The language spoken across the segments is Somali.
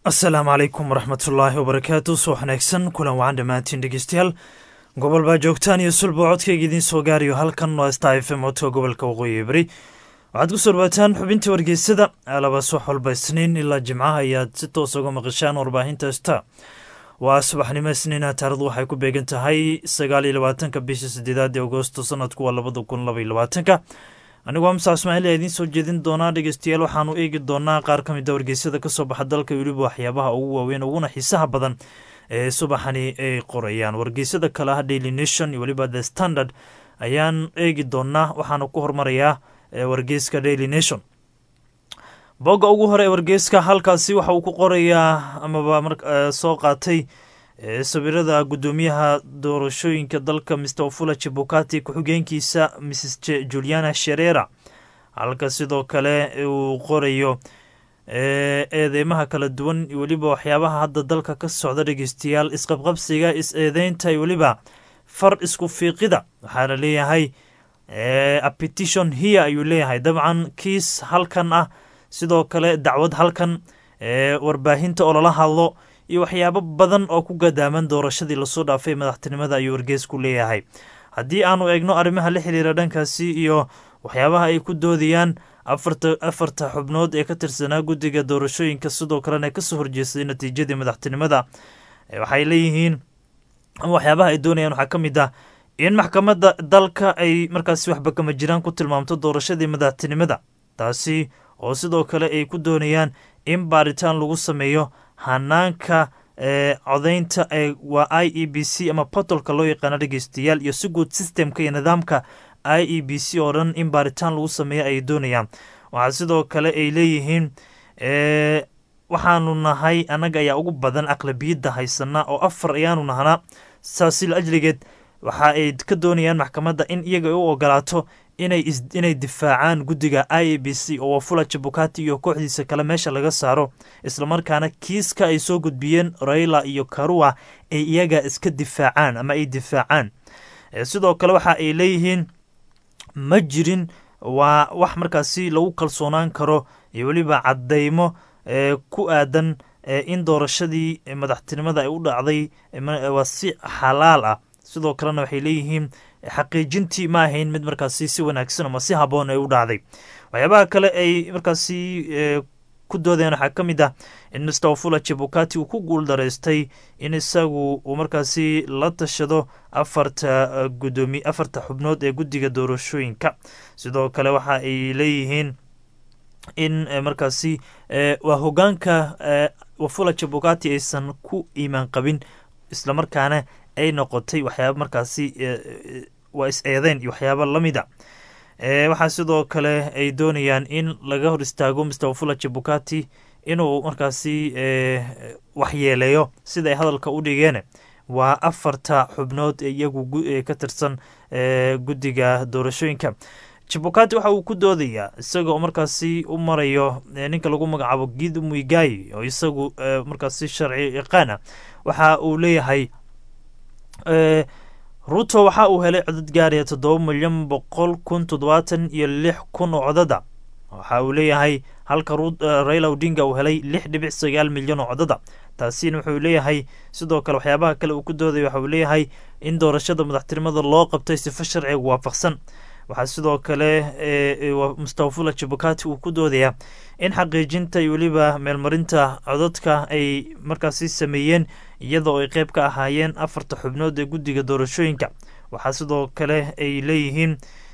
asalaamu calaykum waraxmatullaahi wabarakaatu subax wanaagsan kulan wacan dhammaantiin dhegeystayaal gobol baa joogtaan iyo sulba codkayga idiin soo gaarayo halkan waa sta f m codka gobolka waqooyi beri waxaad ku soo dhawaataan xubintii wargeysada alaba subax walba isniin ilaa jimcaha ayaad si toos uga maqashaan warbaahinta sta waa subaxnimo isniina taarikhdu waxay ku beegan tahay sagaal iyo labaatanka bisha sideedaad ee agosto sanadku waa labada kun laba iyo labaatanka anigoo amsa ismaaciil ayaa idiin soo jeedin doonaa dhegeystayaal waxaanu eegi doonaa qaar ka mid a wargeysyada kasoo baxa dalka weliba waxyaabaha ugu waaweyn uguna xiisaha badan ee subaxani ay qorayaan wargeysyada kale ah daily nation iyo weliba the standard ayaan eegi doonaa waxaanu ku hormarayaa wargeyska daily nation bogga ugu hore ee wargeyska halkaasi waxa uu ku qorayaa amaba soo qaatay sawirada guddoomiyaha doorashooyinka dalka mr ofula chibukati ku-xigeenkiisa mrs juliana sherera halka sidoo kale uu qorayo eedeymaha kala duwan iyo weliba waxyaabaha hadda dalka ka socda dhegeystayaal isqabqabsiga is-eedeynta iyo weliba far isku fiiqida waxaa la leeyahay apetition here ayuu leeyahay dabcan kiis halkan ah sidoo kale dacwad halkan warbaahinta oo lala hadlo iyo waxyaabo badan oo ku gadaaman doorashadii lasoo dhaafay madaxtinimada ayuu wargeysku leeyahay haddii aanu eegno arrimaha la xiriira dhankaasi iyo waxyaabaha ay ku doodayaan afarta xubnood ee ka tirsanaa guddiga doorashooyinka sidoo kalena kasoo horjeestay natiijadii madaxtinimada waxay leeyihiin waxyaabaha ay doonayaan waxaa ka mid ah in maxkamadda dalka ay markaasi waxba kama jiraan ku tilmaamto doorashadii madaxtinimada taasi oo sidoo kale ay ku doonayaan in baaritaan lagu sameeyo hanaanka codaynta ee waa i e b c ama portolka loo yaqaano dhegeystayaal iyo si guud systemka iyo nidaamka i e b c oo dhan in baaritaan lagu sameeyo ay doonayaan waxaa sidoo kale ay leeyihiin waxaanu nahay annaga ayaa ugu badan aqlabiyadda haysana oo afar ayaanu nahnaa saasil ajligeed waxa ay ka doonayaan maxkamadda in iyaga u ogolaato inay difaacaan guddiga i a b c oo wafula jabukati iyo kooxdiisa kale meesha laga saaro islamarkaana kiiska ay soo gudbiyeen raila iyo karua ay iyaga iska difaacaan ama ay difaacaan sidoo kale waxa ay leeyihiin ma jirin waa wax markaasi lagu kalsoonaan karo iyo weliba cadeymo ku aadan in doorashadii madaxtinimada ay u dhacday waa si xalaal ah sidoo kalena waxay leeyihiin xaqiijintii ma ahayn mid markaasi si wanaagsan ama si haboon ay u dhacday waxyaabaha kale ay markaasi ku doodeen waxaa ka mid ah in mr ofula jabukati uu ku guul daraystay in isagu uu markaasi la tashado afarta gudoomi afarta xubnood ee guddiga doorashooyinka sidoo kale waxa ay leeyihiin in markaasi waa hogaanka wafula jabukati aysan ku iimaan qabin islamarkaana ay noqotay waxyaaba markaasi waa is-eedeyn iyo waxyaaba lamida waxaa sidoo kale ay doonayaan in laga hor istaago mr wafula jabukati inuu markaasi waxyeeleeyo sida ay hadalka u dhigeen waa afarta xubnood ee iyagu ka tirsan guddiga doorashooyinka jabukati waxa uu ku doodayaa isaga oo markaasi u marayo ninka lagu magacaabo gidu muigayi oo isagu markaasi sharci yaqaana waxa uu leeyahay ruto waxa uu helay codad gaaraya toddoba milyan boqol kun toddobaatan iyo lix kun oo codada waxa uu leeyahay halka raila odinga uu helay lix dhibic sagaal milyan oo codada taasina wuxuu leeyahay sidoo kale waxyaabaha kale uu ku dooday waxa uu leeyahay in doorashada madaxtinimada loo qabtay sifo sharciga waafaqsan waxaa sidoo kale mustafula jabukati uu ku doodayaa in xaqiijinta iyo weliba meelmarinta codadka ay markaasi sameeyeen iyadoo ay qeyb ka ahaayeen afarta xubnood ee guddiga doorashooyinka waxaa sidoo kale ay leeyihiin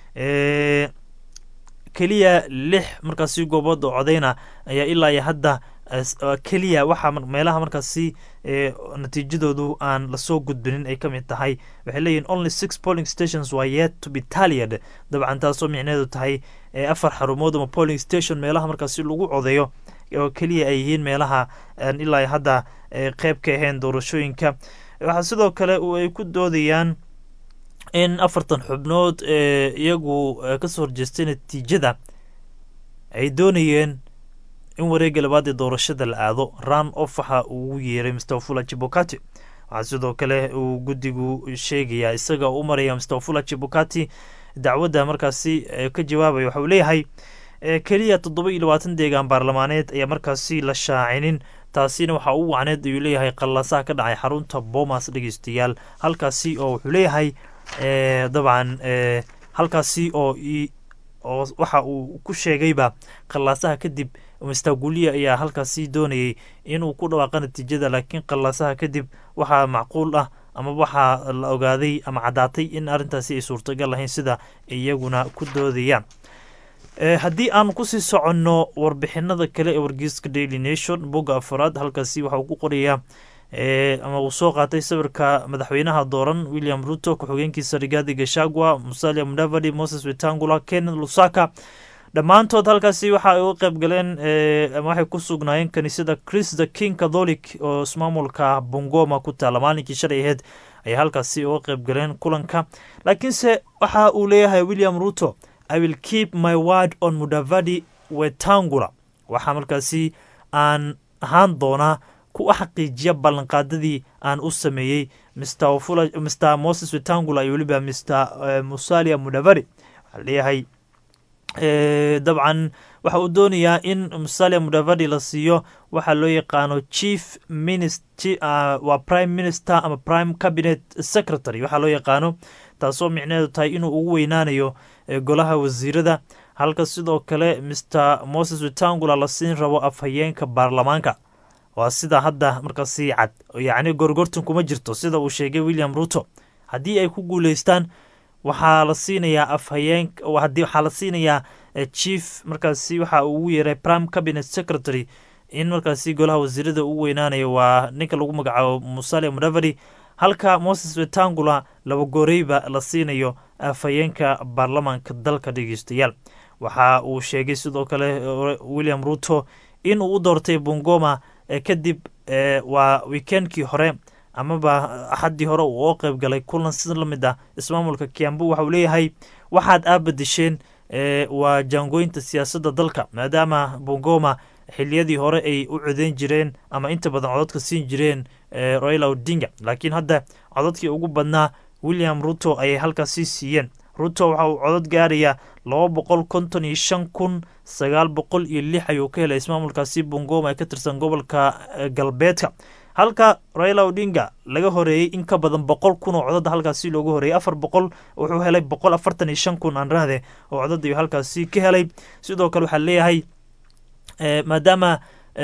keliya lix markaasi goobood oo codeyna ayaa ilaa iyo hadda keliya waxaa meelaha markaasi natiijadoodu aan lasoo gudbinin ay ka mid tahay waxay leeyihin only six polling stations waa yet to be taliad dabcan taasoo micneedu tahay afar xarumood ama polling station meelaha markaasi lagu codeeyo oo keliya ay yihiin meelaha ilaa hadda qeyb ka ahayn doorashooyinka waxaa sidoo kale ay ku doodayaan in afartan xubnood ee iyagu kasoo horjeestay natiijada ay doonayeen in wareega labaad ee doorashada la aado ran of waxa uu yeeray mustafula jibukati waxaa sidoo kale uu guddigu sheegayaa isaga u maraya mustafula jibukati dacwadda markaasi ka jawaabaya waxa uu leeyahay keliya toddoba iyo labaatan deegaan baarlamaaneed ayaa markaasi la shaacinin taasina waxaa u wacneed ayuu leeyahay qallaasaha ka dhacay xarunta bomas dhegeystayaal halkaasi oo wuxuu leeyahay dabcan halkaasi oo oo waxa uu ku sheegayba qallaasaha kadib mastaaguliya ayaa halkaasi doonayay inuu ku dhawaaqa natiijada laakiin qallaasaha kadib waxaa macquul ah ama waxaa la ogaaday ama caddaatay in arrintaasi ay suurtagal lahayn sida iyaguna ku doodayaan haddii aan kusii soconno warbixinada kale ee wargeyska daily nation bogga afaraad halkaasi waxa uu ku qorayaa ama uu soo qaatay sawirka madaxweynaha dooran william ruto ku-xigeenkiisa rigaadi gashagwa musalia mudavadi moses wetangula kenneth lusaka dhammaantood halkaasi waxa ay u qayb galeen ama waxay ku sugnaayeen kaniisada chris the king catholic oo ismaamulka bongoma ku taala maalinkii shalay aheyd ayay halkaasi uga qayb galeen kulanka laakiinse waxa uu leeyahay william ruto i will keep my word on mudavadi wetangula waxaa markaasi aan ahaan doonaa ku xaqiijiya ballanqaadadii aan u sameeyey mr moses wetangula iyo weliba mr musalia mudavadi waxaa leeyahay dabcan waxa uu doonayaa in musalia mudavadi la siiyo waxaa loo yaqaano chief waa prime minister ama prime cabinet secretary waxaa loo yaqaano taasoo micneheedu tahay inuu ugu weynaanayo golaha wasiirada halka sidoo kale mr moses wetangula la siin rabo afhayeenka baarlamaanka waa sida hadda markaasi cad yacni gorgortan kuma jirto sida uu sheegay william ruto haddii ay ku guuleystaan waxaa la siinayaa afhayeen waxaa la siinayaa chief markaasi waxa uu ugu yeeray prime cabinet secretary in markaasi golaha wasiirada ugu weynaanayo waa ninka lagu magacaabo musalia mudavadi halka moses wetangula laba gooreyba la siinayo afhayeenka baarlamaanka dalka dhegeystayaal waxa uu sheegay sidoo kale william ruto in uu u doortay bongoma kadib waa weekendkii hore amaba axaddii hore uu oo qayb galay kulan sida la mid ah ismaamulka kiambu waxauu leeyahay waxaad aabadisheen waa jaangooyinta siyaasadda dalka maadaama bongoma xiliyadii hore ay u codeyn jireen ama inta badan cododka siin jireen royla odinga laakiin hadda cododkii ugu badnaa william ruto ayay halkaasi siiyeen ruto waxa uu codod gaarayaa laba boqol konton iyo shan kun sagaal boqol iyo lix ayuu ka helay ismaamulkaasi bongoma ee ka tirsan gobolka galbeedka halka raila odinga laga horeeyey in ka badan boqol kun oo codada halkaasi loogu horeeyey afar boqol wuxuu helay boqol afartan iyo shan kun aan rahde oo codad ayuu halkaasi ka helay sidoo kale waxaa leeyahay maadaama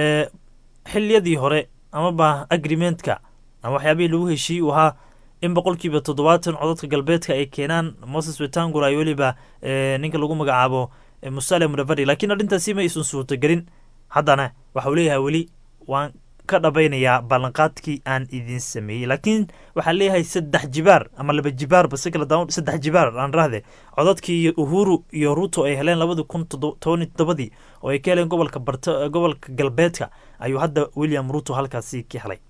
xiliyadii hore amaba agreementka ama waxyaabihii lagu heshiiyey uu ahaa in boqolkiiba toddobaatan codadka galbeedka ay keenaan moses wetangula iyo weliba ninka lagu magacaabo musale mudavadi laakiin arrintaasi ma aysan suurtagelin haddana waxau leeyahay weli waan ka dhabaynayaa ballanqaadkii aan idin sameeyey laakiin waxaa leeyahay saddex jibaar ama laba jibaarba si kala daawan saddex jibaar aan rahde codadkii uhuru iyo ruto ay heleen labadii kun toban toddobadii oo ay ka heleen gobolka barta gobolka galbeedka ayuu hadda william ruto halkaasi ka helay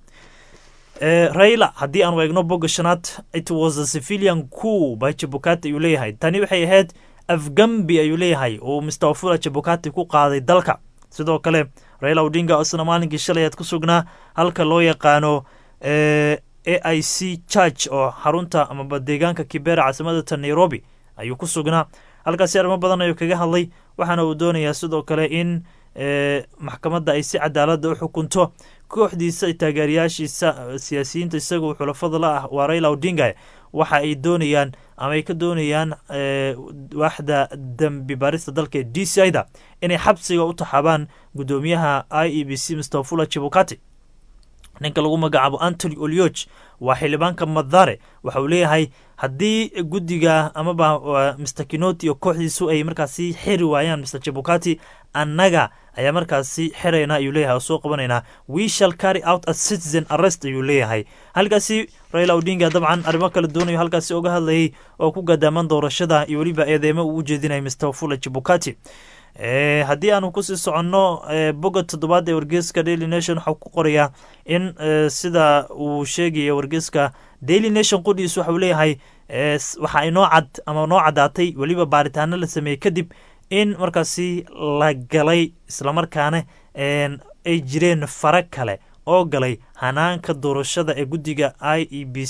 raila haddii aanu eegno bogga shanaad it was a civilian coup by jabukati ayuu leeyahay tani waxay ahayd afgambi ayuu leeyahay uu mr wafula jabukati ku qaaday dalka sidoo kale raila odinga isna maalinkii shalay aad ku sugnaa halka loo yaqaano a i c church oo xarunta amaba deegaanka kibera caasimadata nairobi ayuu ku sugnaa halkaasi arrimo badan ayuu kaga hadlay waxaana uu doonayaa sidoo kale in maxkamadda ay si cadaalada u xukunto kooxdiisa taageerayaashiisa siyaasiyiinta isagoo xulafada la ah waa raila odinga waxa ay doonayaan ama ay ka doonayaan waaxda dembi baarista dalka ee d c ida inay xabsiga u taxaabaan guddoomiyaha i e b c mr fula chibukati ninka lagu magacaabo antony olioch waa xildhibaanka madare waxa uu leeyahay haddii guddiga amaba mr kinoti iyo kooxdiisu ay markaasi xiri waayaan mr chibukati annaga ayaa markaasi xirayna ayuu leeyahay oo soo qabanaynaa we shall carry out a citizen arrest ayuu leeyahay halkaasi raila odinga dabcan arrimo kala doonayo halkaasi oga hadlayay oo ku gadaaman doorashada iyo weliba eedeemo uu u jeedinaya mr fula chibukati haddii aanu kusii soconno bogga toddobaad ee wargeeska daily nation waxau ku qorayaa in sida uu sheegaya wargeeska daily nation qudhiis waxau leeyahay waxa inoo cad ama noo caddaatay weliba baaritaano la sameeyey kadib in markaasi la galay islamarkaana ay jireen fara kale oo galay hanaanka doorashada ee guddiga i e b c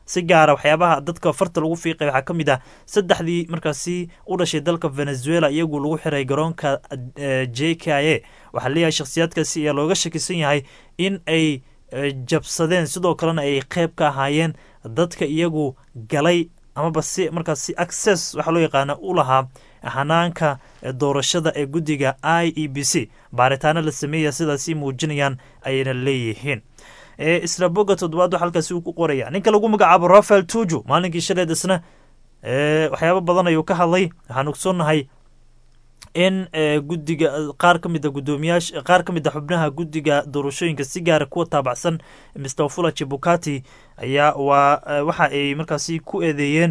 si gaara waxyaabaha dadka farta lagu fiiqay waxaa ka mid ah saddexdii markaasi u dhashay dalka venezuela iyagu lagu xiray garoonka j k a waxaa leeyahay shakhsiyaadkaasi ayaa looga shakisan yahay in ay jabsadeen sidoo kalena ay qeyb ka ahaayeen dadka iyagu galay amaba si markaasi access waxaa loo yaqaana u lahaa hanaanka doorashada ee guddiga i e b c baaritaano la sameeya sidaasi muujinayaan ayayna leeyihiin isla boga toddobaad waxa halkaasi uu ku qoraya ninka lagu magacaabo rafael tuju maalinkii shaleed isna waxyaabo badan ayuu ka hadlay waxaan ogsoonnahay in guddiga qaar ka mid a guddoomiyaasha qaar ka mid a xubnaha guddiga doorashooyinka si gaara kuwa taabacsan mr fula jabukati ayaa waa waxa ay markaasi ku eedeeyeen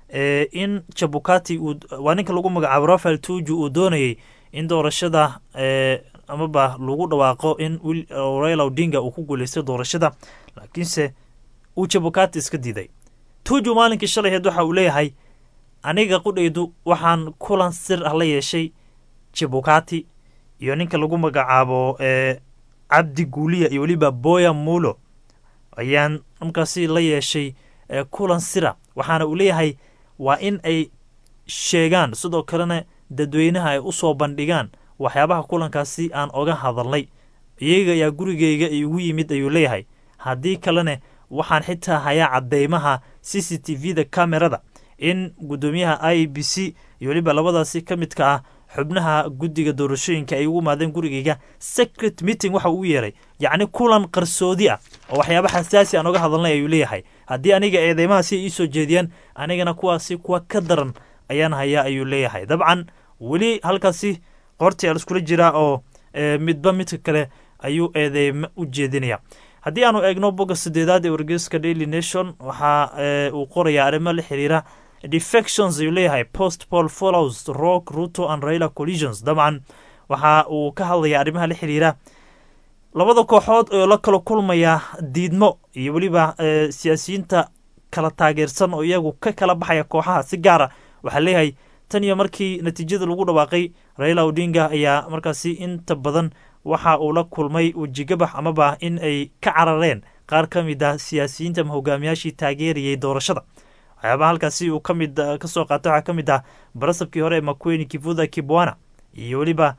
in jabukati uu waa ninka lagu magacaabo rafael tuju uu doonayay in doorashada amaba lagu dhawaaqo in raila odinga uu ku guuleystay doorashada laakiinse uu jabukati iska diiday tuju maalinkii shalayheed waxa uu leeyahay aniga qudhaydu waxaan kulan sir ah la yeeshay jabukati iyo ninka lagu magacaabo cabdi guuliya iyo weliba boya mulo ayaan markaasi la yeeshay kulan sira waxaana uu leeyahay waa in ay sheegaan sidoo kalena dadweynaha ay usoo bandhigaan waxyaabaha kulankaasi aan oga hadalnay iyaga ayaa gurigeyga igu yimid ayuu leeyahay haddii kalena waxaan xitaa hayaa cadeymaha c c t v da camerada in guddoomiyaha i b c iyo weliba labadaasi ka midka ah xubnaha guddiga doorashooyinka ay ugu imaadeen gurigeyga secret meeting waxa uu yeeray yacni kulan qarsoodi ah oo waxyaaba xasaasi aan oga hadalnay ayuu leeyahay haddii aniga eedeymahaasi iisoo jeediyaan anigana kuwaasi kuwa ka daran ayaan hayaa ayuu leeyahay dabcan weli halkaasi qorti al iskula jiraa oo midba midka kale ayuu eedeymo u jeedinaya haddii aanu eegno bogga sideedaad ee wargeyska daily nation waxa uu qorayaa arrimo la xiriira defections ayuu leeyahay post pol follows rock ruto and raila collisions dabcan waxa uu ka hadlayaa arrimaha la xiriira labada kooxood oo la kala kulmaya diidmo iyo weliba siyaasiyiinta kala taageersan oo iyagu ka kala baxaya kooxaha si gaara waxaa leeyahay tan iyo markii natiijada lagu dhawaaqay raila odinga ayaa markaasi inta badan waxa uu la kulmay wejigabax amaba in ay ka carareen qaar ka mid ah siyaasiyiinta ama hogaamiyaashii taageerayay doorashada waxyaabaha halkaasi uu kamid kasoo qaatay waxaa ka mid ah barasabkii hore ee makweni kivuda kibwana iyo weliba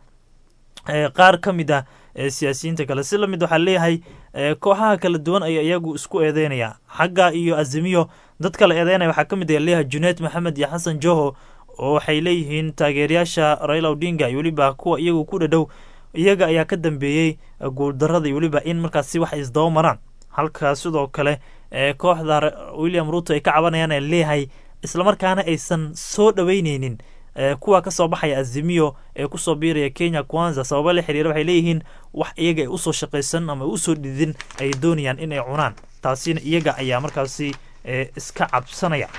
qaar ka mid ah siyaasiyiinta kale si lamid waxaa leeyahay kooxaha kala duwan ayaa iyagu isku eedeynaya xagga iyo azimiyo dad kala eedeynaya waxaa ka mid ah leeyahay juneed maxamed iyo xasan joho oo waxay leeyihiin taageerayaasha raila odinga iyo weliba kuwa iyagu ku dhadhow iyaga ayaa ka dambeeyey guuldarada iyo weliba in markaasi wax isdaba maraan halka sidoo kale kooxda william ruto ay ka cabanayaan ee leeyahay islamarkaana aysan soo dhaweyneynin kuwa kasoo baxaya azimiyo ee kusoo biiraya kenya kwanza sababa la xiriira waxay leeyihiin wax iyaga ay usoo shaqaysan ama usoo dhidin ay doonayaan in ay cunaan taasina iyaga ayaa markaasi iska cabsanaya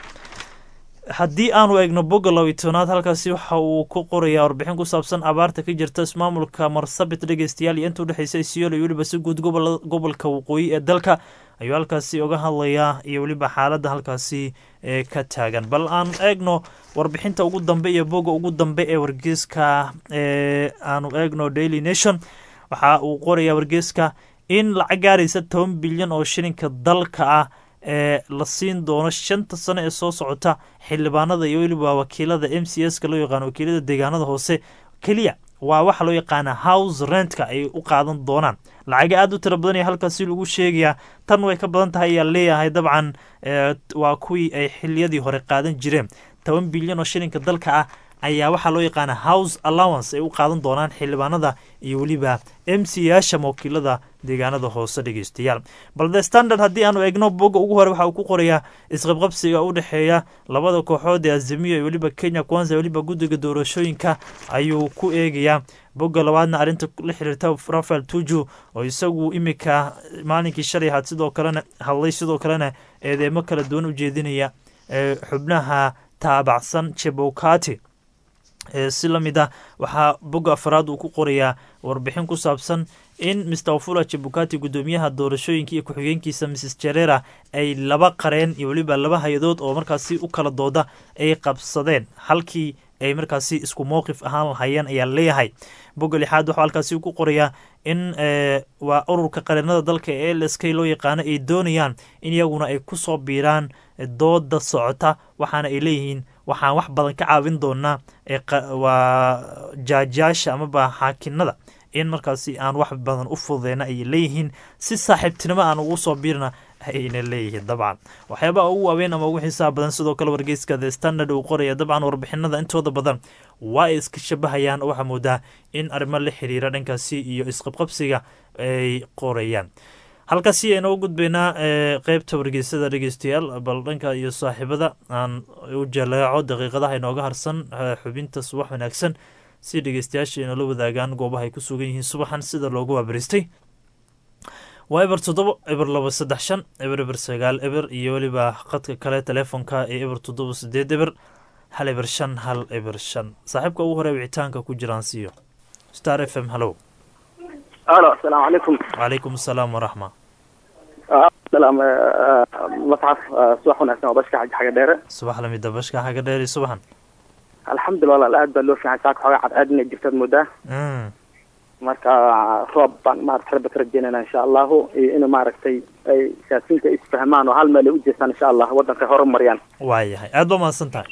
haddii aanu eegno bogga labiy tobnaad halkaasi waxa uu ku qorayaa warbixin ku saabsan abaarta ka jirta ismaamulka marsabit dhegeystayaal iyo inta udhexeysa isiyool iyo weliba si guud gobolka waqooyi ee dalka ayuu halkaasi oga hadlayaa iyo weliba xaaladda halkaasi ka taagan bal aan eegno warbixinta ugu dambe iyo bogga ugu dambe ee wargeyska aanu eegno daily nation waxa uu qorayaa wargeyska in lacag gaaraysa toban bilyan oo shilinka dalka ah ee la siin doono shanta sano ee soo socota xildhibaanada iyo weliba wakiilada m c s ka loo yaqaano wakiilada deegaanada hoose keliya waa waxa loo yaqaana house rentka ay u qaadan doonaan lacaga aada u tira badan iyo halkaasi lagu sheegayaa tan way ka badan tahay ayaa leeyahay dabcan waa kuwii ay xiliyadii hore qaadan jireen toban bilyan oo shilinka dalka ah ayaa waxaa loo yaqaana house allowance ay u qaadan doonaan xildhibaanada iyo weliba m c yaasha wakiilada deegaanada hoose dhegeystayaal bal the standard haddii aanu eegno bogga ugu hore waxa uu ku qorayaa isqabqabsiga u dhexeeya labada kooxood ee azimiyo iyo weliba kenya kwanza weliba guddiga doorashooyinka ayuu ku eegayaa bogga labaadna arrinta la xiriirta rafael tuju oo isagu imika maalinkii shalay ahaad sidoo kalena hadlay sidoo kalena eedeemo kala duwan u jeedinaya xubnaha taabacsan jebokati si la mid ah waxaa bogga afaraad uu ku qorayaa warbixin ku saabsan in mr ofula jebukati guddoomiyaha doorashooyinka iyo ku-xigeenkiisa mrs jerera ay laba qareen iyo weliba laba hay-adood oo markaasi u kala dooda ay qabsadeen halkii ay markaasi isku mowqif ahaan lahayeen ayaa leeyahay bogga lixaad waxuu halkaasi ku qorayaa in waa ururka qareennada dalka ee l s k loo yaqaano ay doonayaan in iyaguna ay kusoo biiraan dooda socota waxaana ay leeyihiin waxaan wax badan ka caawin doonaa waa jaajaasha amaba xaakinada in markaasi aan wax badan u fududeyna ayay leeyihiin si saaxiibtinimo aan ugu soo biirna ayna leeyihiin dabcan waxyaabaha ugu waaweyn ama ugu xisaab badan sidoo kale wargeyska the standard uu qoraya dabcan warbixinada intooda badan waa ay iska shabahayaan oo waxaa moodaa in arrimo la xiriira dhankaasi iyo isqabqabsiga ay qorayaan halkaasi aynoo gudbaynaa qeybta wargeysada dhegeystayaal bal dhanka iyo saaxiibada aan u jaleeco daqiiqadaha inooga harsan xubinta subax wanaagsan si dhegeystayaasha inoola wadaagaan goobaha ay ku sugan yihiin subaxan sida loogu waabariistay waa eber toddobo eber labo saddex shan eber eber sagaal eber iyo weliba qadka kale teleefonka ee eber toddobo sideed eber hal eber shan hal eber shan saaxiibka ugu hore wicitaanka ku jiraan siiyo star f m hallow alo asalaamu calaykum wacalaykum asalaam waraxma salaam masxaf subax wanaagsan oo bashka xaji xaga dheere subax lamida bashka xaga dheer iyo subaxan alxamdulillah walaal aad baa loo fiican saaka xoogaa cadceed inay jirtaad moodaa marka roob baan maarata rabba ka rajeynayna insha allahu iyo in maaragtay ay siyaasiyiinta isfahmaan oo hal meel ay u jeestaan insha allah waddanka horumariyaan waayahay aad baa mahadsan tahay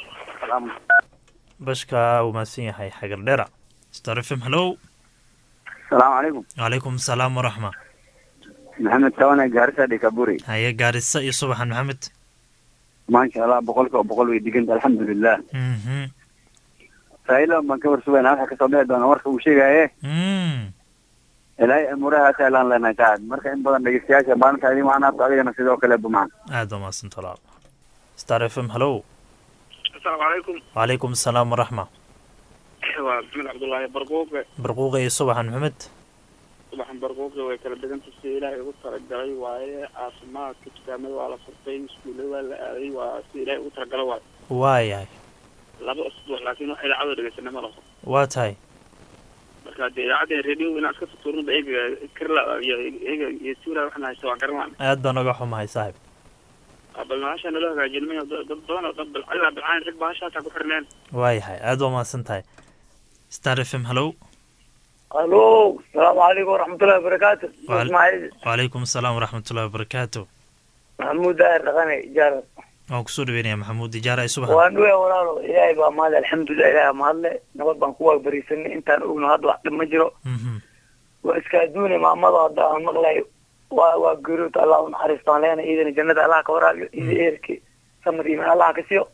bashka uu mahadsan yahay xagar dheera star f m hallow asalaamu calaykum wacalaykum asalaam waraxma maxamed tawane gaarisa dhikaburi haye gaarisa iyo subaxan maxamed maasha allah boqolkiiba boqol way diganta alxamdulilah raila baan ka warsugayna waxa kasoo bixi doona warka uu sheegaye ilaahay amuurahaas elaan leenahay taad marka in badan dhegeystayaasha maalinta idin macnaabka adigana sidoo kale bumaan aad baa mahadsanta walaal star f m hallow asalaamu calaykum wacalaykum asalaam waraxma waa maxamed cabdullaahi barquuqe barquuqa iyo subaxan maxamed subaxan barquuqe way kala deganta si ilaahay ugu talagalay waaye caafimaadka dukaamada waa la furtay iskuullada waa la aaday waa si ilaahay ugu talagala waayo waayahay laba usbuuc laakiin wax idaacada dhegeysana ma laho waa tahay marka dee idaacadda radio inaan iska tutuurnaba eega karla iyo eega iyo suula waxna haysta waan garan laana aad baan oga xumahay saaxib bal bahasha naloo hagaajinimay dad badan oo dad ilaa bilcaan rag bahasha hataa ku xirneen waayahay aad baa mahadsan tahay star f m hallow alo asalaamu calaykum waraxmatullahi wabarakaatu ismaaciil wacalaykum asalaam waraxmatullahi wabarakaatu maxamuud daahir dhaqane ijaar waan kusoo dhaweynaya maxamuud ijaara ay subaxan waan dhuya walaalo ilaahay baa mahadle alxamdulilah ilaahay mahadle nabad baan ku waabariisanay intaan ogno hadda wax dhib ma jiro waa iska adduune maamado hadda aan maqlay waa waa geeriyood allah u naxariisto aan leenahay iidana jannada allah ka waraabiyo iida eerki samad iimaan allah ka siiyo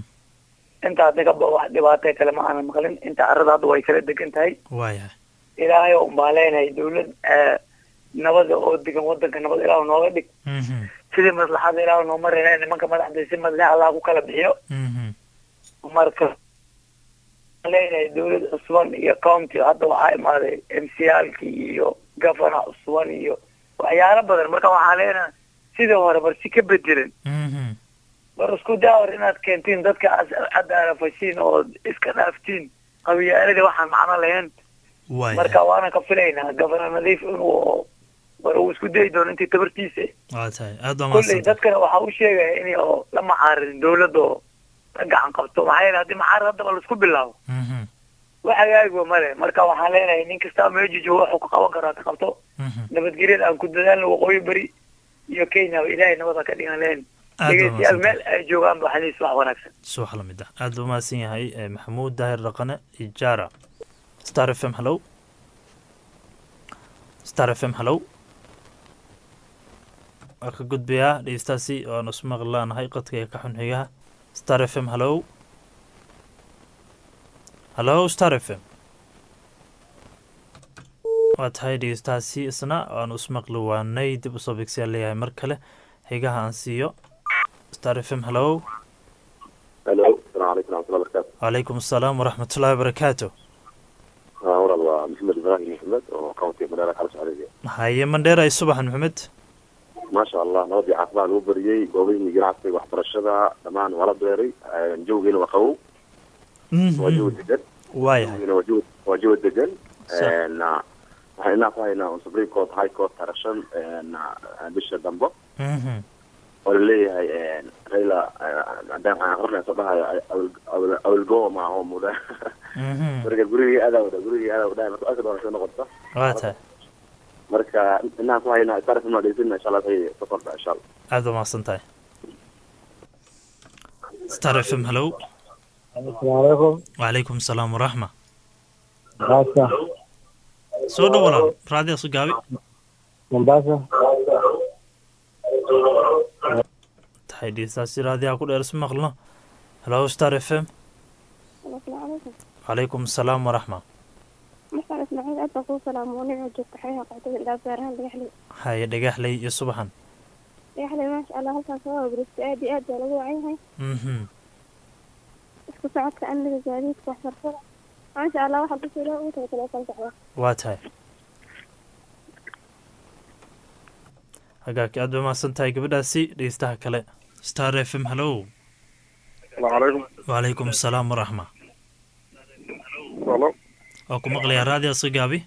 inta hadda ka bao wax dhibaatay kale ma aanan maqlin inta arada hadda way kala degan tahay waayahay ilaahay oo umbaa leenahay dawlad nabada oo degan wadanka nabad ilaah nooga dhig sidii maslaxada ilaah noo marayna nimanka madaxda si madle allah ku kala bixiyo marka leenahay dawlad cusban iyo county hadda waxaa imaaday m c alki iyo governor cusban iyo waxyaalo badan marka waxaa leenahay sidii hore bar si ka bedelan bar isku daawar inaad keentiin dadka cadaalafashiin oo iska dhaaftiin qabiyaaladii waxaan macno lahayn marka waana ka filaynaa governor nadiif inuu war uu isku dayi doono intii tabartiisa waa tahay aad baa kolley mahadsan dadkana waxaa u sheegaya in oo la macaaridin dawladda oo la gacan qabto maxaa yeele haddii macaarid haddaba laisku bilaabo wax hagaagiba male marka waxaan leenahay nin kasta meeju joogo waxuu ka qaban karaa ka qabto nabadgelyada aan ku dadaalno waqooyi beri iyo kenya ilaahay nabada ka dhigan leen aad baa dhegeystayaal mahadsan meel ay joogaan ba xaliis wax wanaagsan subax lamid ah aad buu mahadsan yahay eh, maxamuud daahir dhaqane ijaara star f m hallow star f m hallow waa ka gudbayaa dhegeystaasi waanu ismaqli laanahay qadka ee ka xun xigaha star f m hallow hallow star f m waa tahay dhegeystaasi isna waanu ismaqli waanay dib usoo bigsiyaa leeyahay mar kale xigaha aan siiyo star f m hallow الو السلام عليكم ورحمه الله وبركاته وعليكم السلام ورحمة الله وبركاته ها ورا الله محمد ابراهيم محمد وكونتي مدير خالص عليه haye mandheer ay subaxan maxamed ما شاء الله نودي عقبان u bariyay goobaha ganacsiga waxbarashada dhamaan wala beeray jawgeena waa qabow waa jawi degan waayahay jawgeena waa jawi waa jawi degan Sax. Een, ah, waxaan inaa ku haynaa on supreme court high court tarashan bisha dambe Mhm. oo laleeyahay raila haddaan aan aqrinay soo dhahayo awilgo maaho muda marka gurigii adaa wada gurigii adaa wada marka aska doorasho noqoto waa tahay marka inaan ku hayna star fm dhegeysanna insha allah say sokorta insha allah aada waa mahadsan tahay star f m hallow asalaamualeykum wacalaykum salaam waraxma mombasa soo dhow walaal raadiyaas u gaabi mombasa tahay dhiistaasi raadiyaha ku dheer isu maqlno hallow star f m asalaamucalaykum wacalaykum salaam waraxma markaan ismaaciil aad baa kuu salaamo nicoo joogta xeeha qaxdada ilaa beerahan dhagaxley haye dhagaxley iyo subaxan dhagaxley maasha allah halkaas waa wabristo aad iyo aad baa lagu wacan yahay mhm isku socodka amniga gaadiidka waxbarashada maasha allah waxaa kusoo ilaah ugu talagalay kala socda waa tahay hagaagka aad bay mahadsan tahay gabadhaasi dhegeystaha kale star f m hallow asalaamu calaykum wacalaykum salaam waraxma halo waa ku maqlayaa raadiyaas u gaabi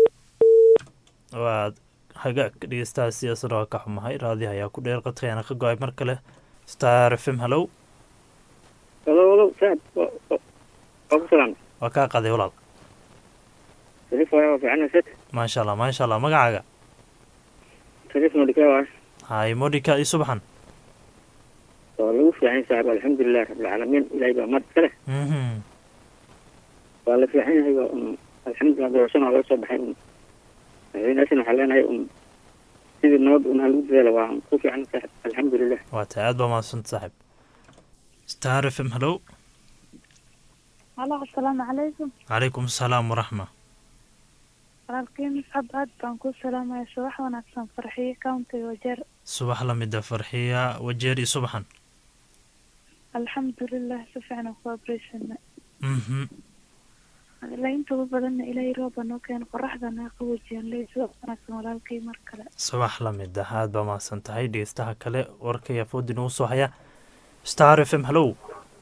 waad hagaag dhegeystahaasi isna waa ka xumahay raadiyaha ayaa ku dheer qadkayaana ka go-ay mar kale star f m hallow halo halo saad waa ku salaam waa kaa qaday walaal sariif waaya waa fiican sad maasha allah maasha allah magacaaga sariif nodhika waay haye modika iyo subaxan waa lagu fiican yahay saaxib alxamdulilah rabbilcaalamiin ilaahay baa mahad iska leh mhm waa la fiican yahay waa un alxamdulilah doorashana waa laga soo baxay un madaxweynaasina waxaa leenahay un sidii nabad un halagu dadaala waa ku fiican saaxib alxamdulilah waa tahay aad baa mahadsanta saaxib star f m hallow halo asalaamu calaykum calaykum salaam waraxma walaalkii miscab aad baan kuu salaamaya subax wanaagsan farxiyo countiga wajeer subax la mida farxiya wajeer iyo subaxan alxamdulilah si fiican aan ku abreysanay mhm ilaa inta ugu badanna ilaahay rooba noo keena qoraxdana qaboojiyaan leey subax wanaagsan walaalkii mar kale subax la mid ah aad baa mahadsan tahay dhegeystaha kale warka iyo foodi nagu soo haya star f m hallow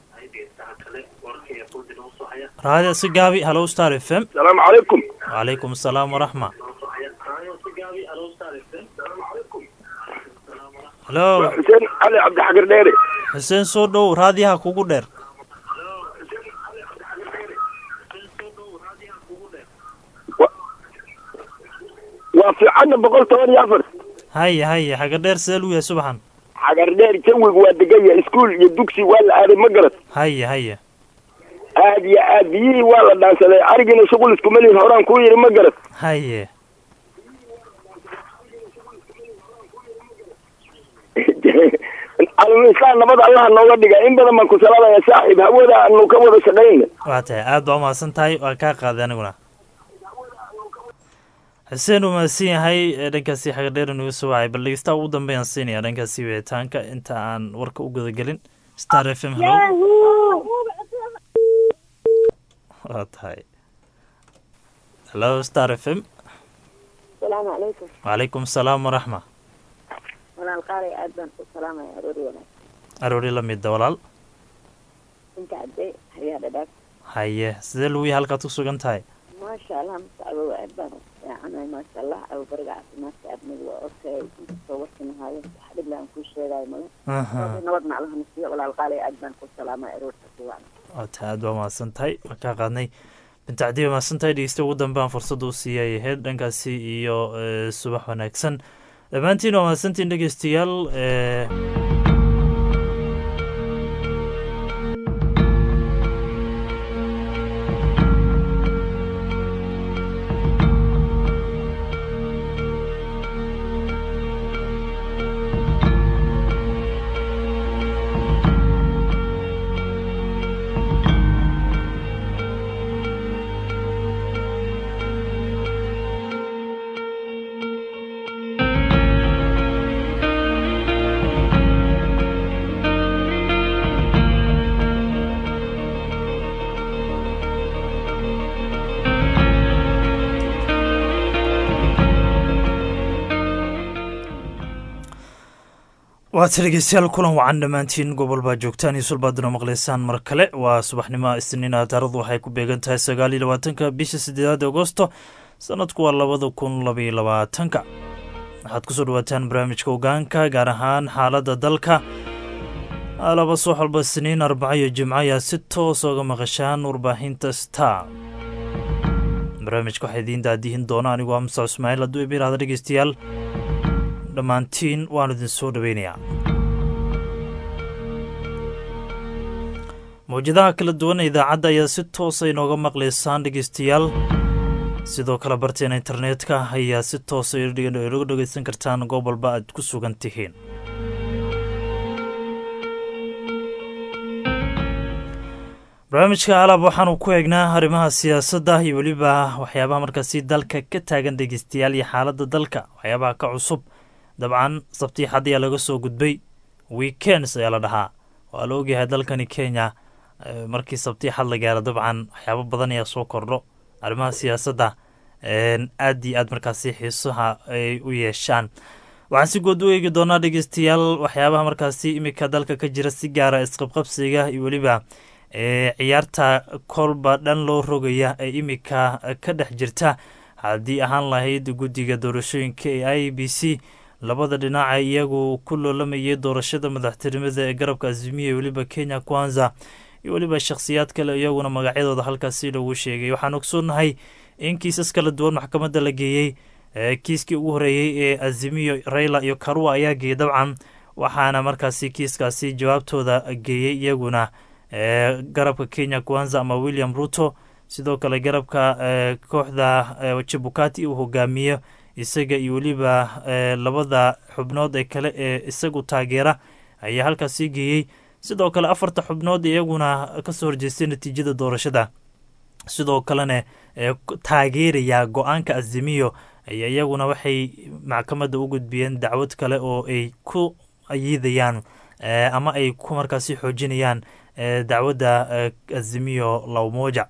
raadiya si gaabi hallow star f m asalaamu calaykum wacalaykum salaam waraxma hallo xuseen cali cabdixakir dheere xuseen soo dhow raadiyaha kugu dheer waa fiicanna boqol toban iyo afar haye haye xaga dheer sidee lu yahay subaxan xagar dheer jawiga waa degan yahay iskuul iyo dugsi waa la aaday ma garat haye haye aad iyo aad biyihii waa la dhaansaday arigina shuqul iskuma lihin horaan kuu yidhi ma garat haye calamulislaan nabad allaha nooga dhiga in badan baan ku salaamaya saaxiib hawada aanu ka wada shaqayna waa tahay aad baa umahadsan tahay waa kaa qaaday aniguna xuseen uu mahadsan yahay ee dhankaasi xagadheer inagu soo wacay bal dhegeystaha ugu dambeeyaan siinaya dhankaasi wicitaanka inta aan warka u gudagelin star f m hallow waa tahay hallo star f m asalaamu calaykum wacalaykum salaam waraxma walaal qaalay aad baan u salaamaya aroori wanaag aroori la mida walaal inta cadday hayaa dhadhaag haye sidee lagu yahay halkaad ku sugan tahay maasha allah mustacbo aad baan u fiicanahay maasha allah aw bariga caafimaadka aadmadu waa okay inkastoo warkanahaayo wax dhib le aan kuu sheegaayo male Aha. nabad maclaha nasiyo walaal qaalay aad baan ku salaamaya aroorta kuwaan waa tahay aad baa mahadsan tahay waa kaa qaadnay binta cadi baa mahadsan tahay dhegeysta ugu dambe aan fursadda u siiyay ahayd dhankaasi iyo eh, subax wanaagsan dhammaantiin waa mahadsantiin dhegeystayaal eh, waata dhegeystayaal kulan wacan dhammaantiin gobol baa joogtaan iyo sulbaaduna maqlaysaan mar kale waa subaxnimo isniina taarikhdu waxay ku beegan tahay sagaal iyo labaatanka bisha sideedaad agosto sanadku waa labada kun labaiyo labaatanka waxaad kusoo dhawaataan barnaamijka ogaanka gaar ahaan xaaladda dalka laba subax walba siniin arbaco iyo jimco ayaa si toos oga maqashaan warbaahinta star barnaamijka waxaa idiin daadihin doona anigoo amsa ismaaciil hadduu iba yihahda dhegeystayaal dhammaantiin waanu idin soo dhoweynayaa mawjadaha kala duwan ee idaacadda ayaa si toosa inooga maqlaysaan dhegeystayaal sidoo kale barteena internetka ayaa si toosa inaga dhegeysan kartaan goob walba aad ku sugan tihiin barnaamijka alaab waxaanu ku eegnaa arrimaha siyaasadda iyo weliba waxyaabaha markaasi dalka ka taagan dhegeystayaal iyo xaaladda dalka waxyaabaha ka cusub dabcan sabtii xad ayaa laga soo gudbay weekends ayaa la dhahaa waa la ogyahay dalkani kenya markii sabtii xad la gaaro dabcan waxyaabo badan ayaa soo kordho arrimaha siyaasadda aad iyo aad markaasi xiisaha ay u yeeshaan waxaan si good u eegi doonaa dhegeystayaal waxyaabaha markaasi iminka dalka ka jira si gaara isqabqabsiga iyo weliba ciyaarta kolba dhan loo rogaya ee iminka ka dhex jirta haddii ahaan lahayd guddiga doorashooyinka ee i b c labada dhinaca iyagu ku loolamayay doorashada madaxtinimada ee garabka azimiya weliba kenya kwanza iyo weliba shakhsiyaad kale iyaguna magacyadooda halkaasi lagu sheegay waxaan ogsoonnahay in kiisas kala duwan maxkamadda la geeyey kiiskii ugu horeeyey ee azimiyo raila iyo karua ayaa geeyey dabcan waxaana markaasi kiiskaasi jawaabtooda geeyey iyaguna garabka kenya kwanza ama william ruto sidoo kale garabka kooxda jibukati uu hogaamiyo isaga iyo weliba labada xubnood ee kale ee isagu taageera ayaa halkaasi geeyey sidoo kale afarta xubnood iyaguna kasoo horjeestay natiijada doorashada sidoo kalena taageeraya go-aanka azimiyo ayaa iyaguna waxay maxkamadda u gudbiyeen dacwad kale oo ay ku ayiidayaan ama ay ku markaasi xoojinayaan dacwadda azimiyo lawmoja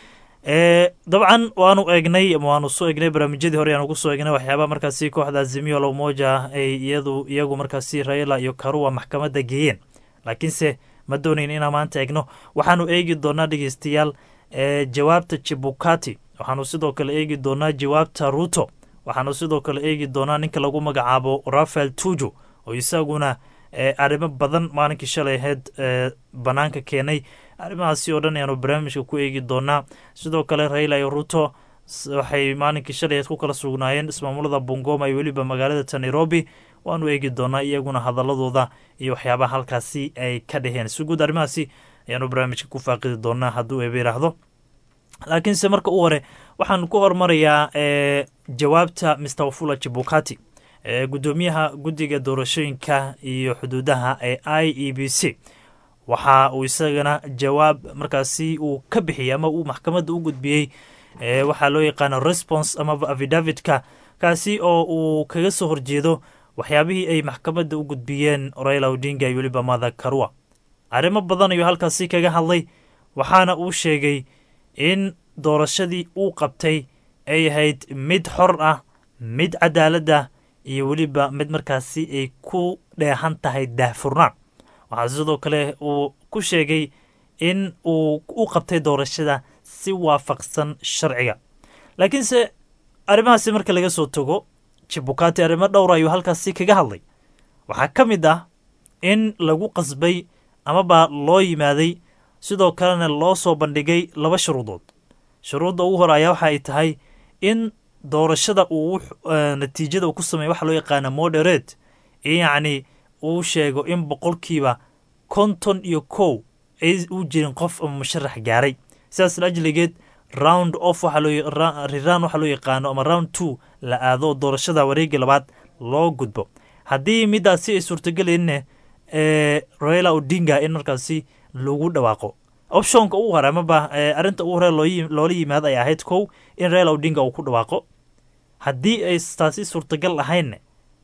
dabcan waanu eegnay ama waanu soo eegnay barnaamijyadii hore ayaanu kusoo eegnay waxyaabaha markaasi kooxda azimiyo lawmoja ay iyadu iyagu markaasi raila iyo karua maxkamadda geeyeen laakiinse ma doonayn inaan maanta eegno waxaanu eegi doonaa dhegeystayaal jawaabta jibukati waxaanu sidoo kale eegi doonaa jawaabta ruto waxaanu sidoo kale eegi doonaa ninka lagu magacaabo rafael tuju oo isaguna arrimo badan maalinkii shalay ahayd banaanka keenay arrimahaasi oo dhan ayaanu barnaamijka ku eegi doonaa sidoo kale raila iyo ruto waxay maalinkii shalay ahayd ku kala sugnaayeen ismaamulada bungoma iyo weliba magaalada ta nairobi waanu eegi doonaa iyaguna hadaladooda iyo waxyaabaha halkaasi ay ka dheheen si guud arrimahaasi ayaanu barnaamijka ku faaqidi doonaa hadduu eeba yidhaahdo laakiinse marka u hore waxaan ku hormarayaa jawaabta mr wafula jibukati gudoomiyaha guddiga doorashooyinka iyo xuduudaha ee i e b c waxa uu isagana jawaab markaasi uu ka bixiyey ama uu maxkamadda u gudbiyey waxaa loo yaqaano response amaba afidavitka kaasi oo uu kaga soo horjeedo waxyaabihii ay maxkamadda u gudbiyeen raila odinga iyo weliba mada karua arrimo badan ayuu halkaasi kaga hadlay waxaana uu sheegay in doorashadii uu qabtay ay ahayd mid xor ah mid cadaaladda iyo weliba mid markaasi ay ku dheehan tahay daahfurnaan waxaa sidoo kale uu ku sheegay in uu u qabtay doorashada si waafaqsan sharciga laakiinse arrimahaasi marka laga soo tago jibukati arrimo dhowra ayuu halkaasi kaga hadlay waxaa ka mid ah in lagu qasbay amaba loo yimaaday sidoo kalena loo soo bandhigay laba shuruudood shuruudda ugu hore ayaa waxa ay tahay in doorashada uu natiijada uu ku sameeya waxa loo yaqaana moderate yacni uu sheego in boqolkiiba konton iyo kow ay u jirin qof ama musharax gaaray sidaas laajligeed round off riraan waxaa loo yaqaano ama round two la aado doorashada wareegii labaad loo gudbo haddii midaasi ay suurtagelayne raila odinga in markaasi lagu dhawaaqo optionka ugu hore amaba arrinta ugu hore loola yimaado ay ahayd kow in raila odinga uu ku dhawaaqo haddii ay taasi suurtagal ahaynne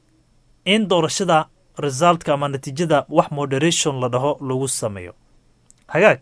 in doorashada resultka ama natiijada wax moderation la dhaho lagu sameeyo hagaag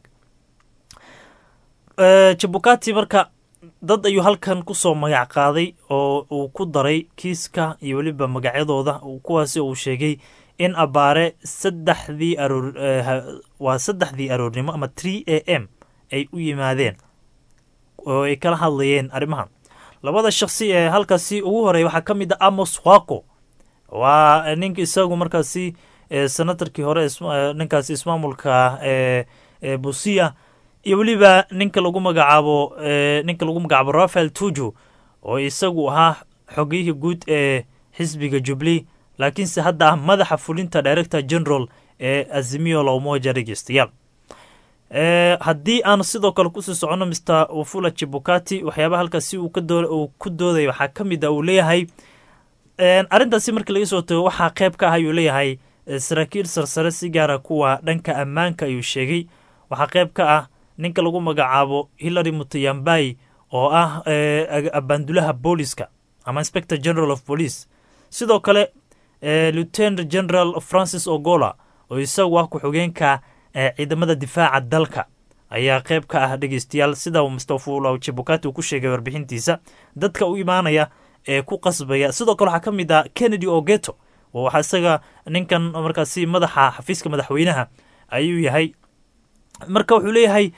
jabukati marka dad ayuu halkan kusoo magac qaaday oo uu ku daray kiiska iyo weliba magacyadooda kuwaasi uu sheegay in abaare saddexdii aroor waa saddexdii aroornimo ama tree a m ay u yimaadeen oo ay kala hadlayeen arrimahan labada shakhsi ee halkaasi ugu horeeya waxaa ka mid a amos wako waa ninka isagu markaasi senatarkii hore ninkaasi ismaamulka busia iyo weliba ninka lagu magacaabo ninka lagu magacaabo rafael tuju oo isagu ahaa xogiyihii guud ee xisbiga jubilee laakiinse hadda ah madaxa fulinta director general ee azimio la umoja dhegeystayaal haddii aan sidoo kale kusii soconno mr wafula chibukati waxyaabaha halkaasi uu ku doodaya waxaa ka mid a uu leeyahay arrintaasi markii laga soo tago waxaa qeyb ka ah ayuu leeyahay saraakiil sarsare si gaara kuwa dhanka ammaanka ayuu sheegay waxaa qeyb ka ah ninka lagu magacaabo hillary mutayambai oo ah abaandulaha booliska ama inspector general of police sidoo kale lieutenant general francis ogola oo isagu ah ku-xigeenka ciidamada difaaca dalka ayaa qeyb ka ah dhegeystayaal sida mustafula jibukati uu ku sheegay warbixintiisa dadka u imaanaya ee ku qasbaya sidoo kale waxaa ka mid ah kennedy ogeto oo waxaa isaga ninkan markaasi madaxa xafiiska madaxweynaha ayuu yahay marka wuxuu leeyahay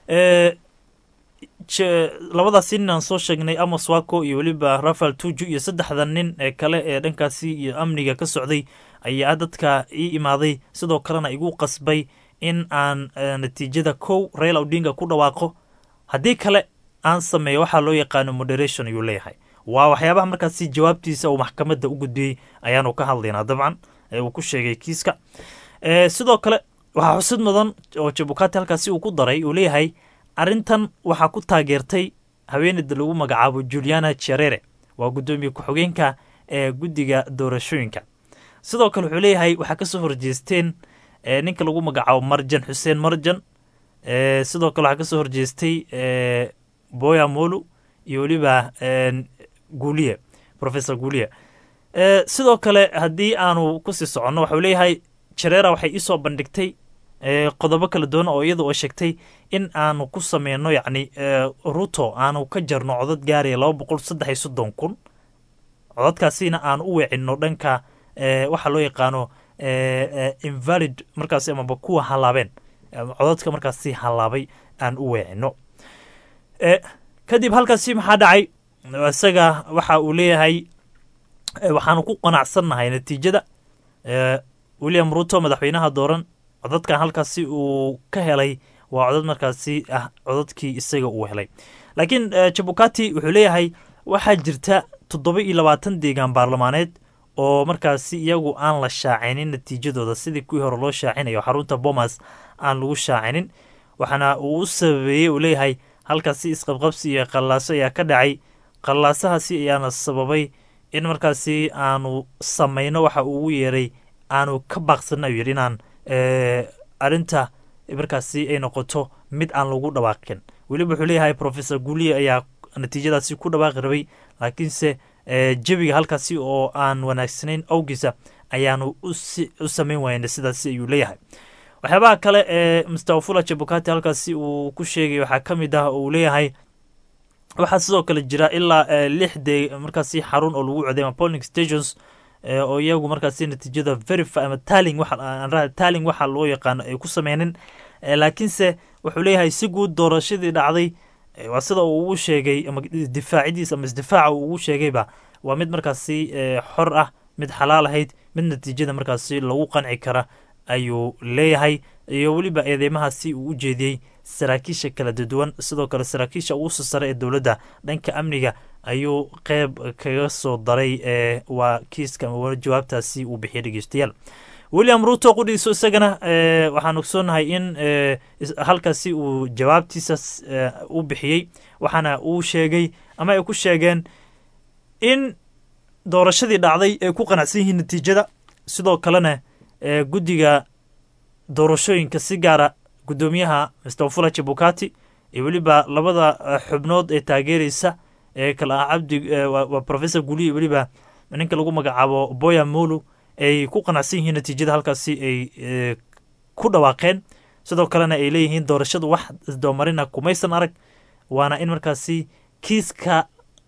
labadaasi nin aan soo sheegnay amos wako iyo weliba rafael tuju iyo saddexda nin ee kale ee dhankaasi iyo amniga ka socday ayaa dadka ii imaaday sidoo kalena igu qasbay in aan natiijada kow rail odinga ku dhawaaqo haddii kale aan sameeyo waxaa loo yaqaano moderation ayuu leeyahay waa waxyaabaha markaasi jawaabtiisa uu maxkamadda u gudbiyey ayaanu ka hadlaynaa dabcan uu ku sheegay kiiska sidoo kale waxaa xusid mudan oo jabukati halkaasi uu ku daray uu leeyahay arrintan waxaa ku taageertay haweeneyda lagu magacaabo juliana cherere waa guddoomiye ku-xigeenka ee guddiga doorashooyinka sidoo kale wuxuu leeyahay waxaa kasoo horjeesteen ninka lagu magacaabo marjan xuseen marjan sidoo kale waxaa kasoo horjeestay boya molu iyo weliba guuliye professor guuliye sidoo kale haddii aanu kusii soconno waxau leeyahay jerera waxay iisoo bandhigtay qodobo kala duwan oo iyada oo sheegtay in aanu ku sameyno yacni ruto aanu ka jarno codad gaaraya laba boqol saddex iyo soddon kun codadkaasina aanu u weecinno dhanka waxaa loo yaqaano invalid markaasi amaba kuwa halaabeen codadka markaasi halaabay aan u weecino kadib halkaasi maxaa dhacay isaga waxa uu leeyahay waxaanu ku qanacsannahay natiijada william ruto madaxweynaha dooran codadkan halkaasi uu ka helay waa codad markaasi ah codadkii isaga uu helay laakiin jabukati wuxuu leeyahay waxaa jirta toddoba iyo labaatan deegaan baarlamaaneed oo markaasi iyagu aan la shaacinin natiijadooda sidii kuwii hore loo shaacinayo xarunta bomas aan lagu shaacinin waxaana uu u sababeeyey uu leeyahay halkaasi isqabqabsi iyo qallaaso ayaa ka dhacay qallaasahaasi ayaana sababay in markaasi aanu samayno waxa uu ugu yeeray aanu ka baaqsana ayuu yidhi inaan arrinta markaasi ay noqoto mid aan lagu dhawaaqin weliba wuxuu leeyahay professor guuliye ayaa natiijadaasi ku dhawaaqi rabay laakiinse jawiga halkaasi oo aan wanaagsanayn awgiisa ayaanu u samayn wayna sidaasi ayuu leeyahay waxyaabaha kale ee mustawafula jabukati halkaasi uu ku sheegay waxaa ka mid ah uu leeyahay waxaa sidoo kale jira ilaa lix de markaasi xarun oo lagu coday ama polling stations oo iyagu markaasi natiijada verify ama taling waxa taling waxa loo yaqaano ay ku sameynin laakiinse wuxuu leeyahay si guud doorashadii dhacday waa sida uu ugu sheegay ama difaacidiisa ama isdifaaca uu ugu sheegayba waa mid markaasi xor ah mid xalaal ahayd mid natiijada markaasi lagu qanci kara ayuu leeyahay iyo weliba eedeymahaasi uu u jeediyey saraakiisha kala duwan sidoo kale saraakiisha ugu soo sare ee dowladda dhanka amniga ayuu qeyb kaga soo daray ee waa kiiska ama jawaabtaasi uu bixiyay dhegeystayaal william ruto qudhiiso isagana waxaan ogsoonahay in halkaasi uu jawaabtiisa u bixiyey waxaana uu sheegay ama ay ku sheegeen in doorashadii dhacday ay ku qanacsan yihiin natiijada sidoo kalena guddiga doorashooyinka si gaara guddoomiyaha mustafula jabukati iyo weliba labada xubnood ee taageereysa ee kale ah cabdi waa professor guliye weliba ninka lagu magacaabo boya molu ay ku qanacsan yihiin natiijada halkaasi ay ku dhawaaqeen sidoo kalena ay leeyihiin doorashadu wax isdoomarina kumaysan arag waana in markaasi kiiska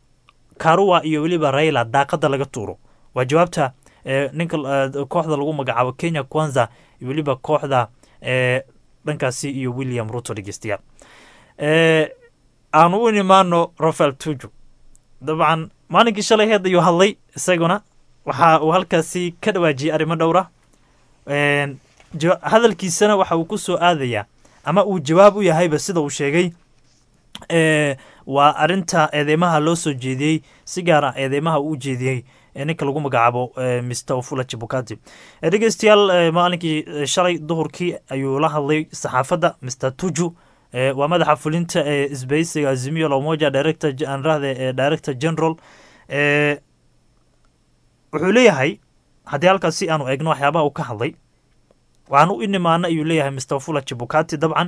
karuwa iyo weliba raila daaqada laga tuuro waa jawaabta ninka kooxda lagu magacaabo kenya kwanza iyo weliba kooxda dhankaasi iyo william ruto dhegeystayaal aanu u imaano rafael tuju dabcan maalinkii shalay heed ayuu hadlay isaguna waxa uu halkaasi ka dhawaajiyey arrimo dhowra hadalkiisana waxa uu ku soo aadayaa ama uu jawaab u yahayba sida uu sheegay waa arinta eedeymaha loo soo jeediyey si gaar ah eedeymaha uu jeediyey ninka lagu magacaabo mr ofula jibukati dhegeystayaal maalinkii shalay duhurkii ayuu la hadlay saxaafadda mr tuju waa madaxa fulinta ee isbaysiga azimio lomoja director anrahde ee director general wuxuu leeyahay haddii halkaas si aanu eegno waxyaabaha uu ka hadlay waxaan u nimaana ayuu leeyahay mr ofula jibukati dabcan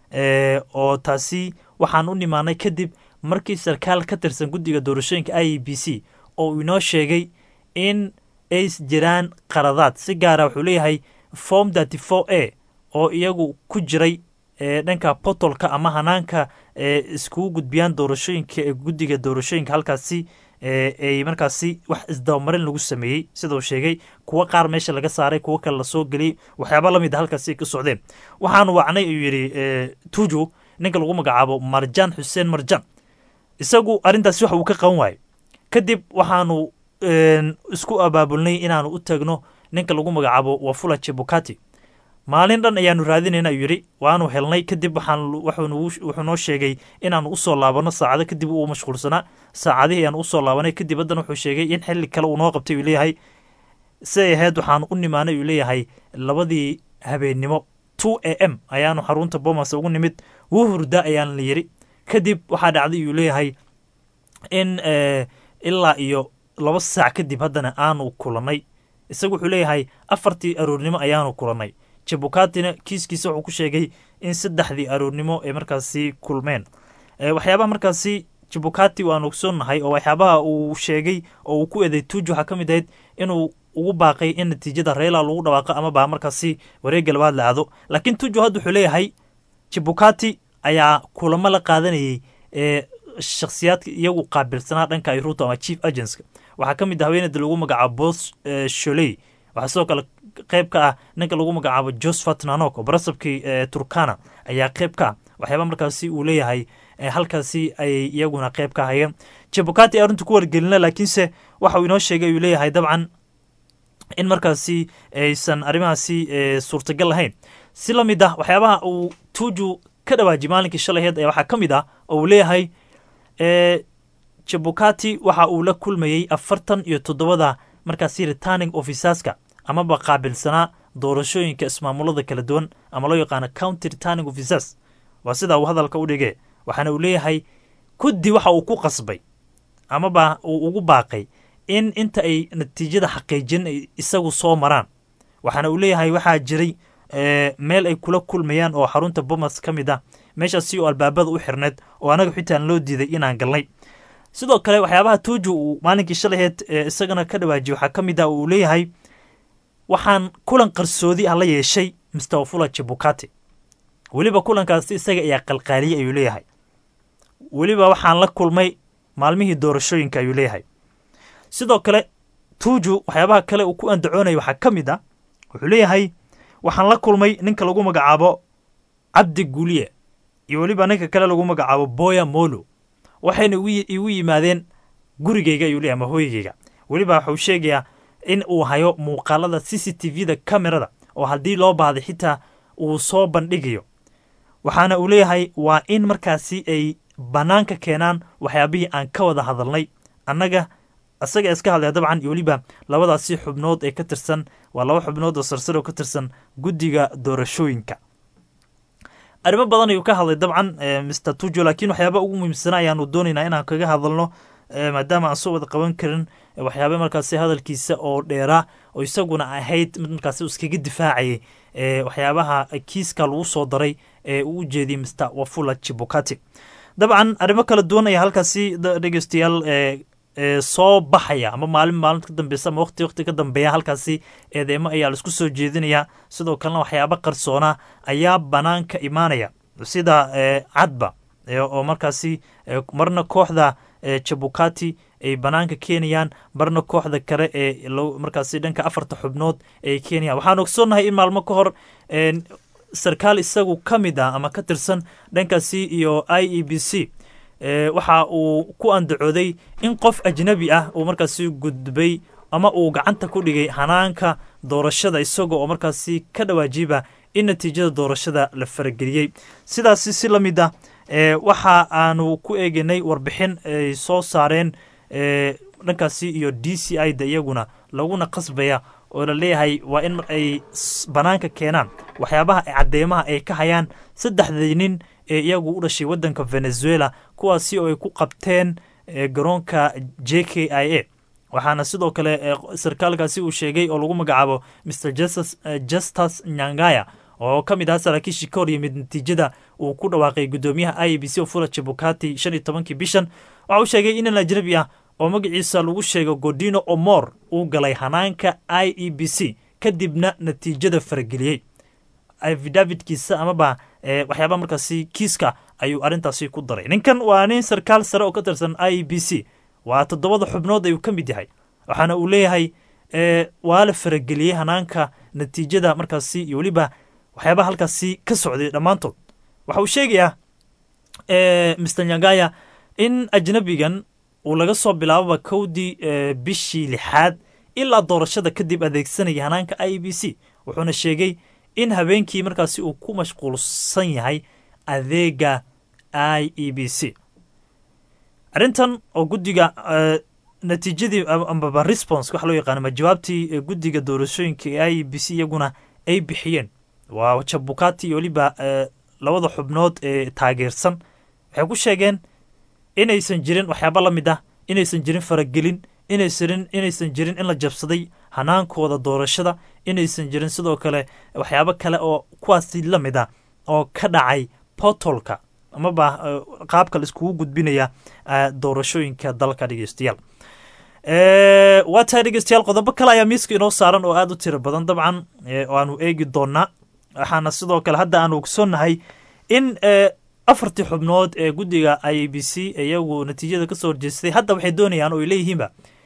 oo taasi waxaan u nimaanay kadib markii sarkaal ka tirsan guddiga doorashooyinka i e b c oo uu inoo sheegay in ay jiraan qaradaad si gaara wuxuu leeyahay form thirty four a oo iyagu ku jiray dhanka portolka ama hanaanka iskugu gudbiyaan doorashooyinka ee guddiga doorashooyinka halkaasi ay markaasi wax isdabamarin lagu sameeyey sida uu sheegay kuwo qaar meesha laga saaray kuwo kale lasoo geliyey waxyaaba lamid a halkaasi ay ka socdeen waxaanu wacnay uu yidhi tuju ninka lagu magacaabo marjaan xuseen marjaan isagu arrintaasi wax uu ka qaban waayo kadib waxaanu isku abaabulnay inaanu u tagno ninka lagu magacaabo wafula jibukati maalin dhan ayaanu raadinayna ayuu yidhi waanu helnay kadib wuxuu noo sheegay inaanu usoo laabano saacado kadib uu mashquulsanaa saacadihii ayaanu usoo laabanay kadib haddana wuxuu sheegay in xilli kale uu noo qabtay uu leeyahay siday ahayd waxaanu u nimaanay uu leeyahay labadii habeennimo two a m ayaanu xarunta bomas ugu nimid wuu hurda ayaan la yidhi kadib waxaa dhacday uu leeyahay in ilaa iyo laba saac kadib haddana aanu kulannay isagu wuxuu leeyahay afartii aroornimo ayaanu kulannay jabukatina kiiskiisa wuxuu ku sheegay in saddexdii aroornimo ay markaasi kulmeen waxyaabaha markaasi jabukati waanu ogsoonnahay oo waxyaabaha uu sheegay oo uu ku eeday tuuj waxaa ka mid ahayd inuu ugu baaqay in natiijada reela lagu dhawaaqo amaba markaasi wareegga labaad la aado laakiin tuuju hadda wuxuu leeyahay jabukati ayaa kulamo la qaadanayay ee shakhsiyaadka iyagu qaabilsanaa dhanka ruto ama chief agenska waxaa ka mid ah haweeneyda lagu magacaabo bos sholey waxaa sidoo kale qayb ka ah ninka lagu magacaabo josephat nanok oo barasabkii turkana ayaa qayb ka ah waxyaaba markaasi uu leeyahay halkaasi ayay iyaguna qayb ka hayeen jabukati arrintu ku wargelina laakiinse waxa uu inoo sheegay uu leeyahay dabcan in markaasi aysan arrimahaasi suurtagal lahayn si la mid ah waxyaabaha uu tuuju ka dhawaaji maalinkii shalaheed ee waxaa ka mid ah oo uu leeyahay jabukati waxa uu la kulmayey afartan iyo toddobada markaasi returning officerska amaba qaabilsanaa doorashooyinka ismaamulada kala duwan ama loo yaqaano county returning officers waa sidaa uu hadalka u dhige waxaana uu leeyahay kuddi waxa uu ku qasbay amaba uu ugu baaqay in inta ay natiijada xaqiijin ay isagu soo maraan waxaana uu leeyahay waxaa jiray meel ay kula kulmayaan oo xarunta bomas ka mid ah meeshaasi oo albaabada u xirneed oo anaga xitaan loo diiday inaan galnay sidoo kale waxyaabaha tuuju uu maalinkii shalaheed isagana ka dhawaajiyey waxaa ka mid ah uu leeyahay waxaan kulan qarsoodi ah la yeeshay mr wafula jabukati weliba kulankaasi isaga ayaa qalqaaliyey ayuu leeyahay weliba waxaan la kulmay maalmihii doorashooyinka ayuu leeyahay sidoo kale tuuju waxyaabaha kale uu ku andacoonaya waxaa ka mid ah wuxuu leeyahay waxaan la kulmay ninka lagu magacaabo cabdi guuliye iyo weliba ninka kale lagu magacaabo boya molo waxayna igu yimaadeen gurigeyga ayuu leeyahay ama hooygeyga weliba waxuu sheegayaa in uu hayo muuqaalada c c t v da camerada oo haddii loo baahday xitaa uu soo bandhigayo waxaana uu leeyahay waa in markaasi ay bannaanka keenaan waxyaabihii aan ka wada hadalnay annaga isaga iska hadlaya dabcan iyo weliba labadaasi xubnood ee ka tirsan waa laba xubnood oo sarsar oo ka tirsan guddiga doorashooyinka arrimo badan ayuu ka hadlay dabcan mr tujo laakiin waxyaaba ugu muhiimsana ayaanu doonaynaa inaan kaga hadalno maadaama aan soo wada qaban karin waxyaaba markaasi hadalkiisa oo dheeraa oo isaguna ahayd mid markaasi iskaga difaacayay waxyaabaha kiiska lagu soo daray ee uu ujeediyey mr wafula jibukati dabcan arrimo kala duwan ayaa halkaasi dhegeystayaal soo baxaya ama maalin maalinta ka dambeysa ama waqti waqti ka dambeeya halkaasi eedeemo ayaa laisku soo jeedinaya sidoo kalena waxyaaba qarsoona ayaa banaanka imaanaya sida cadba oo markaasi marna kooxda jabukati ay banaanka keenayaan marna kooxda kale ee markaasi dhanka afarta xubnood ay keenayaan waxaan ogsoonnahay in maalmo ka hor sarkaal isagu ka mid ah ama ka tirsan dhankaasi iyo i e b c waxa uu ku andacooday in qof ajnabi ah uu markaasi gudbay ama uu gacanta ku dhigay hanaanka doorashada isaga oo markaasi ka dhawaajiba in natiijada doorashada la farageliyey sidaasi si la mid ah waxa aanu ku eeganay warbixin ay soo saareen dhankaasi iyo d c i da iyaguna laguna qasbaya oo la leeyahay waa in ay banaanka keenaan waxyaabaha cadeymaha ay ka hayaan saddexdii nin ee iyagu u dhashay waddanka venezuela kuwaasi oo ay ku qabteen garoonka j k i a waxaana sidoo kale sarkaalkaasi uu sheegay oo lagu magacaabo mr justus nyangaya oo ka mid aha saraakiishii ka hor yimid natiijada uu ku dhawaaqay guddoomiyaha i b c ofula jabukati shan iyo tobankii bishan waxa uu sheegay inan ajnabi ah oo magaciisa lagu sheego godino omor uu galay hanaanka i e b c kadibna natiijada farageliyey afidavidkiisa amaba waxyaaba markaasi kiiska ayuu arrintaasi ku daray ninkan waa nin sarkaal sare oo ka tirsan i e b c waa toddobada xubnood ayuu ka mid yahay waxaana uu leeyahay waa la farageliyey hanaanka natiijada markaasi iyo weliba waxyaabaha halkaasi ka socday dhammaantood waxa uu sheegayaa mr nyangaya in ajnabigan uu laga soo bilaababa kowdii bishii lixaad ilaa doorashada kadib adeegsanaya hanaanka i b c wuxuuna sheegay in habeenkii markaasi uu ku mashquulsan yahay adeega i e b c arrintan oo guddiga natiijadii ambaba response waxa loo yaqaana ma jawaabtii guddiga doorashooyinka ee i e b c iyaguna ay bixiyeen waa jabukati iyo weliba labada xubnood ee taageersan waxay ku sheegeen inaysan jirin waxyaaba la mid ah inaysan jirin faragelin inaysan inaysan jirin in la jabsaday hanaankooda doorashada inaysan jirin sidoo kale waxyaabo kale oo kuwaasi la mid ah oo ka dhacay portolka amaba qaabka la iskugu gudbinaya doorashooyinka dalka dhegeystayaal waa tahay dhegeystayaal qodobo kale ayaa miiska inoo saaran oo aada u tiro badan dabcan oo aanu eegi doonaa waxaana sidoo kale hadda aanu ogsoonnahay in afartii xubnood ee guddiga i b c iyagu natiijada kasoo horjeestay hadda waxay doonayaan oo ay leeyihiinba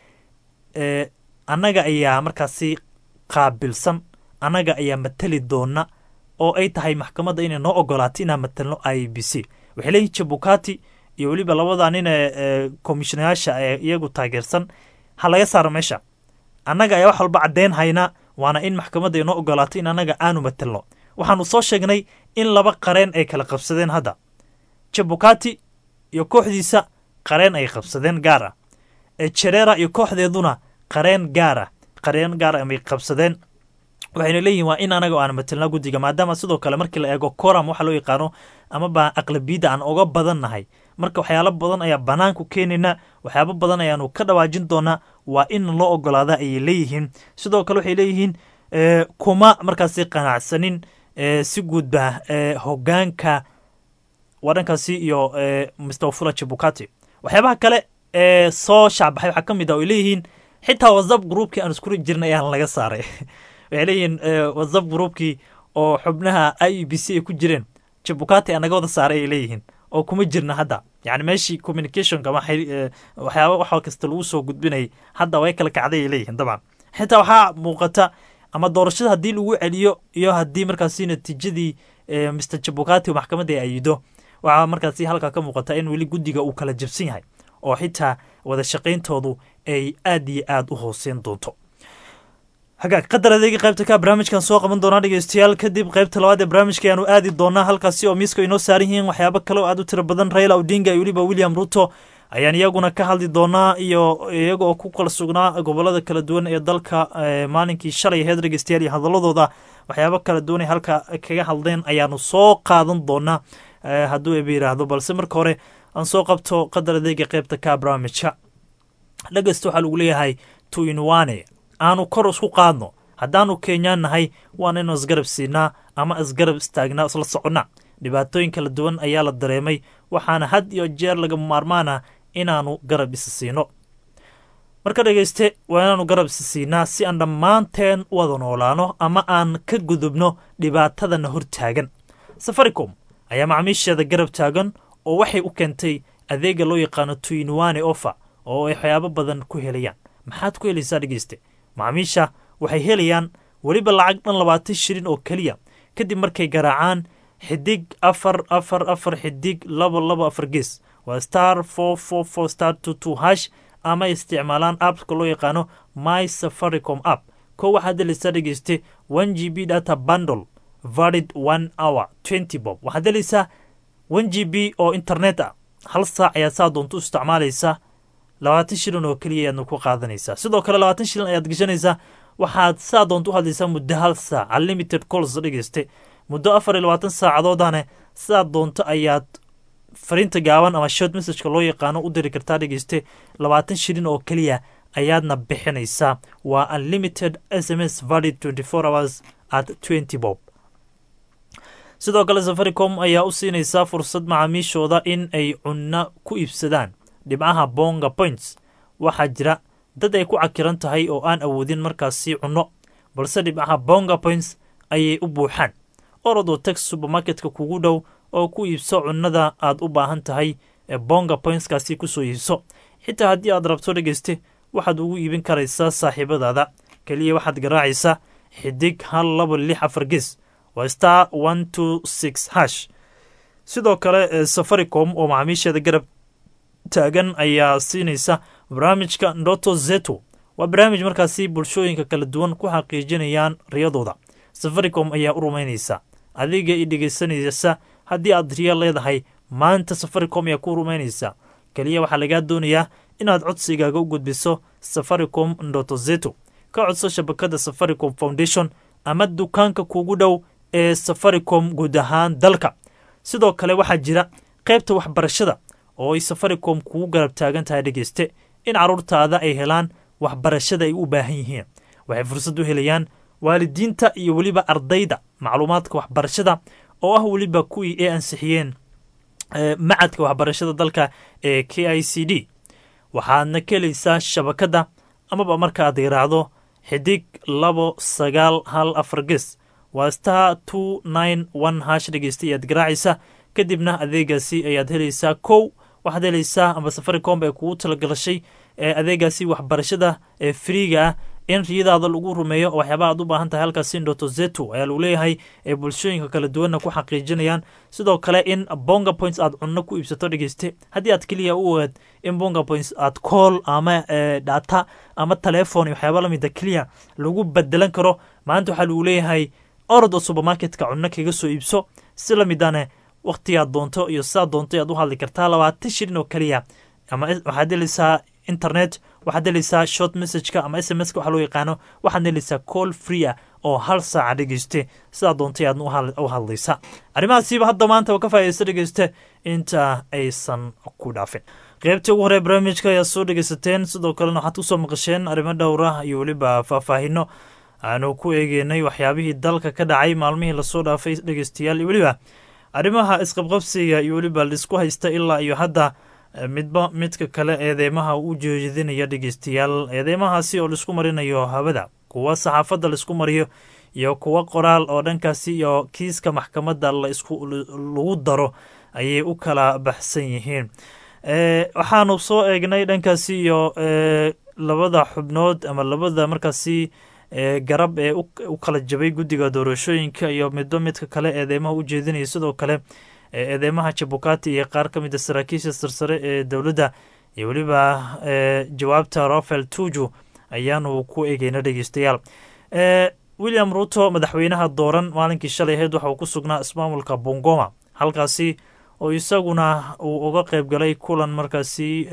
annaga ayaa markaasi qaabilsan annaga ayaa matali doona oo ay tahay maxkamadda inay noo ogolaato inaan matalno i b c waxay leeyihin jabukati iyo weliba labada nin ee komishinayaasha ee iyagu taageersan ha laga saaro meesha annaga ayaa wax walba caddeyn hayna waana in maxkamadda ay noo ogolaato in annaga aanu matalno waxaanu soo sheegnay in laba qareen ay kala qabsadeen hadda jabukati iyo kooxdiisa qareen ay qabsadeen gaar ah jerera iyo kooxdeeduna qareen gaar ah qareen gaar amay qabsadeen waxayna leeyihin waa in anaga aan matalnaa guddiga maadaama sidoo kale markii la eego coram waxa loo yaqaano amaba aqlabiyadda aan oga badan nahay marka waxyaalo badan ayaa banaanku keenayna waxyaabo badan ayaanu ka dhawaajin doonaa waa in loo ogolaada ayay leeyihiin sidoo kale waxay leeyihiin kuma markaasi qanacsanin si guudba hogaanka wadhankaasi iyo mr fula jabukati waxyaabaha kale ee soo shacbaxay waxaa ka mid ah oy leeyihiin xitaa whatsapp groupkii aan iskuri jirnay ayaan laga saaray waxay leeyihiin whatsapp groupkii oo xubnaha i e b c ay ku jireen jabukati aa naga wada saaray ay leeyihiin oo kuma jirna hadda yani meeshii communicationka waxyaaba wax kasta lagu soo gudbinayay hadda way kala kacday ay leeyihiin dabcan xitaa waxaa muuqata ama doorashada haddii lagu celiyo iyo haddii markaasi natiijadii mr jabukati maxkamadda ay ayido waxaa markaasi halkaa ka muuqata in weli guddiga uu kala jabsan yahay oo xitaa wada shaqayntoodu ay aad iyo aad u hooseyn doonto hagaag qadar adeegi qaybta ka barnaamijkan soo qaban doonaa dhegeystayaal kadib qaybta labaad ee barnaamijka ayaanu aadi doonaa halkaasi oo miiska inoo saaran yihiin waxyaabo kale oo aad u tiro badan raila odinga iyo weliba william ruto ayaan iyaguna ka hadli doonaa iyo iyaga oo ku kala sugnaa gobolada kala duwan ee dalka maalinkii shalay aheyd dhegeystayaal iyo hadaladooda waxyaabo kala duwan ay halka kaga hadleen ayaanu soo qaadan doonaa hadduu eba yidhaahdo balse marka hore aan soo qabto qadar adeega qaybta ka barnaamijka dhegeysta waxaa lagu leeyahay tuinwane aanu kor isku qaadno haddaanu kenyaan nahay waan inu isgarab siinaa ama isgarab istaagnaa isla soconnaa dhibaatooyin kala duwan ayaa la dareemay waxaana had iyo jeer laga maarmaana inaanu garab isa siino marka dhegeyste waa inaanu garab isa siinaa si aan dhammaanteen u wada noolaano ama aan ka gudubno dhibaatadana hor taagan safaricom ayaa macmiisheeda garab taagan oo waxay u keentay adeega loo yaqaano tuinwane offer oo ay waxyaabo badan ku helayaan maxaad ku helaysaa dhegeyste macmiisha waxay helayaan weliba lacag dhan labaatan shilin oo keliya kadib markay garaacaan xidig afar afar afar xidig labo labo afar gees waa star four four four star two two hash ama ay isticmaalaan appka loo yaqaano my safaricom app kow waxaad helaysaa dhegeyste one g b data bundle valid one hour twenty bob waxaad helaysaa one g b oo internet ah hal saac ayaad saa doonto u isticmaalaysaa labaatan shilin oo keliya ayaadna ku qaadanaysaa sidoo kale labaatan shilin ayaad gashanaysaa waxaad saa doonto u hadlaysaa muddo hal saac unlimited calls dhegeyste muddo afar iyo labaatan saacadoodane sidaa doonto ayaad fariinta gaaban ama short messageka loo yaqaano u diri kartaa dhegeyste labaatan shilin oo keliya ayaadna bixinaysaa waa unlimited s m s valid twenty four hours at twenty bob sidoo kale safaricom ayaa u siinaysaa fursad macaamiishooda in ay cunno ku iibsadaan dhibcaha bonga points waxaa jira dad ay ku cakiran tahay oo aan awoodin markaasi cunno balse dhibcaha bonga points ayay u buuxaan orodoo tex supermarketka kugu dhow oo ku iibso cunnada aad u baahan tahay ee bonga pointskaasi kusoo iibso xitaa haddii aad rabto dhegeyste waxaad ugu iibin karaysaa saaxiibadaada keliya waxaad garaacaysaa xidig hal laba lix afar ges waa star one two six hash sidoo kale safaricom oo macaamiisheeda garab taagan ayaa siinaysa barnaamijka ndoto zeto waa barnaamij markaasi bulshooyinka kala duwan ku xaqiijinayaan riyadooda safaricom ayaa u rumaynaysa adiga i dhegeysanaysa haddii aad riya leedahay maanta safaricom ayaa ku rumaynaysa keliya waxaa lagaa doonayaa inaad codsigaaga u gudbiso safaricom ndoto zeto ka codso shabakada safaricom foundation ama dukaanka kugu dhow ee safaricom guud ahaan dalka sidoo kale waxaa jira qaybta waxbarashada oo ay safaricom kugu garab taagan tahay dhegeyste in carruurtaada ay helaan waxbarashada ay u baahan yihiin waxay fursad u helayaan waalidiinta iyo weliba ardayda macluumaadka waxbarashada oo ah weliba kuwii ay ansixiyeen macadka waxbarashada dalka ee k i c d waxaadna ka helaysaa shabakadda amaba markaaad yaraahdo xidig labo sagaal hal afar ges waa star two nine one hash dhegeysta ayaad garaacaysa kadibna adeegaasi ayaad helaysaa kow waxaad helaysaa amba safaricom ee kugu talagalashay ee adeegaasi waxbarashada ee friiga ah in riyadaada lagu rumeeyo oo waxyaaba aad u baahan tahay halkaasi ndoto zeto ayaa lagu leeyahay ee bulshooyinka kala duwanna ku xaqiijinayaan sidoo kale in bonga points aad cunno ku iibsato dhegeyste haddii aad keliya u ogaad in bonga points aad call ama data ama telefon iyo waxyaaba lamida keliya lagu bedelan karo maanta waxaa lagu leeyahay orod oo supermarketka cunno kaga soo iibso si lamidane wakhtigaad doonto iyo sidaad doonto ayaad u hadli kartaa labaatan shilin oo keliya ama waxaad helaysaa internet waxaad helaysaa short messageka ama s m s ka waxa loo yaqaano waxaad helaysaa call free ah oo hal saaca dhegeyste sidaa doontay aadna u hadlaysa arrimahaasiiba hadda maanta ka faa'idaysta dhegeyste inta aysan ku dhaafin qaybtii ugu horee barnaamijka ayaad soo dhegeysateen sidoo kalena waxaad kusoo maqasheen arrimo dhowra iyo weliba faahfaahino aanu ku eegeynay waxyaabihii dalka ka dhacay maalmihii lasoo dhaafay dhegeystayaal iyo weliba arrimaha isqabqabsiga iyo weliba laisku haysta ilaa iyo hadda midba midka kale eedeymaha u jeedinaya dhegeystayaal eedeymahaasi oo laisku marinayo hawada kuwa saxaafadda laisku mariyo iyo kuwa qoraal oo dhankaasi iyo kiiska maxkamadda lagu daro ayay u kala baxsan yihiin waxaanu soo eegnay dhankaasi iyo labada xubnood ama labada markaasi garab ee u kala jabay guddiga doorashooyinka iyo midba midka kale eedeymaha u jeedinaya sidoo kale eedeymaha jabukati iyo qaar ka mida saraakiisha sarsare ee dowladda iyo weliba jawaabta rafael tuju ayaanu ku eegeyna dhegeystayaal william ruto madaxweynaha dooran maalinkii shalay ahayd waxa uu ku sugnaa ismaamulka bongoma halkaasi oo isaguna uu uga qeyb galay kulan markaasi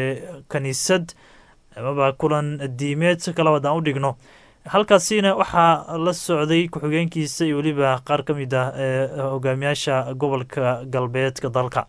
kaniisad amaba kulan diimeed si kale haddaan u dhigno halkaasina waxaa la socday ku-xigeenkiisa iyo weliba qaar ka mid ah hogaamiyaasha gobolka galbeedka dalka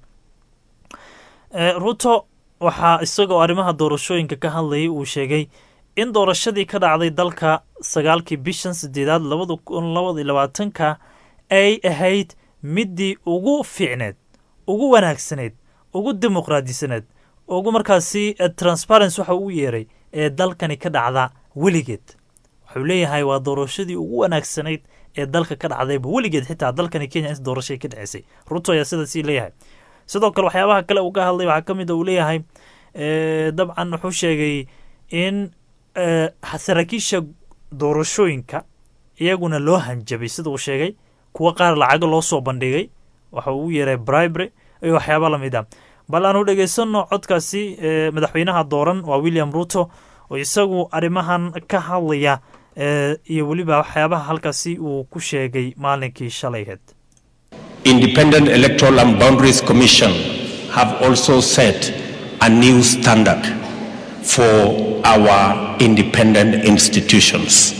ruto waxaa isagoo arrimaha doorashooyinka ka hadlayay uu sheegay in doorashadii ka dhacday dalka sagaalkii bishan sideedaad labada kun labada iyo labaatanka ay ahayd midii ugu fiicneed ugu wanaagsaneyd ugu dimuqraadisaneed ugu markaasi transparency waxa uu yeeray ee dalkani ka dhacda weligeed wuxuu leeyahay waa doorashadii ugu wanaagsanayd ee dalka ka dhacdayba weligeed xitaa dalkani kenya in doorashay ka dhaceysay ruto ayaa sidaasii leeyahay sidoo kale waxyaabaha kale uu ka hadlay waxaa ka mid a uu leeyahay dabcan wuxuu sheegay in saraakiisha doorashooyinka iyaguna loo hanjabay sida uu sheegay kuwo qaar lacago loo soo bandhigay waxa uu yeeray bribery iyo waxyaaba lamid a bal aanu dhegaysanno codkaasi madaxweynaha dooran waa william ruto oo isagu arrimahan ka hadlaya iyo weliba waxyaabaha halkaasi uu ku sheegay maalinkii shalayheed Independent Electoral and Boundaries Commission have also set a new standard for our independent institutions.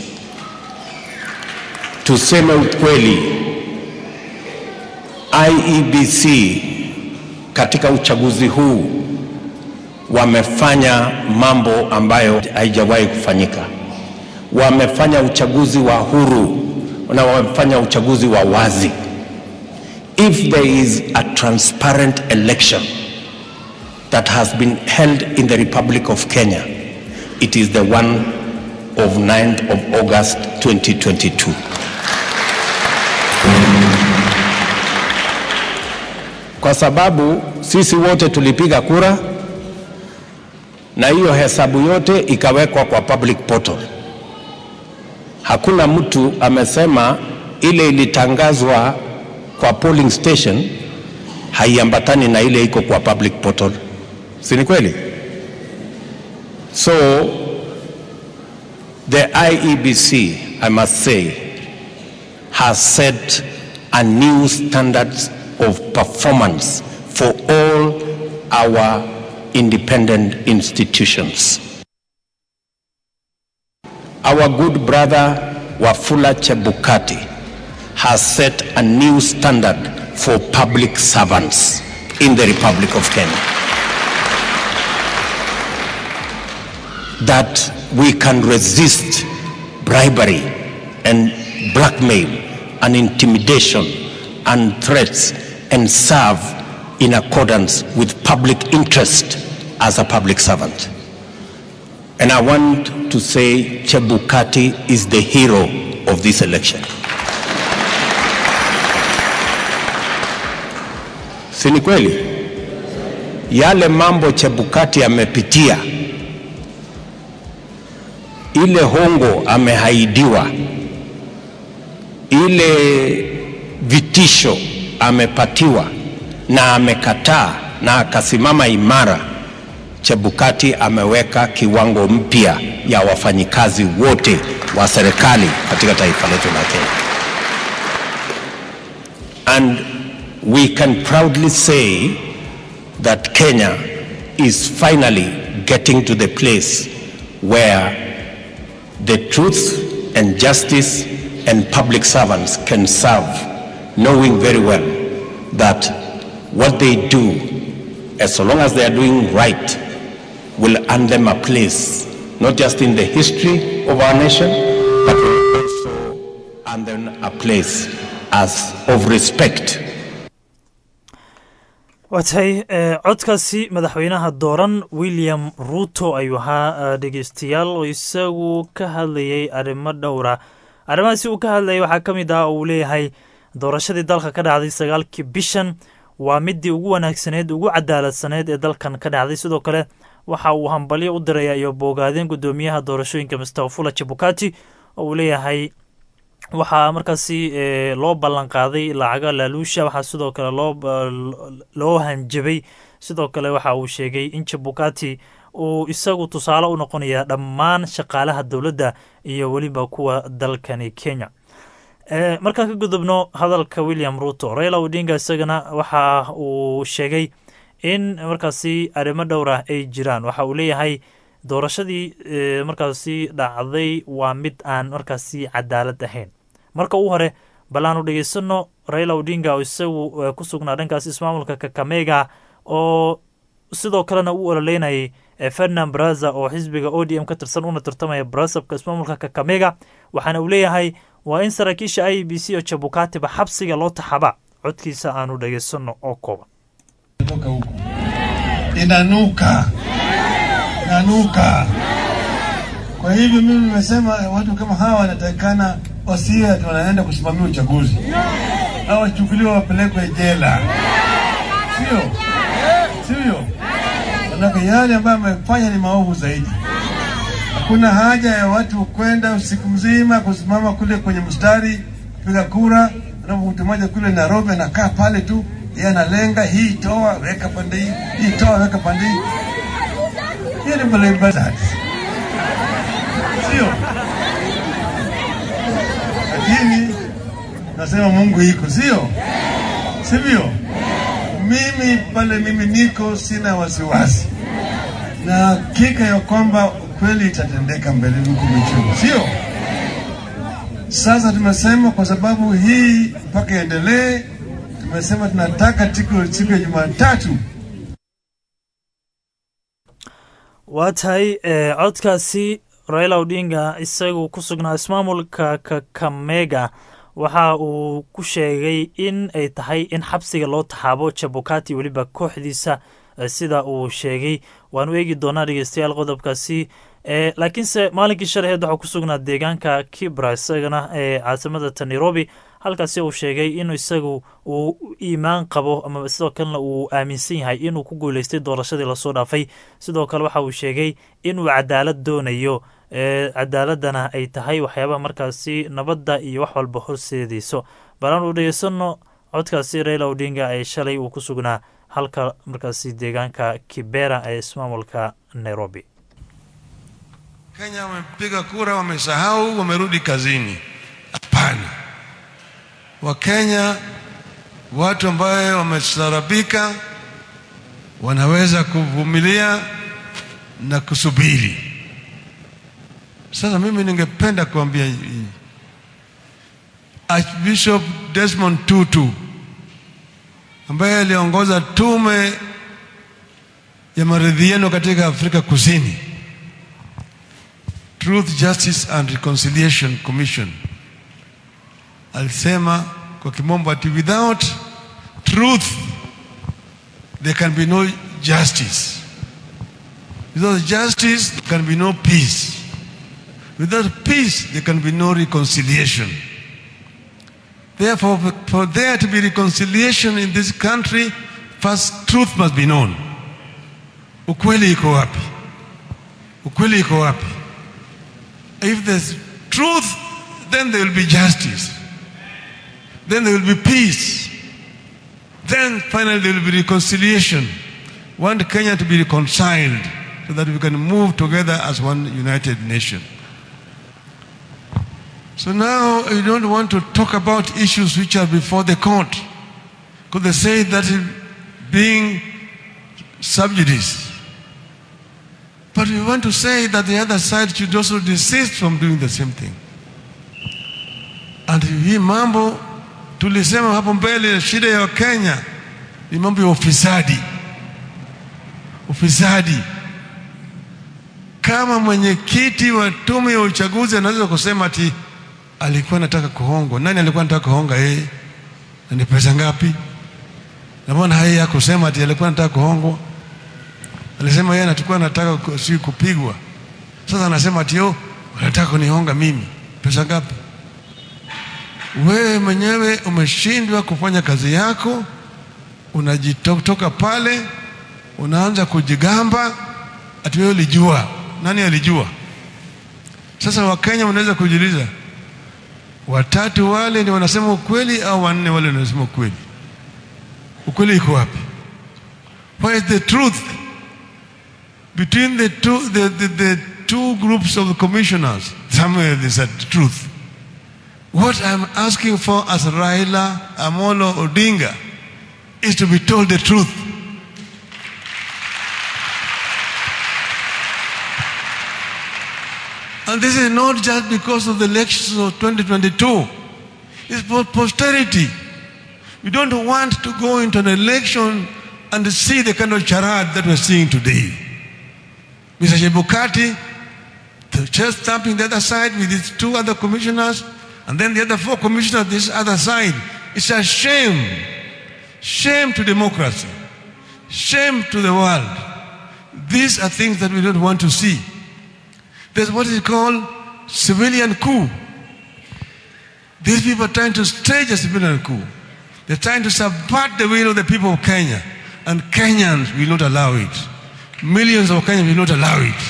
Tuseme ukweli, IEBC katika uchaguzi huu wamefanya mambo ambayo haijawahi kufanyika. Wamefanya uchaguzi wa huru na wamefanya uchaguzi wa wazi. If there is a transparent election that has been held in the Republic of Kenya, it is the one of 9th of August 2022. Kwa sababu sisi wote tulipiga kura na hiyo hesabu yote ikawekwa kwa public portal. Hakuna mtu amesema ile ilitangazwa kwa polling station haiambatani na ile iko kwa public portal, si ni kweli? So the IEBC, I must say, has set a new standards of performance for all our independent institutions. Our good brother Wafula Chebukati has set a new standard for public servants in the Republic of Kenya. That we can resist bribery and blackmail and intimidation and threats and serve in accordance with public interest as a public servant. And I want to say Chebukati is the hero of this election. Si ni kweli? Yale mambo Chebukati amepitia, ile hongo amehaidiwa, ile vitisho amepatiwa na amekataa na akasimama imara. Chebukati ameweka kiwango mpya ya wafanyikazi wote wa serikali katika taifa letu la Kenya. And we can proudly say that Kenya is finally getting to the place where the truth and justice and public servants can serve, knowing very well that what they do, as long as they are doing right, will earn them a place, not just in the history of our nation, but will also earn them a place as of respect waa tahay codkaasi madaxweynaha dooran william ruto ayuu ahaa dhegeystayaal oo isagu ka hadlayay arrimo dhowra arrimahaasi uu ka hadlayay waxaa ka mid ah oo uu leeyahay doorashadii dalka ka dhacday sagaalkii bishan waa midii ugu wanaagsaneed ugu cadaaladsaneed ee dalkan ka dhacday sidoo kale waxa uu hambalyo u diraya iyo boogaadeen guddoomiyaha doorashooyinka mister fula chebukati oo uu leeyahay waxaa markaasi loo ballan qaaday lacaga laaluusha waxaa sidoo kale loo loo hanjabay sidoo kale waxa uu sheegay in jabukati uu isagu tusaale u noqonaya dhammaan shaqaalaha dowladda iyo weliba kuwa dalkani kenya markaan ka gudubno hadalka william ruto raila odinga isagana waxa uu sheegay in markaasi arrimo dhowr ah ay jiraan waxa uu leeyahay doorashadii markaasi dhacday waa mid aan markaasi cadaalad ahayn marka uu hore bal aanu dhegeysano raila odinga oo isagu ku sugnaa dhankaas ismaamulka kakamega oo sidoo kalena u ololeynayay ferdinand braza oo xisbiga o d m ka tirsan una tartamaya brasabka ismaamulka kakamega waxaana uu leeyahay waa in saraakiisha i b c oo jabukatiba xabsiga loo taxaba codkiisa aanu dhegeysano oo kooban inanuka inanuka. Kwa hivyo mimi nimesema watu kama hawa wanatakikana wasiwe ati wanaenda kusimamia uchaguzi, au wachukuliwe wapelekwe jela, sio sio? Manake yale ambayo amefanya ni maovu zaidi. Hakuna haja ya watu kwenda usiku mzima kusimama kule kwenye mstari kupiga kura, alafu mtu mmoja kule Nairobi anakaa pale tu, yeye analenga hii toa weka pande hii, hii toa weka pande hii. Hiyo ni mlembazati, sio? Lakini nasema Mungu iko, sio sivyo? Mimi pale mimi niko, sina wasiwasi na hakika ya kwamba kweli itatendeka mbeleni huku michuni, sio? Sasa tumesema kwa sababu hii mpaka iendelee, tumesema tunataka siku siku ya Jumatatu waa tahay eh, codkaasi raila odinga isagu ku sugnaa ismaamulka kakamega waxa uu ku sheegay in ay tahay in xabsiga loo taxaabo jabukati weliba kooxdiisa eh, sida uu sheegay waanu eegi doonaa dhegeystayaal qodobkaasi eh, laakiinse maalinkii shalaheed waxaa ku sugnaa deegaanka kibra isagana ee caasimada ta nairobi halkaasi uu sheegay in isagu uu iimaan qabo ama sidoo kalena uu aaminsan yahay inuu ku guuleystay doorashadii lasoo dhaafay sidoo kale waxa uu sheegay inuu cadaalad doonayo ee cadaaladana ay tahay waxyaabaha markaasi nabadda iyo wax walba horseedayso balaan uu dhegeysano codkaasi raila odinga ee shalay uu ku sugnaa halka markaasi deegaanka kibera ee ismaamulka nairobi Kenya wamepiga kura, wamesahau, wamerudi kazini. Hapana, Wakenya watu ambayo wamestarabika wanaweza kuvumilia na kusubiri. Sasa mimi ningependa kuambia hii. Archbishop Desmond Tutu ambaye aliongoza tume ya maridhiano katika Afrika Kusini Truth, Justice and Reconciliation Commission alisema kwa kimombo ati without truth there can be no justice. Without justice there can be no peace. Without peace there can be no reconciliation. Therefore, for- for there to be reconciliation in this country, first truth must be known. Ukweli iko wapi? Ukweli iko wapi? If there's truth, then there will be justice. Then there will be peace. Then finally there will be reconciliation. Want Kenya to be reconciled so that we can move together as one united nation. So now you don't want to talk about issues which are before the court. Because they say that is being subjudice. But we want to say that the other side should also desist from doing the same thing. And hii mambo tulisema hapo mbele, shida ya Kenya ni mambo ya ufisadi. Ufisadi. Kama mwenyekiti wa tume ya uchaguzi anaweza kusema ati alikuwa anataka kuhongwa, nani alikuwa anataka kuhonga yeye? Na ni pesa ngapi? Na mbona yeye hakusema ati alikuwa anataka kuhongwa? alisema yeye anatakuwa anataka ku- si kupigwa. Sasa anasema ati oh, unataka kunihonga mimi, pesa ngapi? Wewe mwenyewe umeshindwa kufanya kazi yako, unajitoka pale, unaanza kujigamba ati wewe ulijua. Nani alijua? Sasa Wakenya wanaweza kujiuliza, watatu wale ndio wanasema ukweli au wanne wale ndio wanasema ukweli? Ukweli iko wapi? Where is the truth? between the two, the, the, the two groups of commissioners, somewhere there's a truth. What I'm asking for as Raila Amolo Odinga is to be told the truth. And this is not just because of the elections of 2022. It's for posterity. We don't want to go into an election and see the kind of charade that we're seeing today. Mr. Shebukati, the chest stamping the other side with his two other commissioners, and then the other four commissioners this other side. It's a shame. Shame to democracy. Shame to the world. These are things that we don't want to see. There's what is called civilian coup. These people are trying to stage a civilian coup. They're trying to subvert the will of the people of Kenya. And Kenyans will not allow it. Millions of Kenyans will not allow it.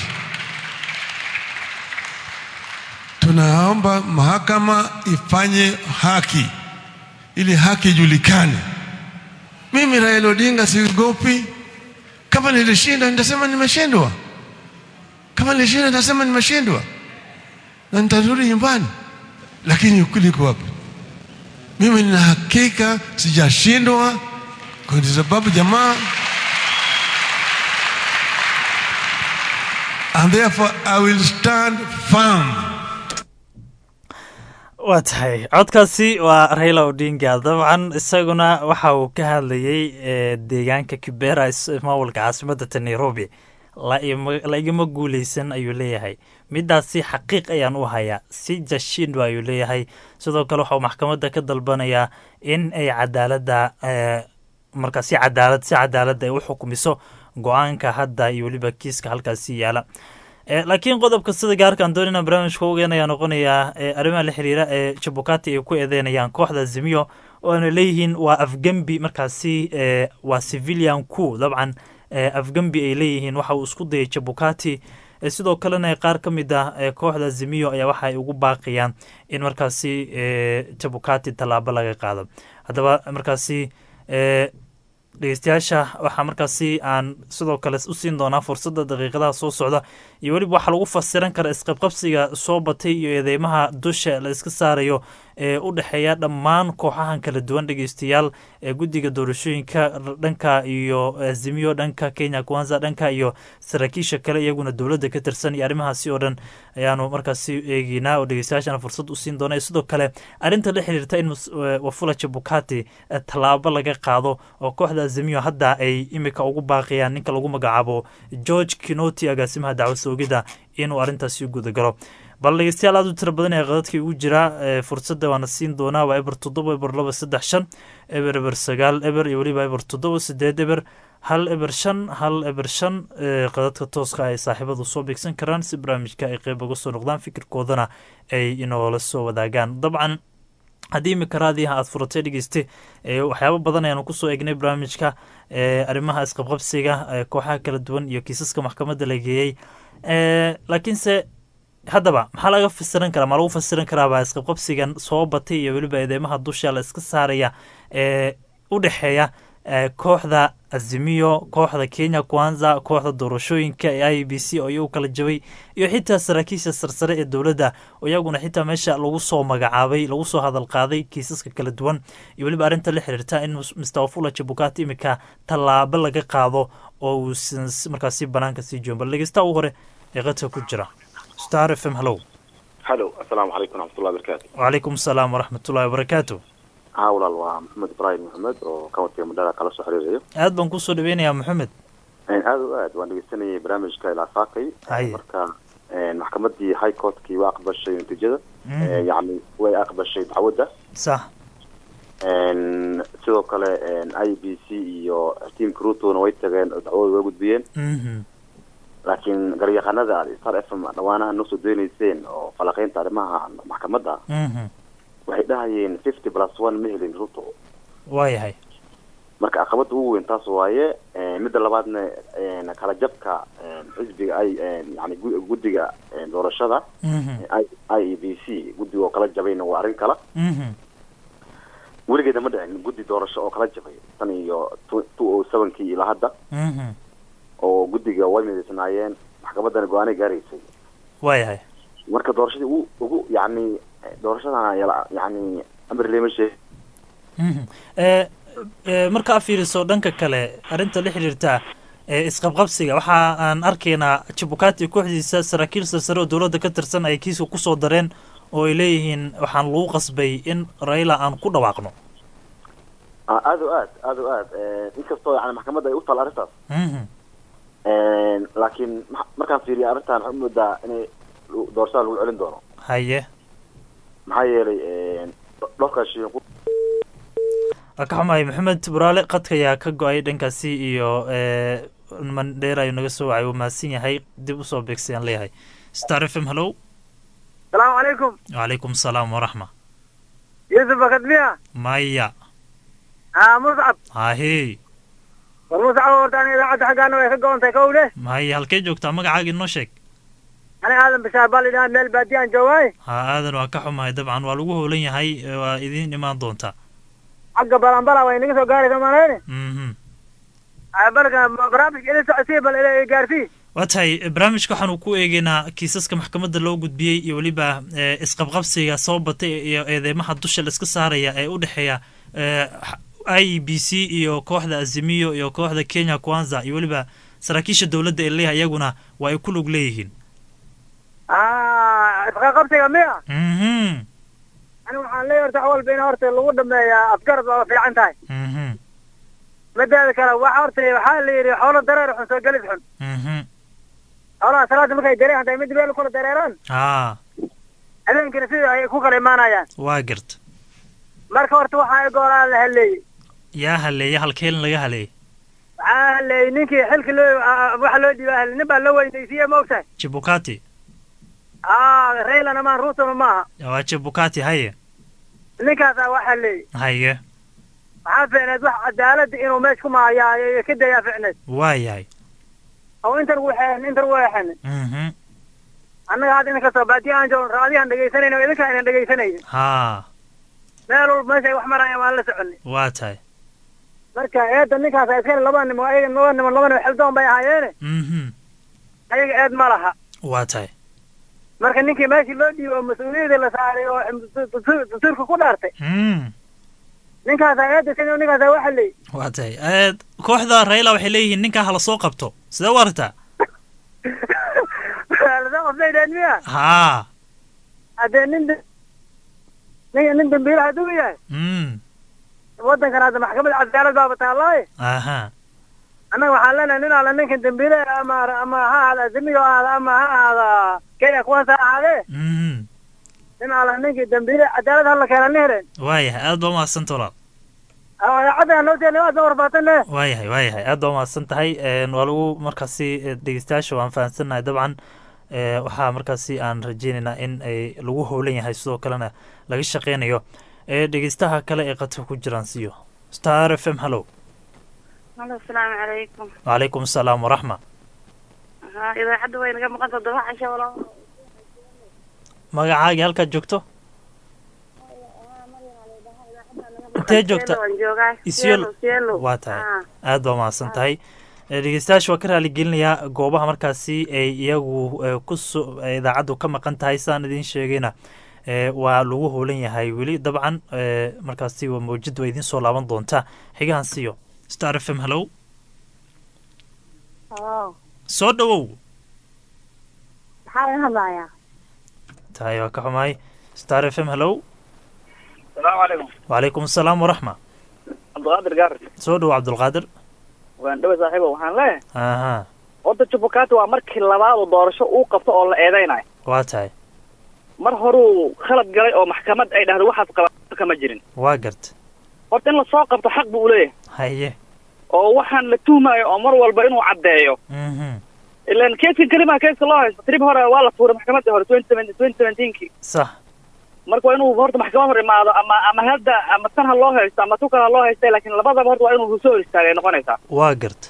Tunaomba mahakama ifanye haki ili haki ijulikane. Mimi Raila Odinga siogopi. Kama nilishinda nitasema nimeshindwa, kama nilishinda nitasema nimeshindwa na nitarudi nyumbani, lakini ukweli uko wapi? Mimi nina hakika sijashindwa, kwa sababu jamaa and therefore I will stand firm. waa tahay codkaasi waa raila odinga dabcan isaguna waxa uu ka hadlayey eh, deegaanka kibera is- maamulka caasimadda ta nairobi la ima- la igama guuleysan ayuu leeyahay midaasi xaqiiq ayaan u hayaa si jashindo ayuu leeyahay sidoo kale waxauu maxkamadda ka dalbanayaa in ay cadaaladda eh, marka si cadaalad si cadaaladda ay u xukumiso go-aanka hadda iyo weliba kiiska halkaasi yaala Eh, laakiin qodobka sida gaarkaan doonina barnaamijka ogeyn ayaa noqonayaa eh, arrimaha la xiriira ee jabukati ay ku eedeynayaan kooxda zimiyo oo ana leeyihiin waa afgembi markaasi eh, waa civilian ku dabcan eh, afgembi ay leeyihiin waxa uu isku dayay jabukati eh, sidoo kalena qaar ka mid ah eh, kooxda zimiyo ayaa waxa ay ugu baaqayaan in markaasi eh, jabukati tallaabo laga qaado haddaba markaasi eh, dhegeystayaasha waxaa markaasi aan sidoo kale u siin doonaa fursadda daqiiqadaha soo socda iyo weliba waxaa lagu fasiran kara isqabqabsiga soo batay iyo eedeymaha dusha la iska saarayo ee u dhexeeya dhammaan kooxahan kala duwan dhegeystayaal ee guddiga doorashooyinka dhanka iyo azimiyo dhanka kenya kwanza dhanka iyo saraakiisha kale iyaguna dowladda ka tirsan iyo arrimahaasi oo dhan ayaanu markaasi eegeynaa oo dhegeystayaashana fursad u siin doona sidoo kale arrinta la xiriirta in mus- eh, wafula jabukati eh, tallaabo laga qaado oo kooxda azimiyo hadda ay imika ugu baaqayaan ninka lagu magacaabo george kinoti agaasimaha dacwad soogida inuu arrintaasi u gudagalo bal dhegeystayaal aad u tiro badan ee qadadkii ugu jira ee fursadda waana siin doonaa waa eber toddoba eber laba saddex shan eber eber sagaal eber iyo weliba eber toddoba sideed eber hal eber shan hal eber shan ee qadadka tooska ay saaxiibadu soo beegsan karaan si barnaamijka ay qeyb uga soo noqdaan fikirkoodana ay inoola soo wadaagaan dabcan haddii imika raadiyaha aad furatay dhegeyste ee waxyaabo badan ayaanu kusoo eegnay barnaamijka ee arrimaha isqabqabsiga ee kooxaha kala duwan iyo kiisaska maxkamadda la geeyey ee laakiinse haddaba maxaa laga fasiran karaa ma lagu fasiran karaabaa isqabqabsigan soo batay iyo weliba eedeymaha dusha la iska saaraya ee u dhexeeya ee kooxda azimiyo kooxda kenya kwanza kooxda doorashooyinka ee i b c oo iyagu kala jabay iyo xitaa saraakiisha sarsare ee dowladda oo iyaguna xitaa meesha lagu soo magacaabay lagu soo hadal qaaday kiisaska kala duwan iyo weliba arrinta la xiriirta in mus- mr wafula jabukati imika tallaabo laga qaado oo uu s- markaasi banaanka sii joogo bal dhegeysta ugu hore ee qadka ku jira star f m hallow halo asalaamu calaykum waraxmatullahi wabarakaatu wacalaykum asalaam waraxmatullahi wabarakaatu haa walaal waa maxamed ibraahim maxamed oo kauntiga mandhara kala soo xiriirayo aad baan kusoo dhaweynayaa maxamed aad o aad waan dhegeysanayay barnaamijka ilaa saakay Haye. marka maxkamadii high courtkii waa aqbashay natiijada Mhm. Eh, yacni way aqbashay dacwadda sax En, sidoo kale i b c iyo team crutona way tageen oo dacwadooda way gudbiyeen Mhm. laakiin garyaqaanada star f m dhawaanaha noo soo dooneyseen oo falaqeynta arrimaha maxkamadda Mhm. waxay dhahayeen fifty plus one ma helin ruto waayahay marka caqabada ugu weyn taas waaye Eh, midda labaadna eh, kala jabka eh, xisbiga ay eh, yani gu- guddiga eh, doorashada Mhm. i e b c guddiga oo kala jabayna waa arrin kala Mhm. weligeeda ma dhicin guddi doorasho oo kala jabay tan iyo two o sevenkii ilaa hadda Mhm. oo guddiga way midaysnaayeen maxkamadana go-aanay gaaraysay waayahay marka doorashadii ugu ugu yacni eh, doorashadan yala- yacni amar lema sheeg Mhm. Eh, eh, marka aad fiiriso dhanka kale arrinta la xiriirta ee isqabqabsiga waxa aan arkaynaa jabukati kooxdiisa saraakiil sarsare oo dowladda ka tirsan ay kiiska kusoo dareen oo ay leeyihiin waxaan lagu qasbay in raila aan ku dhawaaqno Ah, aad o aad aad o aad Eh, inkastoo yani maxkamadda ay u taal arrintaas Mhm. laakiin ma- markaan fiiriya arrintan waxaan umoodaa inay lu- doorashada lagu celin doono haye maxaa yeelay dhowrkaa shay waa ka xumahay maxamed buraale qadka ayaa ka go-ay dhankaasi iyo eh, mandheer ayuu naga soo wacay wuu mahadsan yahay dib usoo beegsayaan leeyahay star f m hallow salaamu calaykum wacalaykum salaam waraxma yusuf bakadmiya maya haa muscab hahey war muscab horta ani idaacadda xaggaana way ka go-ontay kowle maya halkee joogtaa magacaaga inoo sheeg ani aadan bashaar baa lidhaha meel baadiyaan joogaay ha aadan waa ka xumahay dabcan waa lagu howlan yahay eh, waa idiin imaan doontaa xagga balanbala way naga soo gaaraysa malayne mhm balka barnaamijka ila socodsiya bal ila gaarsii waa tahay barnaamijka waxaanu ku eegeynaa kiisaska maxkamadda loo gudbiyey iyo weliba eh, isqabqabsiga soo batay iyo eedeymaha dusha laiska saaraya ee u dhexeeya eh, i b c iyo kooxda azimiyo iyo kooxda kenya kwanza iyo weliba saraakiisha dowladda ee leeyahay iyaguna waa ay ku lug leeyihiin isqaqabsiga miya mhm ani waxaan leeyahay horta wax walba in horta lagu dhameeyaa afgarad waa fiican tahay mhm mideeda kale waxa horta waxaa la yidhi xoolo dareer xun soo gelis xun mhm xoolaha salaada markay dareer hadday mid meel kula dareeraan haa habeenkina sida ay ku kala imaanayaan waa garta marka horta waxaa goolaa la haleeyey yaa haleeya halkeelin laga haleeyay waxaa haleeyey ninkii xilka loo waxa loo dhiibaa hale nin baa la weynaysiiye ma ogtahay jibukati aa raylana maan ruutona maaha waa jibukati haye ninkaasaa wax haleeyey haye waxaa fiicneed wax cadaalada inuu meesha ku maayaa ka dayaa fiicneed waa yahay oo intan waxeen intan waxeen mhm annaga hadda idinka soo baadiya aan joogno raadiyahan dhegaysanayna oo idinkaa inan dhegaysanaynin haa meel walba meesha ay wax marayaan waan la soconay waa tahay marka eedda ninkaasa iskale laba nimo ayaga laba nimo laba nimo xildoon bay ahaayeene mhm ayaga eed ma laha waa tahay marka ninkii meeshii loo dhiibay oo mas-uuliyadda la saaray oo dastuurka ku dhaartay mm ninkaasaa eedda sida ninkaasaa waxa leeyi waa tahay Eh, kooxda raila waxay leeyihiin ninkaa hala soo qabto sidee u aragtaa lasoo qabsaydeen miya haa haddee nin de- nin nin dambiila hadduu yahay mm waddankan hadda maxkamada cadaalad baaba taallaaye aha annaga waxaan leenahay nin alla ninkan dambiile ama ama ha ahaada azimiyo ahaada ama ha ahaada kenya kuwaasa ahaadee mhm nin alla ninkii dambiile cadaalad hala keena ni heleen waayahay aad baa umahadsan walaal idaacadda noo teena waad warbaatane waayahay waayahay aad baa umahadsan tahay Een, waa lagu markaasi eh, dhegeystayaasha waan fahansannahay dabcan eh, waxaa markaasi aan rajeynaynaa in ay lagu howlan yahay sidoo kalena laga shaqeynayo Eh, dhegeystaha kale ee qadka ku jiraan siyo star f m hallow halo asalaamu calaykum wacalaykum asalaam waraxma ha idaacadda way naga maqan toddoba casho walaa magacaagii halkaad joogto intee joogta waan joogaa Isiolo. Sielo, Sielo. waa tahay Ah. aad baa mahadsan tahay Eh, dhegeystayaasha waa ka raaligelinayaa goobaha markaasi ay iyagu eh, kusoo eh, idaacaddu ka maqan tahay sidaan idiin sheegayna eh, waa lagu howlan yahay weli dabcan eh, markaasi waa mawjid waa idiin soo laaban doontaa xigahan siyo star f m hallow oo soo dhowow maxaa laga hadlayaa tahay waa ka xumahay star f m hallow salaamu calaykum wacalaykum asalaam waraxma cabdiqaadir gaar soo dhow cabdulqaadir waan dhawe saaxiibo waxaan leeyahay aha horta jubbukaati waa markii labaad oo doorasho uu qabto oo la eedeynayo waa tahay mar horuu khalad galay oo maxkamad ay dhahdo waxaad qabaa kama jirin waa garta horta in lasoo qabto xaq buu uleeyahay haye oo waxaan la tuhmayo oo mar walba inuu caddeeyo mhm ilan keeskan kelimaa keeska loo haysto trib hore waa la tuuray maxkamadii hore twenty seventeen twenty seventeenkii sax marka waa inuu horta maxkamad hor imaado ama ama hadda ama tan ha loo haysto ama tu kale ha loo haysta laakiin labadaba horta waa inuu soo hor istaagay noqonaysaa waa garta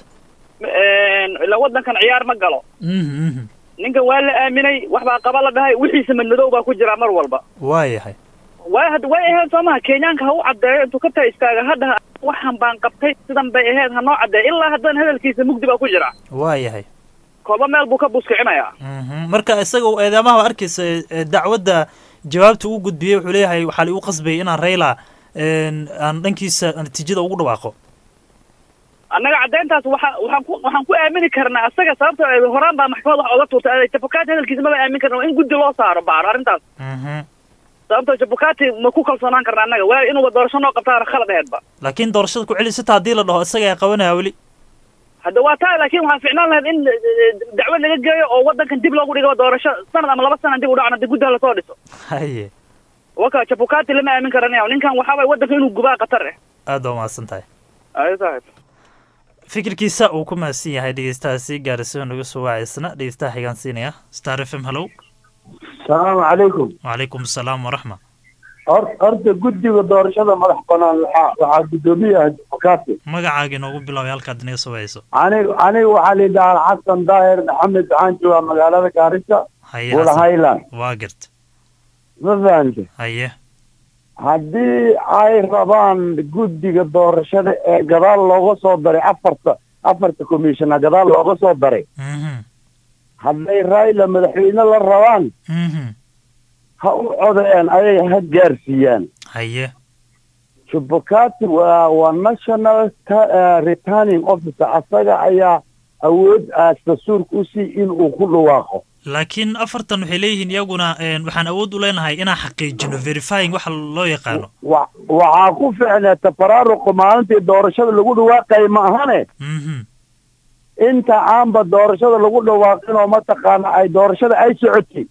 ila waddankan ciyaar ma galo mhm mhm ninkan waa la aaminay wax baa qaba la dhahay wixiisa madmadow baa ku jira mar walba waa yahay way had way ahayd soomaha kenyaanka ha u caddeeyo intuu ka taa istaaga hadda waxan baan qabtay sidan bay ahayd ha noo caddeeyo ilaa haddana hadalkiisa mugdi baa ku jira waa yahay kolba meel buu ka buskicinayaa Mhm. marka isaga eedaamaha arkaysa ee dacwadda jawaabta uu gudbiyey wuxuu leeyahay waxaa liigu qasbayay inaan rayla een, aan dhankiisa natiijada ugu dhawaaqo annaga caddayntaas waxa waxaan ku waxaan ku aamini karnaa asaga sababta ay horaan baa maxkamad wax oga tuurtay jabukaati hadalkiisa maba aamin karna waa in guddi loo saaro baaro arrintaas Mhm. sababta jabukaati ma ku kalsoonaan karna annaga waa inuuba doorasho noo qabtaana khalad aheedba laakiin doorashada ku celisata haddii la dhaho isaga ay qabanaya weli hadda waa taa laakiin waxaa ficnaan lahayd in eh, dacwad laga geeyo oo waddankan dib loogu dhigo doorasho sanad ama laba sana dib u dhacna dib guddaha lasoo dhiso haye waka jabukaati lama aamin karanaya ninkan waxaa waye waddanka inuu gubaa khatar eh aad baa umahadsan tahay ayo saaxib fikirkiisa uu ku mahadsan yahay dhegeystahaasi gaarisiho naga soo waacaysna dhegeystaha xigaan siinaya star f m hallow asalaamu calaykum wacalaykum asalaam waraxma hor horta guddiga doorashada madax banaan waxaa waxaa guddoomiyaha jubakaati magacaaga inoogu bilaabay halkaad inaga soo wacayso aniga aniga waxaa la yidhahaa xasan daahir maxamed waxaan joogaa magaalada gaarisa haye wula Xasan. highland waa garta ma fahante haye haddii ay rabaan guddiga doorashada ee gadaal looga soo daray afarta afarta commissiona gadaal looga soo daray hadday raila madaxweyne la rabaan ha u codeen ayay ha gaarsiiyaan haye chubukati waa waa national ta- eh, returning officer asaga ayaa awood aas dastuurka usii inuu ku dhawaaqo laakiin afartan waxay leeyihiin iyaguna een, waxaan awood u leenahay inaan xaqiijino verifying waxa loo yaqaano wa waxaa ku ficnaa tafaraaruqa maalintii doorashada lagu dhawaaqaya ma ahane inta aanba doorashada lagu dhawaaqin oo mataqaana ay doorashada ay socotay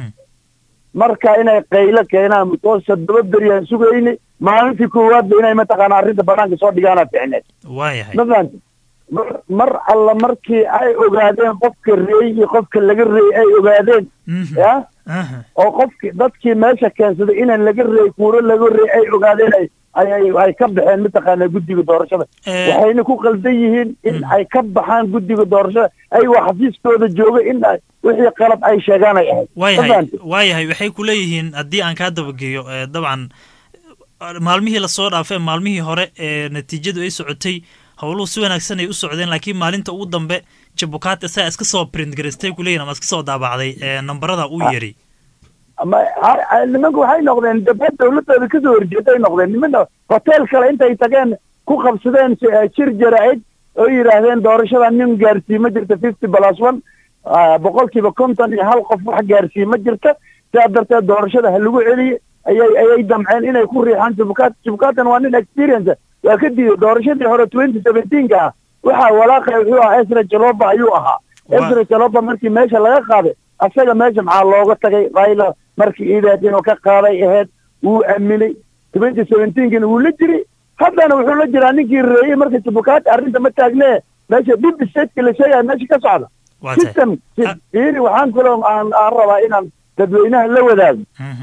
marka inay qaylo keenaan because toddoba beriyaan sugayni maalintii koowaadba inay mataqaana arrinta banaanka soo dhigaana ficneed waayahay ma fahanti mar mar alla markii ay ogaadeen qofka reey iyo qofka laga reey ay ogaadeen ya oo qofki dadkii meesha keensaday inaan laga reey kuuro laga reey ay ogaadeen ay ay ay- ay ka baxeen mataqaana guddiga doorashada Eh. waxayna ku qaldan yihiin in ay ka baxaan guddiga doorashada ayagoo xafiiskooda jooga in ay wixii qalad ay sheegaan ay ahayd Ma waayahay fahanti? waayahay waxay ku leeyihiin haddii aan kaa dabageeyo ee, dabcan maalmihii lasoo dhaafay maalmihii hore ee natiijadu ay socotay howluhu si wanaagsan ay u socdeen laakiin maalinta ugu dambe jabukaat isaga iska soo print garaystay ku leeyihin ama iska soo daabacday ee nambarada uu yeri ama ha- ha- nimanku waxay noqdeen daba dawladooda kasoo horjeeday noqdeen nimana hotel kale intay tageen ku qabsadeen si- eh, shir jaraa'id oo yidhaahdeen doorashada nin gaarsii ma jirta fifty plus one ah, boqolkiiba konton iyo hal qof wax gaarsii ma jirta sidaa darteed doorashada ha lagu celiye ayay ayay damceen inay ku riixaan jubukaat jubukaatan waa nin experience ah. waa ka diiday doorashadii hore twenty seventeenka ah waxaa walaaqay wuxuu ahaa esra jaloba ayuu ahaa esra jaloba markii meesha laga qaaday asaga meesha maxaa looga tagay raila markii iideed inuu ka qaaday ahayd wuu aaminay twenty seventeenkina wuu la jiray haddana wuxuu la jiraa ninkii reeyey marka jubukaati arrinta ma taagnee meesha dib stateska la sheegaya meesha ka socda Waa tahay. system fiiri waxaan kaloo aan aan rabaa inaan dadweynaha la wadaago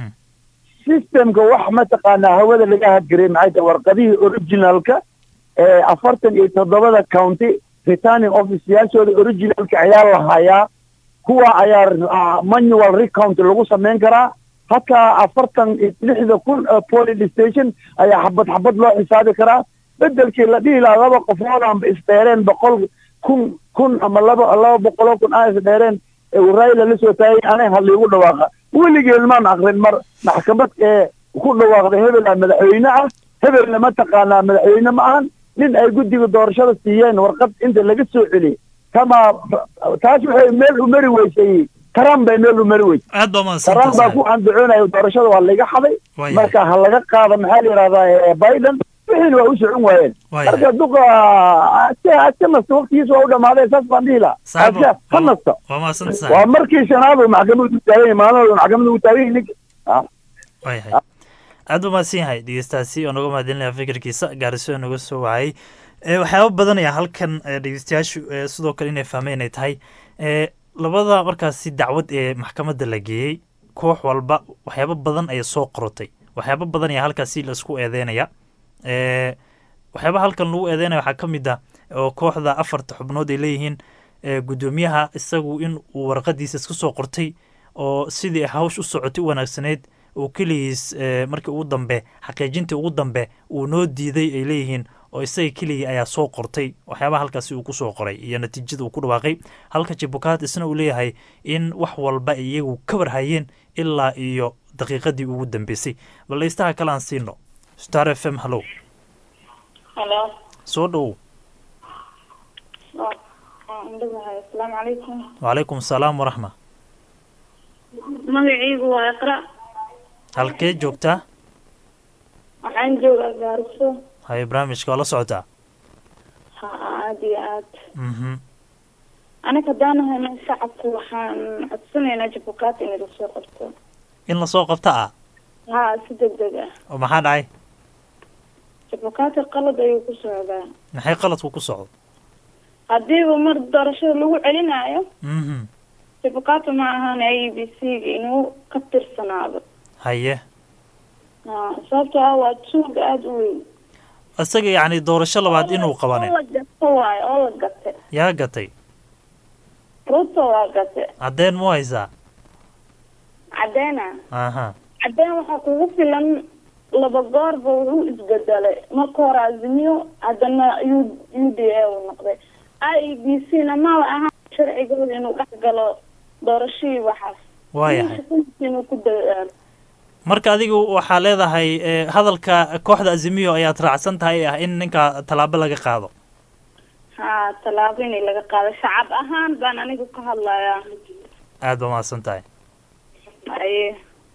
systemka wax mataqaanaa hawada laga hadgaray maxay tahay warqadihii originalka ee afartan iyo toddobada county returning officeyaashooda originalka ayaa la hayaa kuwa ayaa ah, manual recount lagu samayn karaa hataa afartan iyo lixda kun oo polling station ayaa xabad xabad loo xisaabi karaa bedelkii la dhihi lahaa laba qofood aanba isdheereen boqol kun kun ama laba laba boqoloo kun aan isdheereen ee raila la soo taagay anay hadliigu dhawaaqa weligeed maan akrin mar maxkamad ee ku dhawaaqday hebela madaxweyne ah hebelna mataqaanaa madaxweyne ma ahan nin ay guddiga doorashada siiyeen warqad inta laga soo celiyey kama taas waxay meel u mari weysay taran bay meel u mari weysay aad baa mahadsan taran baa ku andacoonaya doorashada waa laga xaday Waayahay. marka ha laga qaado maxaa la yidhahdaa eh, biden wixiina waa u socon waayeen Waayahay. marka duqa aska aska nasta waqtigiisa waa u dhamaaday saas baan dhihi lahaa Saaxiib, aska ha nasta waa mahadsan waa tahay markii shanaad uu maxkamadu taagan yahay maalin maxkamadu uu taagan yahay ninka Ah. waayahay aad buu mahadsan yahay dhegeystaasi oo naga mahadinaya fikirkiisa gaariso naga soo wacay ee waxyaaba badan ayaa halkan ee, dhegeystayaashu ee, sidoo kale inay fahmeen ay tahay ee, labada markaasi dacwad ee maxkamadda la geeyey koox walba waxyaabo badan ayay soo qorotay waxyaabo badan ayaa halkaasi laisku eedeynaya ee, waxyaaba halkan lagu eedeynaya waxaa ka mid ah oo kooxda afarta xubnood ay leeyihiin ee, guddoomiyaha isagu in uu warqadiisa iska soo qortay oo sidii hawsh u socotay u wanaagsaneyd uu keligiis ee, markii ugu dambe xaqiijintii ugu dambe uu noo diiday ay leeyihiin oo isaga keligii ayaa soo qortay waxyaabaha halkaasi uu ku soo qoray iyo natiijada uu ku dhawaaqay halka jibukaat isna uu leeyahay in wax walba ay iyagu ka warhayeen ilaa iyo daqiiqadii ugu dambeysay bal dhegeystaha kale aan siino star f m hallow halo soo dhowow indhabahay asalaamu calaykum wacalaykum salaam waraxma magacaygu waa iqra halkee joogtaa waxaan joogaa gaariso haye barnaamijka waa la socotaa ha aad iyo aad mhm aniga haddaan ahayna shacabka waxaan codsanaynaa jabukaati inay lasoo qabto in lasoo qabta ah ha si deg deg ah oo maxaa dhacay jabukaati qalad ayuu ku socdaa maxay qaladku ku socdo haddiiba mar doorashada lagu celinayo mhm jabukaati ma ahan a b c ga inuu ka tirsanaado haye ha sababtoo ah waa tuug aada u weyn isaga yacni doorasho labaad inuu qabanin oo la gato waayo oo la gate yaa gatay ruto waa gate caddeen mu haysaa caddeena aha caddeen waxaa kugu filan laba goorba wuxuu isbedelay marka hore azimiyo haddana u u d a uu noqday i e b c na maba ahaan sharcigooda inuu dhex galo doorashadii waxaas waayahay inuu ku dadaalo marka adigu waxaa leedahay eh, hadalka kooxda azimiyo ayaad raacsan tahay ee ah in ninka tallaabo laga qaado ha tallaabo inay laga qaado shacab ahaan baan anigu ka hadlayaa aad ba mahadsan tahay aye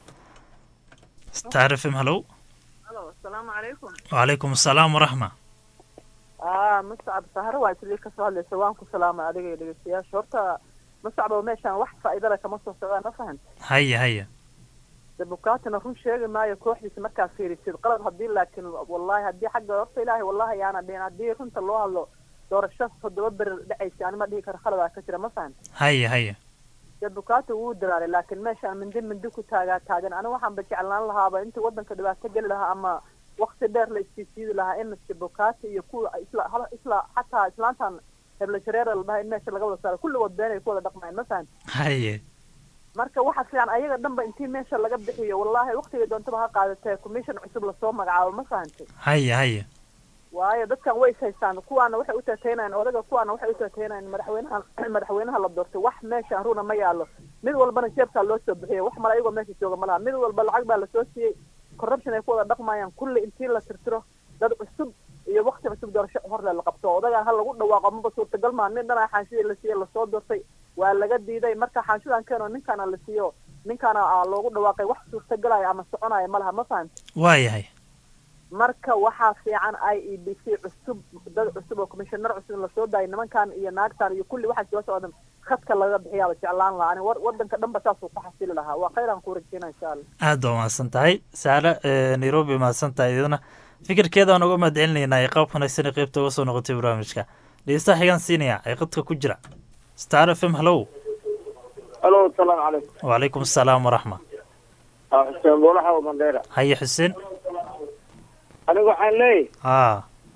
star f m hallow Halo, asalaamu calaykum. wacalaykum asalaam waraxma Ah, Muscab Saharo waa isli ka soo hadlaysa waan ku salaamay adiga iyo dhegeystayaasha. Horta Muscab oo meeshaan wax faa'iido leh kama soo socdaan ma fahant. haya haya Dabukaatina run sheegi maayo kooxdiisa markaa fiirisid qalad haddii laakiin wallahi haddii xagga horta ilaahay wallahi yaana dhihin haddii runta loo hadlo doorasho toddoba beri dhacaysa anima dhihi karo khaladaa ka jira ma fahant. haya haya Dabukaata wuu dalaalay laakiin meeshaan mindi mindi ku taagaa taagan aniga waxaanba jeclaan lahaaba intii wadanka dhibaato geli lahaa ama waqti dheer la istiisiidi lahaa in dabukaata iyo kuwa isla hal- isla xataa islaantan hebla shareera la dhahay in meesha laga wada saaro kulligood beenay ku wada dhaqmayaan ma fahant. haye marka waxa fiican ayaga dhanba intii meesha laga bixiyo wallahi waqtiga doontaba ha qaadatee commission cusub lasoo magacaabo ma fahantay haya haya waayo dadkan way is haystaan kuwaana waxay u taataynayaan odaga kuwaana waxay u taataynayaan madaxweynaha madaxweynaha la doortay wax meesha runa ma yaalo mid walbana jeebkaa loo soo bixiyay wax mala ayagoo meesha jooga ma laha mid walba lacag baa lasoo siiyey corruption ay ku wada dhaqmayaan kulli intii la tirtiro dad cusub iyo waqti cusub doorasho horle la qabto odagaan ha lagu dhawaaqo maba suurtagal maa nin dhanaa xaanshidii la siiyey lasoo doortay waa laga diiday marka xaanshidan keeno ninkaana la siiyo ninkaana aa loogu dhawaaqay wax suurtagalaya ama soconaya ma laha ma fahanta waayahay marka waxaa fiican i e b c cusub dad cusub oo commissioner cusub in lasoo daayo nimankan iyo naagtan iyo kulli waxaa soo socda khadka laga bixiyaaba jeclaan lahaa ani war- wadanka dhanba saasuu ku xasili lahaa waa khayran ku rajeyna insha allah aad baa mahadsan tahay saare eh, nairobi mahadsan tahay iyadana fikirkeeda aan uga mahadcelinaynaa ee qaab wanaagsan ee qaybta uga soo noqotay barnaamijka dhegeystaha xigaan siinaya ee qadka ku jira star f m hallow alo asalaamu calaykum wacalaykum asalaam waraxma Ah, xuseen boolaha oo mandheera haye xuseen aniga waxaan leeyahay haa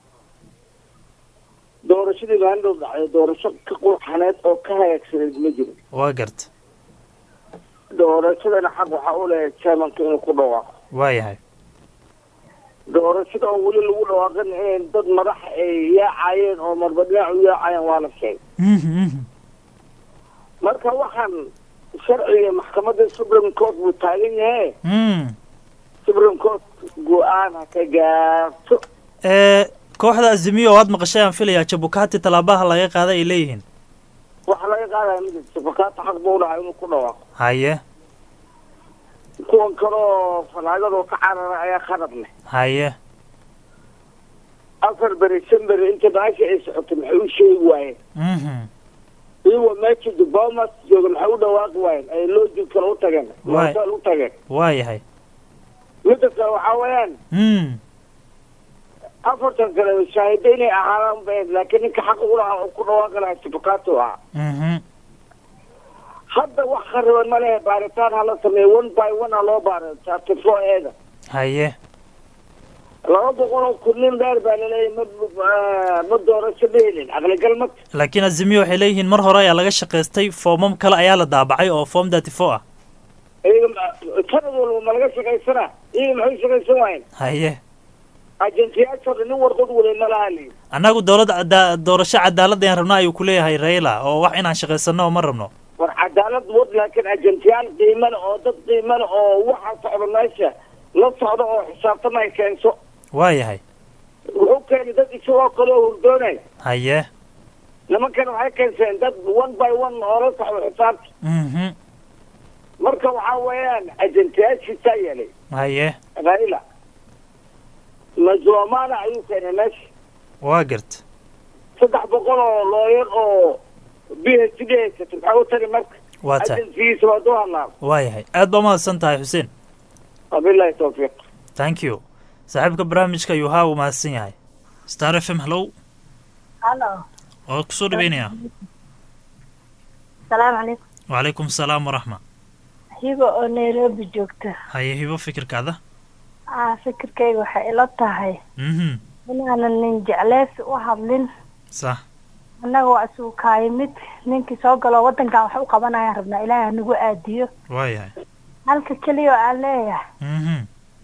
doorashadii baan dhow dhacday doorasho ka qurxaneed oo ka hagaagsaneed ma jiro waa garta doorashadana xaq waxaa u leeyahay chairmanka inuu ku dhawaaqo waayahay doorashada oo weli lagu dhawaaqin inay dad madax ay yaacayeen oo marba dhinac u yaacayeen waa la sheegay marka waxaan sharciga maxkamadda supreme court buu taagan yahay supreme court go-aan ha ka gaarto ee kooxda azimiyo waad maqashay aan filayaa jabukati tallaabaha laga qaaday ay leeyihiin waxa laga qaadaya ma jirto fakaata xaq buu dhahay inuu ku dhawaaqo haye kuwan kaloo fanaagado ka carara ayaa khalad leh haye afar beri shan beri inta baasha ay socotay maxay u sheegi waayeen mhm iyagoo meesha dubomas jooga maxay u dhawaaqi waayeen ay loojid kale u tageen Waay. hotel u tageen waayahay midda kale waxaa weeyaan mm afartan kale shaahido inay ahaadaan ba laakiin ninka xaq ugu lahaa oo ku dhawaaqi lahaa sibakaatu ahaa mhm hadda wax khariban ma lehe baaritaan hala sameeyo one by one ha loo baaro chapter four eeda haye laba boqol oo kun nin dheer baa laleeyahay ma ma- ma doorasho dheelin aqligal ma laakiin azimiyo waxay leeyihiin mar hore ayaa laga shaqaystay foomam kale ayaa la daabacay oo form thirty four ah iyaga ma- sanad walba ma laga shaqaysanaa iyaga maxay shaqaysan waayeen haye ajensiyaasha nin warqad wale ma laha leeyi annagu dowladda cada- doorasho cadaalad ayaan rabnaa ayuu ku leeyahay raila oo wax inaan shaqaysano oo ma rabno war cadaalad wad laakiin ajensiyaal qiimo leh oo dad qiimo leh oo waxa socda meesha la socda oo xisaabtama ay keenso waayahay wuxuu keenay dad isagoo kale oo hurdoonay haye nimankan waxay keenseen dad one by one oo la socda xisaabta mhm marka waxaa weeyaan ajensiyaashiisaa yeelay haye raila mazomana ayuu keenay meesha waa garta saddex boqol oo looyar oo b h d haysata maxaa u tari marka waa tahay ajensigiisa waa duu hadlaaba waayahay aad baa mahadsan tahay xuseen wabilahi tawfiiq thank you saaxiibka barnaamijka ayuu haa uu mahadsan yahay star f m hallow halo waa kusoo dhaweynaya salaamu calaykum wacalaykum asalaam waraxma hiba oo nairobi joogta haye hibo fikirkaada aa fikirkayga waxay ila tahay mhm inaanan nin jecleysi u hadlin sax annaga waa isugu kaayimid ninkii soo galo waddankan wax u qabanayaan rabnaa ilaahay hanagu aadiyo waayahay halka keliya oo aan leeyahay mhm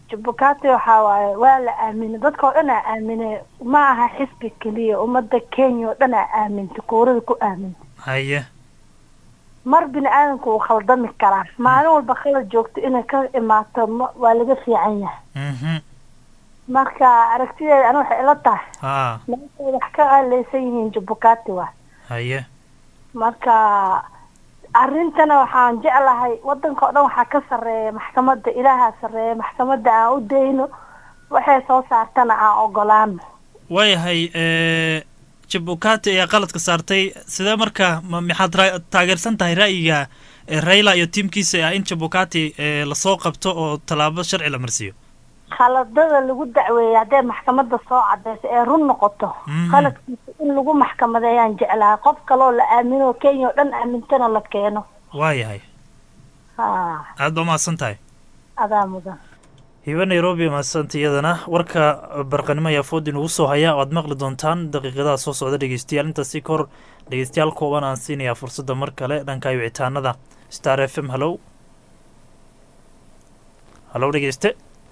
jubbukaati waxaa waaye waa la aaminay dadka oo dhan aa aaminay ma aha xisbi keliya ummadda kenya oo dhan aa aamintay kuurada ku aamintay haye mar bini aadamku wuu khaldami karaa maalin walba khalad joogto inay ka imaato ma- waa laga fiican yahay mhm marka aragtideeda ani waxay ila tahay haa meeshay wax ka aaleysan yihiin jubbukaati waa haye marka arrintana waxaan jeclahay wadanka oo dhan waxaa ka sarreeya maxkamadda ilaahaa sarreeya maxkamadda aan u dayno waxay soo saartana aan ogolaano waayahay eh, jabukati ayaa qaladka saartay sidee marka ma maxaad ra- taageersan tahay ra'yiga eh, raila iyo tiimkiisa ah in jabukati eh, lasoo qabto oo tallaabo sharci la marsiiyo khaladada lagu dacweeyay hadday maxkamadda soo cadeyso ee run noqoto Mhm. khaladkiisa in lagu maxkamadeeyaan jeclahay qof kaloo la aamino kenya oo dhan aamintana la keeno waayahay ha aad baa mahadsan tahay adaa mudan hiba nairobi mahadsanta iyadana warka barqanimo ayaa food inugu soo haya oo aad maqli doontaan daqiiqadaha soo socda dhegeystayaal intaasi ka hor dhegeystayaal kooban aan siinayaa fursadda mar kale dhanka wicitaanada star f m hallow hallow dhegeyste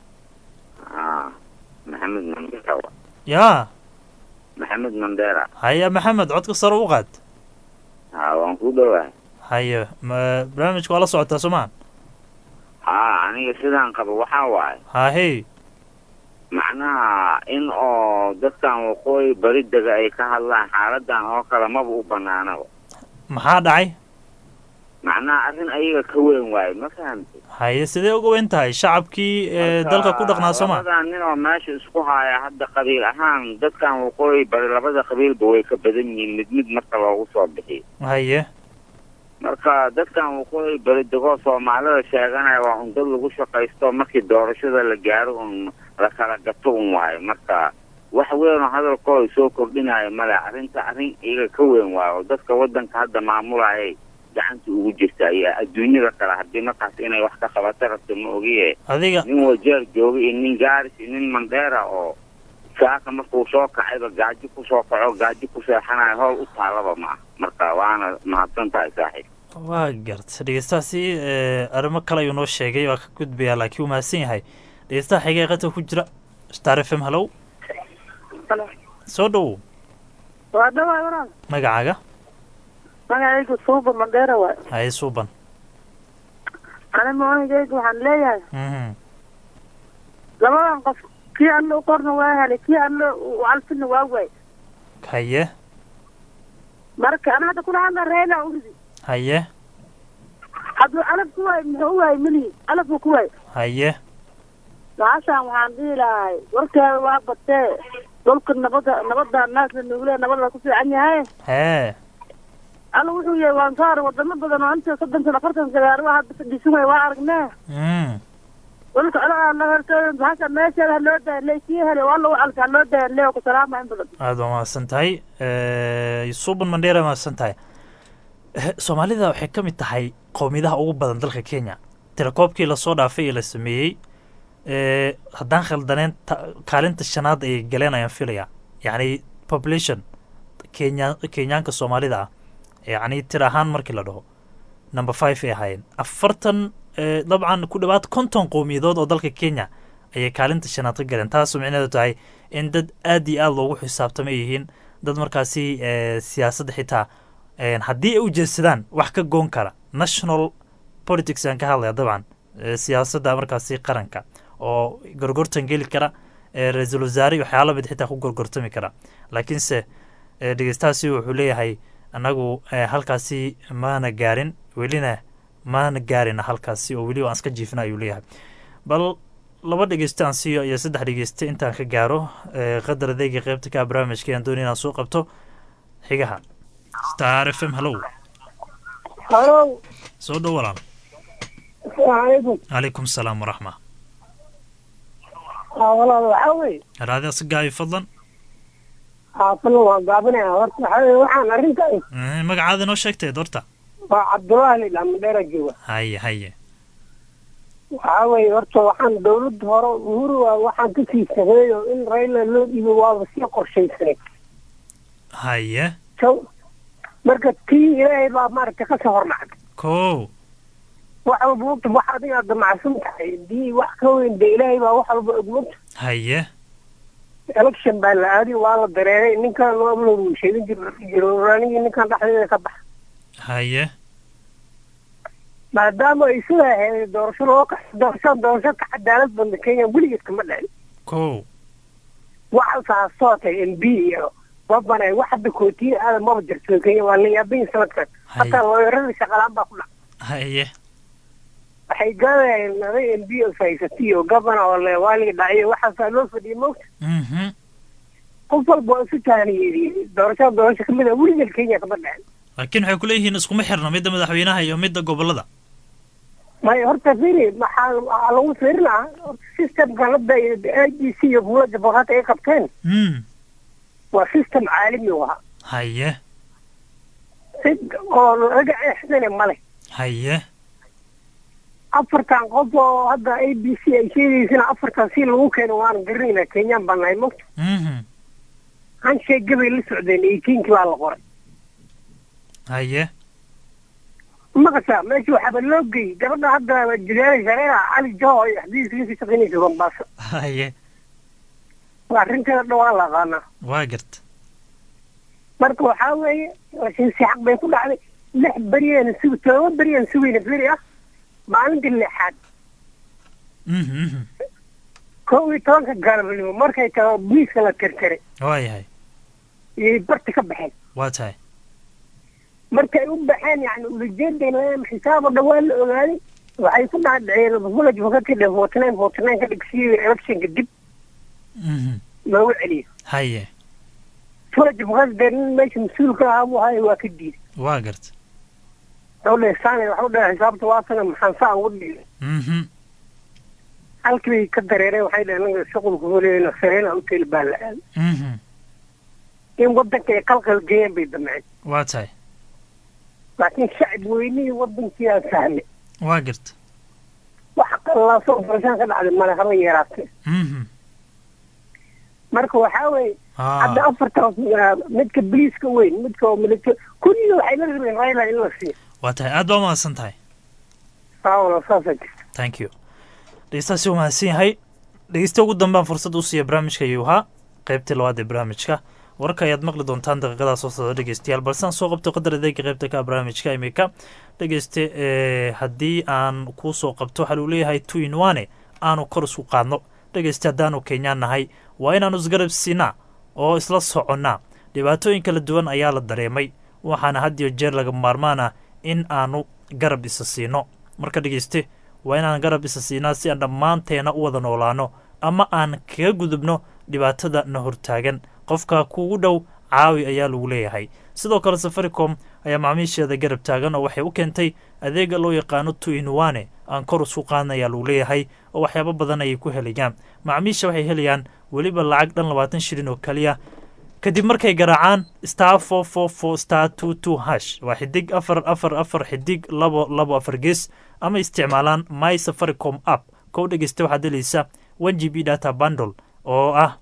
Ah, maxamed mandera yaa maxamed mandera haya maxamed codka sare u qaad ha waan ku dhowahay haye ma barnaamijka waa la socotaa soo maa ha aniga sidaan qabo waxaa waaye haahey macnaha in oo dadkan waqooyi bari dega ay ka hadlaan xaaladan oo kale maba u banaanaba maxaa dhacay macnaha arrin ayaga ka weyn waaye ma fahamtay haye sidee uga weyn tahay shacabkii ee dalka ku dhaqnaa soo maa labadan nin oo meesha isku haya hadda qabiil ahaan dadkan waqooyi bari labada qabiilba way ka badan yihiin mid mid marka loogu soo bixiyo haye marka dadkan waqooyi bari degoo soomaalida sheeganaya waa un dad lagu shaqaysto markii doorashada la gaaro un la kala gato un waayo marka wax weyn oo hadalkooda soo kordhinaya male arrinta arrin iyaga ka weyn waayo oo dadka wadanka hadda maamulayay gacanta ugu jirta iyo adduunyada kale haddii markaas inay wax ka qabato rabto ma ogiye adiga nin wajeer jooga iyo nin gaaris iyo nin mandheera oo saaka markuu soo kacayba gaajo kusoo kaco gaajo ku seexanayo howl u taalaba ma ah marka waana mahadsan tahay saaxiib waa garta dhegeystahaasi eh, arrimo kale ayuu noo sheegay waa ka gudbayaa laakiin uu mahadsan yahay dhegeystaha xiga ee qadka ku jira star f m hallow soo dhowow waa dhawaay walaal magacaaga magacaygu suuba mandheera waay haye suuban ani moonigaygu waxaan leeyahay mhm labadan qof kii alle u qorna waa helay kii alle u calfina waa waay haye marka ana hadda kula hadla reela uridi haye hadduu calaf ku waay muxuu u waay melihi calaf buu ku waay haye maashaan waxaan dhihi lahay warkeeda waa batee dhulka nabada nabada naasla nuuglee nabada ku fiican yahay hee alla wuxuu yahay waan soo arag wadamo badan oo inta soddon sano afartan sagaaro hadda fadhiisan waay waa aragnee mm dhulka coladaa la hortooda bahasha meesheeda ha loo daaya lee kii helay waa lagu calka ha loo daaya lee ku salaama in badan aad waa mahadsan tahay Eh, suuban mandheera mahadsan tahay Eh, soomaalida waxay ka mid tahay qowmiyadaha ugu badan dalka kenya tirakoobkii lasoo dhaafay ee la sameeyey eh, haddaan khaldaneen ta- kaalinta shanaad ayay galeen ayaan filaya yacni population kenya kenyaanka soomaalida ah yacni tir ahaan markii la dhaho number five ay ahaayeen afartan eh, dabcan ku dhawaad konton qowmiyadood oo dalka kenya ayay kaalinta shanaad ka galeen taasoo micnaheedu tahay in dad aad iyo aad loogu xisaabtama yihiin dad markaasi eh, siyaasadda xitaa eh, haddii ay u jeedsadaan wax ka goon kara national politics aan ka hadlaya dabcan eh, siyaasadda markaasi qaranka oo gorgortan geli kara eh, ra-iisul wasaare iyo waxyaala mid xitaa ku gorgortami kara laakiinse eh, dhegeystahaasi wuxuu leeyahay annagu eh, halkaasi maana gaarin welina maana gaarina halkaasi oo weli aan iska jiifna ayuu leeyahay bal laba dhegeyste aan siiyo iyo saddex dhegeyste intaan ka gaaro eh, qadar adeega qeybta ka barnaamijka aan doonay inaan soo qabto xigaha star f m hallow halow soo dhow walaal asalaamu calaykum calaykum salaam waraxma aa walaal waxaa weye raadi asagaayo fadlan xaafadna waa gaabinaya horta waxaa weye waxaan arrinta Eh, magacaada noo sheegtay doorta waa cabdullaahi lidhaa mandheera jooga haye haye waxaa weye horta waxaan dawladda hore uhuru waa waxaan ka sii sameeyo in rayla loo dhiibo waaba sii qorshaysanay haye so marka tii ilaahay baa maaragtay kasoo hornacday kow wax walba ogta wax adiga aad damacsan tahay hadii wax ka weyn de ilaahay baa wax walba og mogta haye election baa la aaday waa la dareeray ninkan ablow uu sheegin jir jiro anigii ninkan dhexdeeda ka baxa haye maadaama ay sidaa ahayd doorasho loo ka doorasho doorasho ka cadaalad badna kenya weligeed kama dhicin ko waxalkaa sootay m b iyo babane wax hadda kootiya aadan maba jirto kenya waa la yaabin sanadkan hataa looyarada shaqalaan baa ku dhac haye waxay gaadayeen aday m b os haysatiyo gabana oo le waaliga dhaciyo waxaasaa loo fadhiyay mogta mhm qof walba waa isu tahaniyey doorashada doorasho kamid a weligeed kenya kama dhicin laakiin waxay kuleeyihiin iskuma xirna midda madaxweynaha iyo midda gobolada maya horta firi maxaa waxaa lagu fiirinaa systemkan hadda a g c iyo buula jabohata ay qabteen mm waa system caalami u ahaa haye cid oo laga eexsane male haye afartan qof oo hadda a b c ay sheegaysana afartan si lagu keeno waan garanayna kenyaan baan nahay mogta mhm hansheeg gabay la socdeen eighteenkii baa la qoray haye maqasha meesha waxaaba loo geeyey gabadha hadda jilaala shareera cali joho iyo xadiiska ka shaqaynaysa bambaaso haye waa arrinteeda dhan waa la aqaanaa waa garta marka waxaa weeye laakiin si xaq bay ku dhacday lix beriyaan sug todoba beriyaan sugayna feri ah maalintii lixaad mhm mhm kow iyo tobanka galabnimo markay taho biiska la tirtiray waa yahay iyay barti ka baxeen waa tahay markay u baxeen yani ulajeedayna xisaab oo dhan waa la ogaaday waxay ku dhaadhiceen village wakati dhe forty nine forty nine ka dhigsiyo electionka dib mhm loogu celiyo haye village wakati dee nin meesha mas-uulka ahaa buu ahaay waa ka diiday waa garta wuxuu dhahay saane waxu dhahay xisaabta waa sana maxaan saa ugu dhigay mhm halkii bay ka dareereen waxay dhaheen anaga shuqulka holeena sareena hotel baa la aaday mhm in wadanka ay qalqal geeyeen bay damceen waa tahay laakiin shacab weynihii wadankii aan fahmay waa garta wax qallaasoo doorashaan ka dhacday male haba yeeraatee mhm marka waxaa weeye Ah. hadda afartaas ah, midka boliiska weyn midka oo milita kulliga waxay la rabeen raila in la siiyo waa tahay aad baa umahadsan tahay saawala saasa jirta thank you dhegeystaasi u mahadsan yahay dhegeysta ugu dambaan fursad u siiya barnaamijka yuuhaa qaybtii labaad ee barnaamijka wararka ayaad maqli doontaan daqiiqadaa soo socda dhegeystayaal balse aan soo qabto qadar adeega qaybta ka ah barnaamijka imika dhegeyste ee, haddii aan kuu soo qabto waxaa luu leeyahay two in one aanu kor isku qaadno dhegeyste haddaanu kenyaan nahay waa inaanu isgarab siinaa oo isla soconnaa dhibaatooyin kala duwan ayaa la dareemay waxaana had iyo jeer laga maarmaan ah in aanu garab isa siino marka dhegeyste waa inaan garab isa siinaa si aan dhammaanteena u wada noolaano ama aan kaga gudubno dhibaatada na hortaagan qofka kugu dhow caawi ayaa lagu leeyahay sidoo kale safaricom ayaa macaamiisheeda garab taagan oo waxay u keentay adeega loo yaqaano two in one aan kor isku qaadna ayaa lagu leeyahay oo waxyaabo badan ayay ku helayaan macaamiisha waxay helayaan weliba lacag dhan labaatan shilin oo keliya kadib markay garaacaan star four four four star two two hash waa xidig afar afar afar xidig labo labo afar gees ama isticmaalaan my safaricom app kow dhegeysta waxaad helaysa one g b data bundle oo ah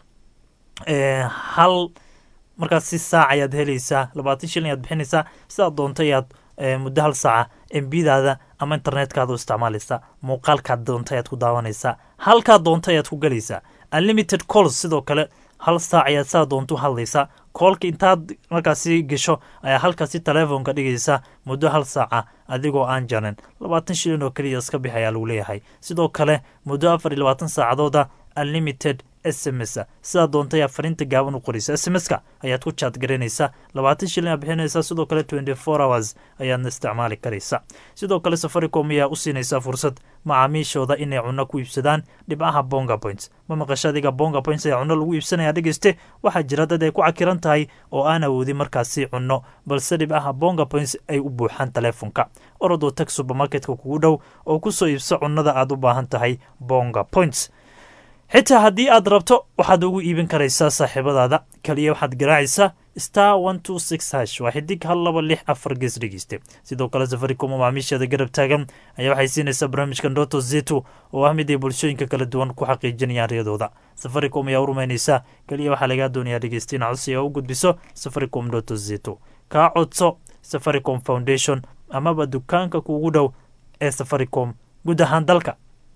eh, hal markaas si saac ayaad helaysaa labaatan shilin ayaad bixinaysaa sidaad doonto ayaad eh, muddo hal saaca embidada ama internetkaada u isticmaalaysaa muuqaalkaad doonto ayaad ku daawanaysaa halkaad doonto ayaad ku galaysaa unlimited calls sidoo kale hal saac ayaad saa doonto u hadlaysaa koolka intaad markaasi gesho ayaa halkaasi telefoonka dhigaysa muddo hal saaca adigoo aan jarin labaatan shilin oo keliya iska bix ayaa lagu leeyahay sidoo kale muddo afar iyo labaatan saacadooda unlimited s m s sidaa doonta ayaa fariinta gaaban u qoraysa s m s ka ayaad ku jaad garanaysaa labaatan shilin aad bixinaysaa sidoo kale twenty four hours ayaadna isticmaali karaysa sidoo kale safaricom ayaa u siinaysaa fursad macaamiishooda inay cunno ku iibsadaan dhibcaha bonga points ma maqasho adiga bonga points ayaa cunno lagu iibsanaya dhegeyste waxaa jira dad ay ku cakiran tahay oo aan awoodin markaasi cunno balse dhibcaha bonga points ay u buuxaan teleefonka orodoo tag supermarketka kugu dhow oo ku soo iibso cunnada aad u baahan tahay bonga points xitaa haddii aad rabto waxaad ugu iibin karaysaa saaxiibadaada kaliya waxaad garaacaysaa star one two six hash waa xidig hal laba lix afar gees dhegeyste sidoo kale safaricom oo macaamiisheeda garab taagan ayaa waxay siinaysaa barnaamijka ndoto zetu oo ah mid ay bulshooyinka kala duwan ku xaqiijinayaan riyadooda safaricom ayaa u rumaynaysaa kaliya waxaa lagaa doonayaa dhegeysta in codsi oo u gudbiso safaricom ndoto zetu kaa codso safaricom foundation amaba dukaanka kuugu dhow ee safaricom guud ahaan dalka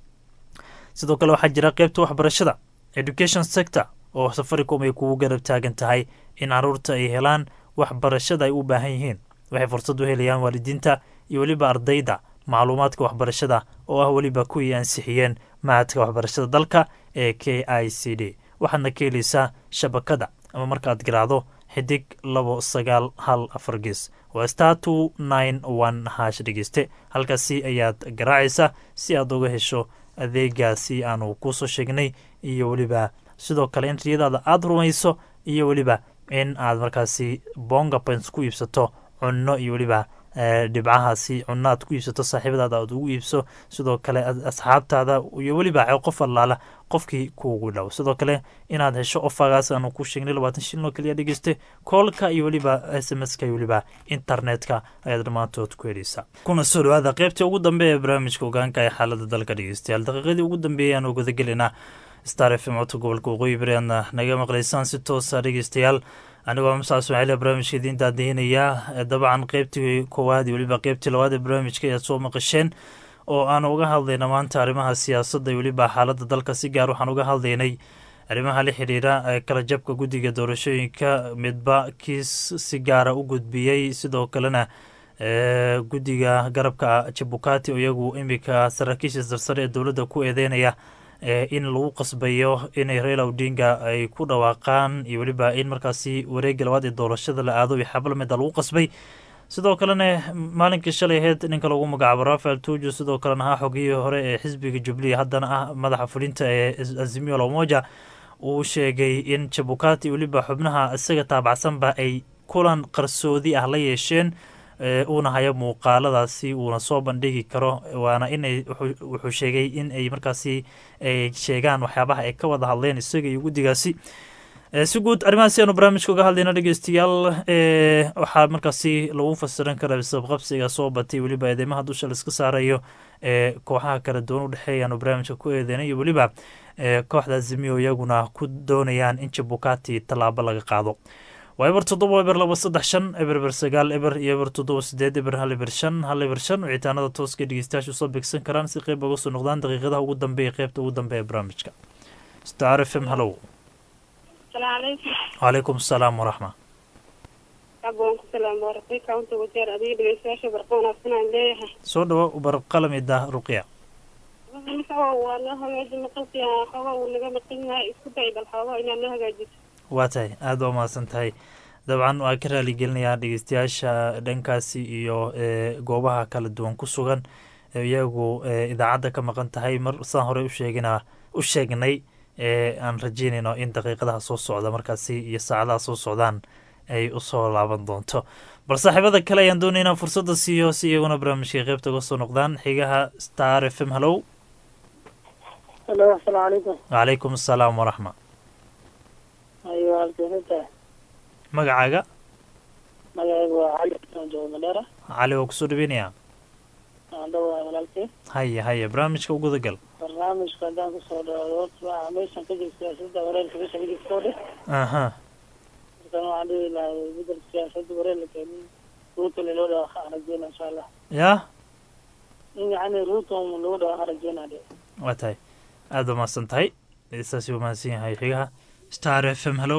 sidoo kale waxaa jira qeybta waxbarashada education sector oo safaricom ay kugu garab taagan tahay in caruurta ay helaan waxbarashada ay u baahan yihiin waxay fursad u helayaan waalidiinta iyo weliba ardayda macluumaadka waxbarashada oo ah weliba kuwii ansixiyeen mahadka waxbarashada dalka ee k i c d waxaadna ka helaysaa shabakada ama markaad garaacdo xidig labo sagaal hal afar gees waa star two nine one hash dhegeyste halkaasi ayaad garaacaysa si aad uga hesho adeegaasi aanu kusoo sheegnay iyo weliba sidoo kale in riyadaada aada rumayso iyo weliba in aad markaasi bonga points ku iibsato cunno iyo weliba dhibcahaasi cunno aad ku iibsato saaxiibadaada aad ugu iibso sidoo kale asxaabtaada iyo weliba qof allaala qofkii kuugu dhow sidoo kale inaad hesho ofagaas aanu ku sheegnay labaatan shilin oo kaliya dhegeyste koolka iyo weliba s m s ka iyo weliba internetka ayaad dhammaantood ku heleysaa kuna soo dhawaada qeybtii ugu dambe ee barnaamijka ogaanka ee xaalada dalka dhegeystayaal daqiiqadii ugu dambeeyay aanu gudagelinaa star f m codka gobolka waqooyi bari aadna naga maqlaysaan si toosa dhegeystayaal anigoo masaa ismaaciil barnaamijka idiin daadihinayaa dabcan qeybtii koowaad iyo weliba qeybtii labaad ee barnaamijka ayaad soo maqasheen oo aan uga hadlayna maanta arrimaha siyaasadda iyo weliba xaaladda dalka si gaar waxaan uga hadlaynay arrimaha la xidhiira kala jabka guddiga doorashooyinka midba kiis si gaara u gudbiyey sidoo kalena guddiga garabka jabukati oo iyagu iminka saraakiisha sarsare ee dowladda ku eedeynaya in lagu qasbayo inay raila odinga ay ku dhawaaqaan iyo weliba in markaasi wareega labaad ee doorashada la aado iyo xablamida lagu qasbay sidoo kalena maalinkii shalay aheyd ninka lagu magacaabo rafael tuju sidoo kalena ahaa xogiyihii hore ee xisbiga jubliya haddana ah madaxa fulinta ee azimio lamoja uu sheegay in jabukati weliba xubnaha isaga taabacsanba ay kulan qarsoodi ah la yeesheen uuna hayo muuqaaladaasi uuna soo bandhigi karo waana inay wuxuu sheegay in ay markaasi ay sheegaan waxyaabaha ay ka wada hadleen isaga iyo guddigaasi si guud arrimahaasi aanu barnaamijka uga hadlayna dhegeystayaal waxaa markaasi lagu fasiran karaa sabqabsiga soo batay weliba eedeymaha dusha laiska saarayo ee kooxaha kala duwan u dhexeeya aanu barnaamijka ku eedeynay iyo weliba kooxda zimiyo iyaguna ku doonayaan in jabukati tallaabo laga qaado waa eber toddoba eber laba saddex shan eber eber sagaal eber iyo eber toddoba sideed eber hal eber shan hal eber shan wicitaanada tooska dhegeystayaashu soo beegsan karaan si qeyb uga soo noqdaan daqiiqadaha ugu dambeeya qeybta ugu dambeeya barnaamijka star f m hallow calaykum asalaam waraxma abaan ku salaam barakay kaunta wajeer adiga dhegeystayaasha barqa wanaagsan aan leeyahay soo dhawo barqalamida ruqya waa noo hagaaji maqalkii xooga uu naga maqan yahay isku day bal xooga inaad noo hagaajiso waa tahay aada waa mahadsan tahay dabcan waa ka raaligelinayaa dhegeystayaasha dhankaasi iyo goobaha kala duwan ku sugan iyagu idaacadda ka maqan tahay mar saan horey usheegina u sheegnay aan rajeynayno in daqiiqadaha soo socda markaasi iyo saacadaha soo socdaan ay usoo laaban doonto bal saaxiibada kale ayaan doonay inaan fursadda siiyo si iyaguna barnaamijka qeybta uga soo noqdaan xigaha star f m hallow halo asalaamu calaykum calaykum asalaam waraxma ayo halkeenta magacaaga magacaygu waa cali aan joogo madheera cali waa kusoo dhaweynayaa aan dhowaa walaalkay haya haya barnaamijka uguda gal barnaamijka haddaan kusoo dhawaado horta waxaa meeshan ka jirta siyaasadda wareerka meesha ka jirta oo dheh aha markan waxaan dhihi lahay bedelka siyaasadda wareer la keenin ruuto loo dhawaaqa aan rajeyna insha allah yaa in yacni ruuto lagu dhawaaqa rajeynaa dhe waa tahay aada waa mahadsan tahay saasi waa mahadsan yahay xigaha star f m hallow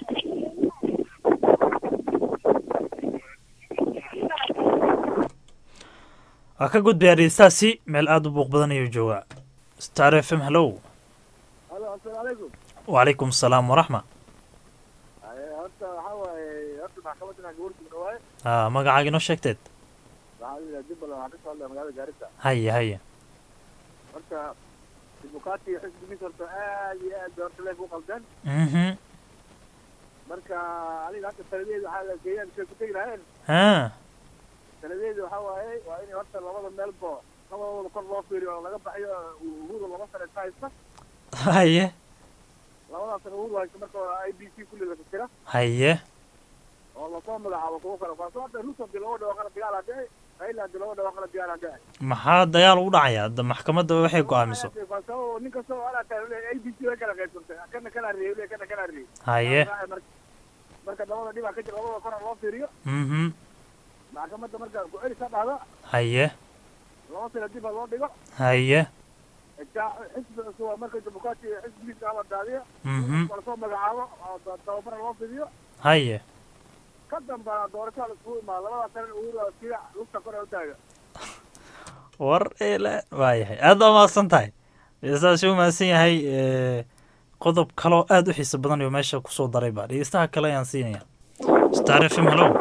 waa ka gudbaya dhegeystaasi meel aada u buuq badan ayuu joogaa star f m hallow halo asalaamu calaykum wacalaykum asalaam waraxma horta waxaa waaye horta maxkamaddan aan gabarku dhawaaye a magacaaga inoo sheegteed waxaa la yidhaha jubbaland waxaan ka soo hadlaya magaalada gaarisa haya haya horta dibukati xisbigiisa horta aad iyo aad bay horta leef u qaldeen mhm marka aniga hadda taladeeda waxaa la geeyaan shay ku tegi lahayeen ha taladeeda waxaa waaye waa in horta labada meelbo labadooda kor loo fiiriyo oo laga baxyo uhuru laba sane ka haysta haye labadaas sane uhuru haysta marka i b c kulli la fikira haye oo lasoo magacaabo kuwo kale kaasoo hadda ruto hadii laba dhawaaqana dagaal hadhici raila hadii laba dhawaaqana dagaal hadhici maxaa dagaal ugu dhacaya da maxkamadda waxay go-aamiso kaasoo nin kastoo alaa tahay a b c way kala qaybsantay kana kana reeyay kana kana reeyay haye marka labada dhibaa ka jira labada kora loo fiiriyo mhm maxkamadda marka ku-celis ha dhahdo haye laba sana dib ha loo dhigo haye Ja- xisbi cusub waa marka dimuqraati xisbigiisa hala daadiyo Mhm. lasoo magacaabo oo da- tababara loo fidiyo haye ka dambana doorashaa laiskugu imaado labada sana uhuru kii lugta kore u taaga war ele waayahay aad baa mahadsan tahay dhegeystahaas u mahadsan yahay eh, qodob kaloo aad u xiiso badan iyo meesha kusoo daray ba dhegeystaha kale ayaan siinaya star f m hello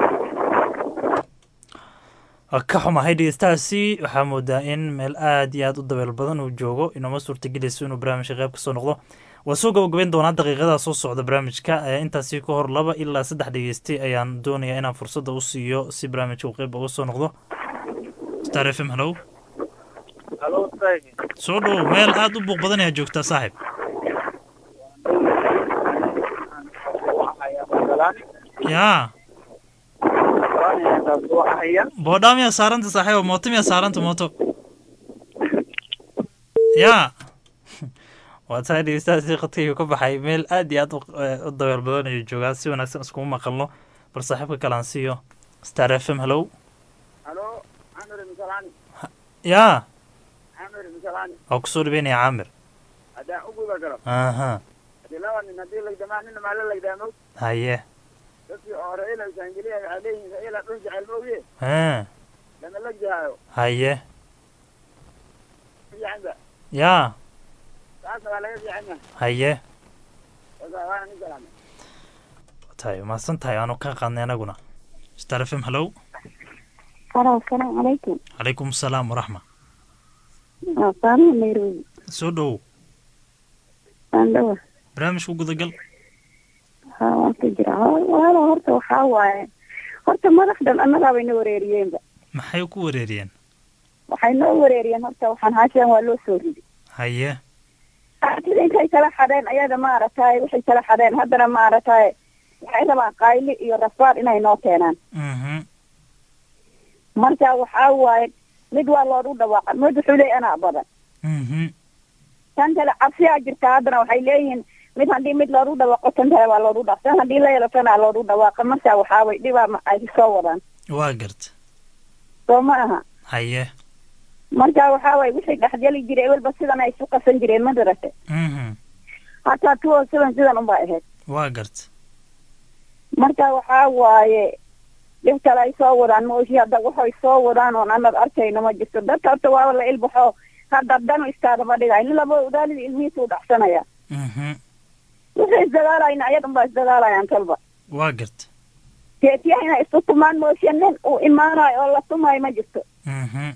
waa ka xumahay dhegeystahaasi waxaa moodaa in meel aad iyo aad u dabeel badan uu joogo inooma suurtagelayso inuu barnaamijka qayb kasoo noqdo waa soo gabagabeyn doonaa daqiiqadaa soo socda barnaamijka Eh, intaasi ka hor laba ilaa saddex dhegeystay ayaan doonayaa inaan fursadda u siiyo si barnaamijka uu qayb uga soo noqdo star f m hello halo tagi soo dhow meel aad u buuq badan ayaa joogtaa saaxiib yaa boodhaa miyaa saaranta saaxiibo mooto miyaa saaranta mooto yaa waa tahay dhegeystahaasi khadkayga ka baxay meel aad iyo aad u- eh, u dabeel badan ayuu joogaa si wanaagsan iskuma maqalno bal saaxiibka kale aan siiyo star f m hello halo camir misalani yaa camir misalani waa kusoo dhaweynaya caamir haddaan u guda galo aha haddii laba nin haddii lagdamaa nina maa la lagdaamo haye dadkii hore ila saangeliya waxay leeyihiin ila dhul jecel mooye ha lama lagjahaayo haye fiicanba yaa taasna waa laga fiican yahay haye Wasa- waana nin salaamay tahay mahadsan tahay aanu ka qaadnay anaguna star f m hello Halo, asalaamu calaykum. calaykum asalaam waraxma Waa Fatima Nairobi. soo dhowow Waan dhawa. barnaamijku gudagal Haa, waan ka jira. Haa, Walaalo horta waxaa waaye. Horta madaxdan annagaa bay na wareeriyeenba. maxay ku wareeriyeen Waxay noo wareeriyeen horta waxaan haashaan waa loo soo ridi. haye Sida intay kala xadeen ayaga maaragtay waxay kala xadeen haddana maaragtay waxay rabaan qayli iyo rafaad inay noo keenaan. mhm Marka waxaa waaye mid waa loogu dhawaaqa mid wuxuu leeyahay anaa badan. mhm tan kale cabsiyaa jirta haddana waxay leeyihiin mid haddii mid loogu dhawaaqo tan kale waa loogu dhawaaq tan haddii la yelo tanaa loogu dhawaaqa marka waxaa way dhibaa ma- ay soo wadaan waa garta soo ma aha haye marka waxaa waye wixii dhexgeli jiray walba sidan ay isu qasan jireen ma darate mhm hataa tuwo sidan sidan unbaa ahayd waa garta marka waxaa waaye dhib kale ay soo wadaan mooshi hadda waxay soo wadaan oon anad arkayno ma jirto dadka horta waaba la ilbaxo hadda danu iskaadama dhigay nin laba udaalida ilmihiisa u dhacsanaya mhm wixii isdagaalayna ayadan baa isdagaalayaan kalba waa garta geetiyaha inay isu tumaan mooshe nin uu imaanayo oo la tumayo ma jirto mhm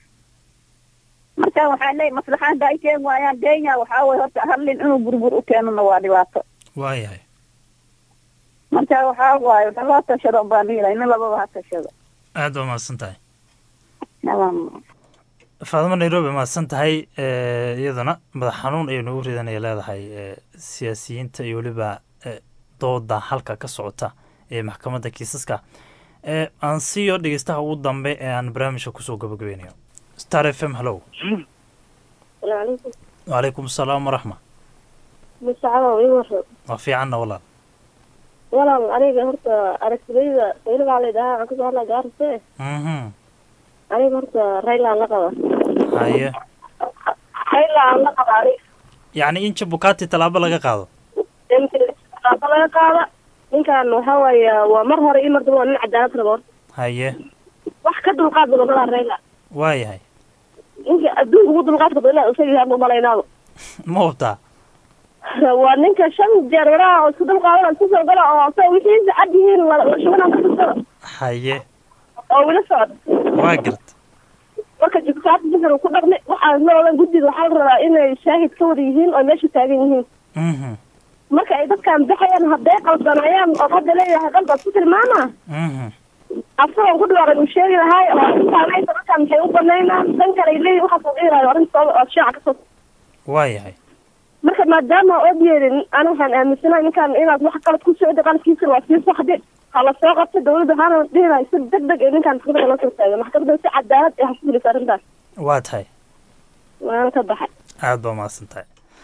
marka waxaan leeyahay maslaxaan hadda ay keen waayaan kenya waxaa waye horta hal nin inuu burbur u keenona waa dhibaato waa yahay marka waxaa waaye wada loo tashado baan dhiilay nin lababa ha tashado aad baa mahadsan tahay Naam. faadimo nairobi mahadsan tahay eh, iyaduna madax xanuun ayay nagu ridanaya leedahay eh, siyaasiyiinta iyo weliba eh, dooda halka ka socota ee maxkamadda kiisaska Eh, aan siiyo dhegeystaha ugu dambe ee aan barnaamijka kusoo gabagabeynayo star f m hello Waalaikum. wacalaykum asalaam waraxma Masacado ii warro. waa fiicanna walaal Walaal aniga horta aragtidayda sayli baa leedahay aan kasoo hadlaa gaarse. mhm Aniga horta Raila aan la qaba. haye Raila aan la qaba aniga. yacni in jabukati tallaabo laga qaado Inta laga qaada ninkan waxa waaye waa mar hore ii mar dambe waa nin cadaalad rabo. haye Wax ka dulqaad badan malaa Raila. waa yahay Ninka adduunka ugu dulqaadka badan ilaa isaga yahay malaynaado. ma hubtaa waa ninka shan jeer waraha oo isku dulqaadana isku soo gala oo asaga wixiisa cad yihiin la la shubanaan ka tursada haye oo wila socda. waa garta marka jibkaad bisar ku dhaqmi waxaa la odhan guddiga waxaa la rabaa inay shaahid ka wada yihiin oo meesha taagan yihiin mhm marka ay dadkan baxayaan hadday qaldanayaan oo hadda leeyahay qalba ku tilmaama mhm asagoon ku dhawaaqay uu sheegi lahay oo intaanaysa dadkan maxay u banaynaan dan kale ay leeyihin waxaas oo dhihi lahay arrinta oo shaaca kasoo waa yahay marka maadaama oo yeelin ana waxaan aaminsanahay ninkan inaad wax qalad ku socda qaladkiisa waa sii saxde ha la soo qabta dawladda waxaana dhihi lahay si deg deg ee ninkan maxkamadda loo soo taago maxkamadda si cadaalad ee ha ku fulisa arrintaas waa tahay waana ka baxay aad baa mahadsan tahay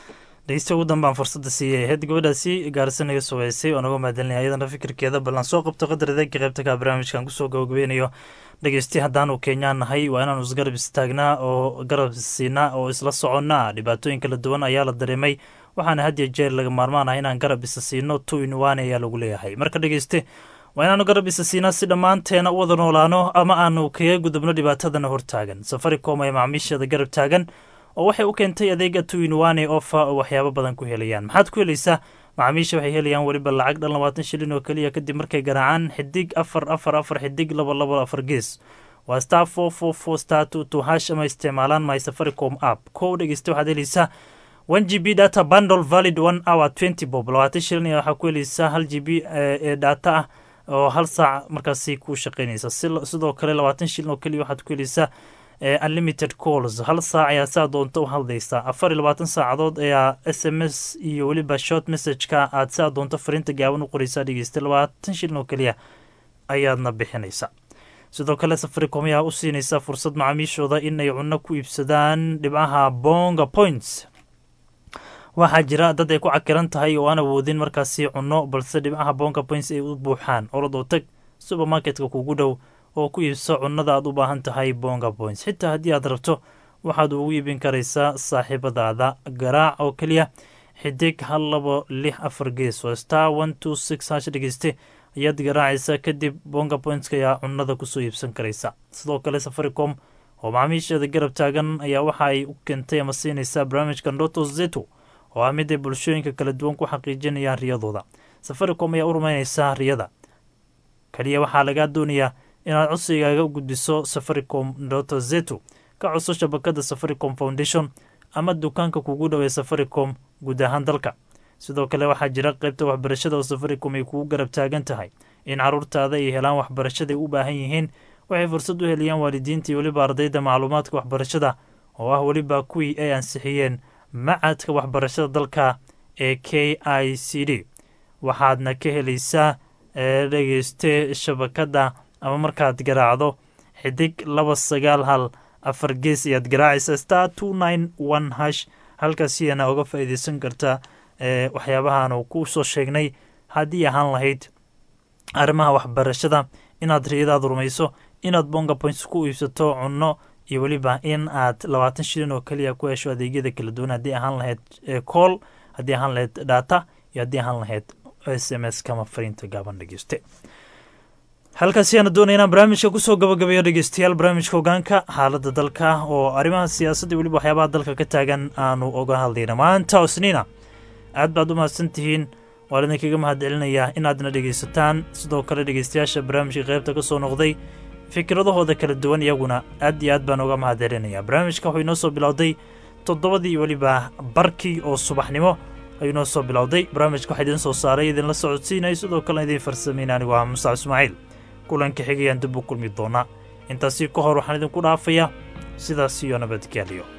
dhegeysta ugu danbaan fursadda siiyay ahayd gabadhaasi gaarisa naga sugeysay oo naga mahadcelinaya iyadana fikirkeeda ballan soo qabto qadar adeega qaybta ka barnaamijkan kusoo gabagabeynayo dhegeysti haddaanu kenyaan nahay waa inaanu isgarab istaagnaa oo garab siinaa oo isla soconnaa dhibaatooyin kala duwan ayaa la dareemay waxaana had iyo jeer laga maarmaan ah inaan garab isa siino two in one ayaa lagu leeyahay marka dhegeyste waa inaanu garab isa siinaa si dhammaanteena u wada noolaano ama aanu kaga gudubno dhibaatadana hortaagan safaricom ayaa macaamiisheeda garab taagan oo waxay u keentay adeega two in one ee ofa oo waxyaabo badan ku helayaan maxaad ku helaysaa macaamiisha waxay helayaan weliba lacag dhan labaatan shilin oo keliya kadib markay garaacaan xidig afar afar afar xidig laba laba afar gees waa star four four four star two two hash ama isticmaalaan my safaricom app kow dhegeysta waxaad helaysaa one g b data bundle valid one hour twenty bob labaatan shilin ayaa waxaa ku helaysaa hal g b ee data ah oo hal saac markaasi ku shaqeynaysa sidoo kale labaatan shilin oo keliya waxaad ku helaysaa unlimited calls hal saac ayaa saa doonta u hadlaysaa afar iyo labaatan saacadood ayaa s m s iyo weliba short messageka aad saa doonto fariinta gaaban u qoreysaa dhegeysta labaatan shilin oo keliya ayaadna bixinaysa sidoo kale safaricom ayaa u siinaysa fursad macaamiishooda in ay cunno ku iibsadaan dhibcaha bonga points waxaa jira dad ay ku cakiran tahay oo aan awoodin markaasi cunno balse dhibcaha bonga points ay u buuxaan orodoo tag supermarketka kugu dhow oo ku iibso cunnada aad u baahan tahay bonga points xitaa haddii aad rabto waxaad ugu iibin karaysaa saaxiibadaada garaac oo keliya xidig hal labo lix afar gees oo star one two six hash dhegeyste ayaad garaacaysa kadib bonga pointska ayaa cunnada kusoo iibsan karaysa sidoo kale safaricom oo macaamiisheeda garab taagan ayaa waxa ay u keentay ama siinaysaa barnaamijka ndoto zeto oo ah mid ay bulshooyinka kala duwan ku xaqiijinayaan riyadooda safaricom ayaa u rumaynaysaa riyada kaliya waxaa lagaa doonayaa inaad codsigaaga u gudbiso safaricom ndoto zeto ka codso shabakada safaricom foundation ama dukaanka kugu dhowey safaricom guud ahaan dalka sidoo kale waxaa jira qaybta waxbarashada oo safaricom ay kugu garab taagan tahay in caruurtaada ay helaan waxbarashaday u baahan yihiin waxay fursad u heliyaan waalidiinta iyo weliba ardayda macluumaadka waxbarashada oo ah weliba kuwii ay ansixiyeen macadka waxbarashada dalka ee k i c d waxaadna ka helaysaa dhegeyste shabakada ama markaad garaacdo xidig laba sagaal hal afar gees ayaad garaacaysa star two nine one hash halkaasiyana uga faa'iideysan karta waxyaabahaanu ku soo sheegnay haddii ahaan lahayd arrimaha waxbarashada inaad riyadaada rumayso inaad bonga points ku iibsato cunno iyo weliba in aad labaatan shilin oo keliya ku hesho adeegyada kala duwan haddii ahaan lahayd cool haddii ahaan lahayd data iyo haddii ahaan lahayd s m s kama fariinta gaaban dhegeyste halkaasi aana doonaya inaan barnaamijka kusoo gabagabeeyo dhegeystayaal barnaamijka hogaanka xaaladda dalka oo arrimaha siyaasadda weliba waxyaabaha dalka ka taagan aanu oga hadlayna maanta osniina aad baad u mahadsan tihiin waan idinkaga mahad celinayaa inaadna dhegaysataan sidoo kale dhegeystayaasha barnaamijka qaybta ka soo noqday fikradahooda kala duwan iyaguna aad iyo aad baan uga mahad celinayaa barnaamijka wuxuu inoo soo bilowday toddobadii weliba barkii oo subaxnimo ayuu inoo soo bilowday barnaamijka waxaa idiin soo saaray idinla socodsiinaya sidoo kalena idiin farsameyn anigu ah mustac ismaaciil kulanka xigayaan dib u kulmi doonaa intaasi ka hor waxaan idinku dhaafayaa sidaas iyo nabadgelyo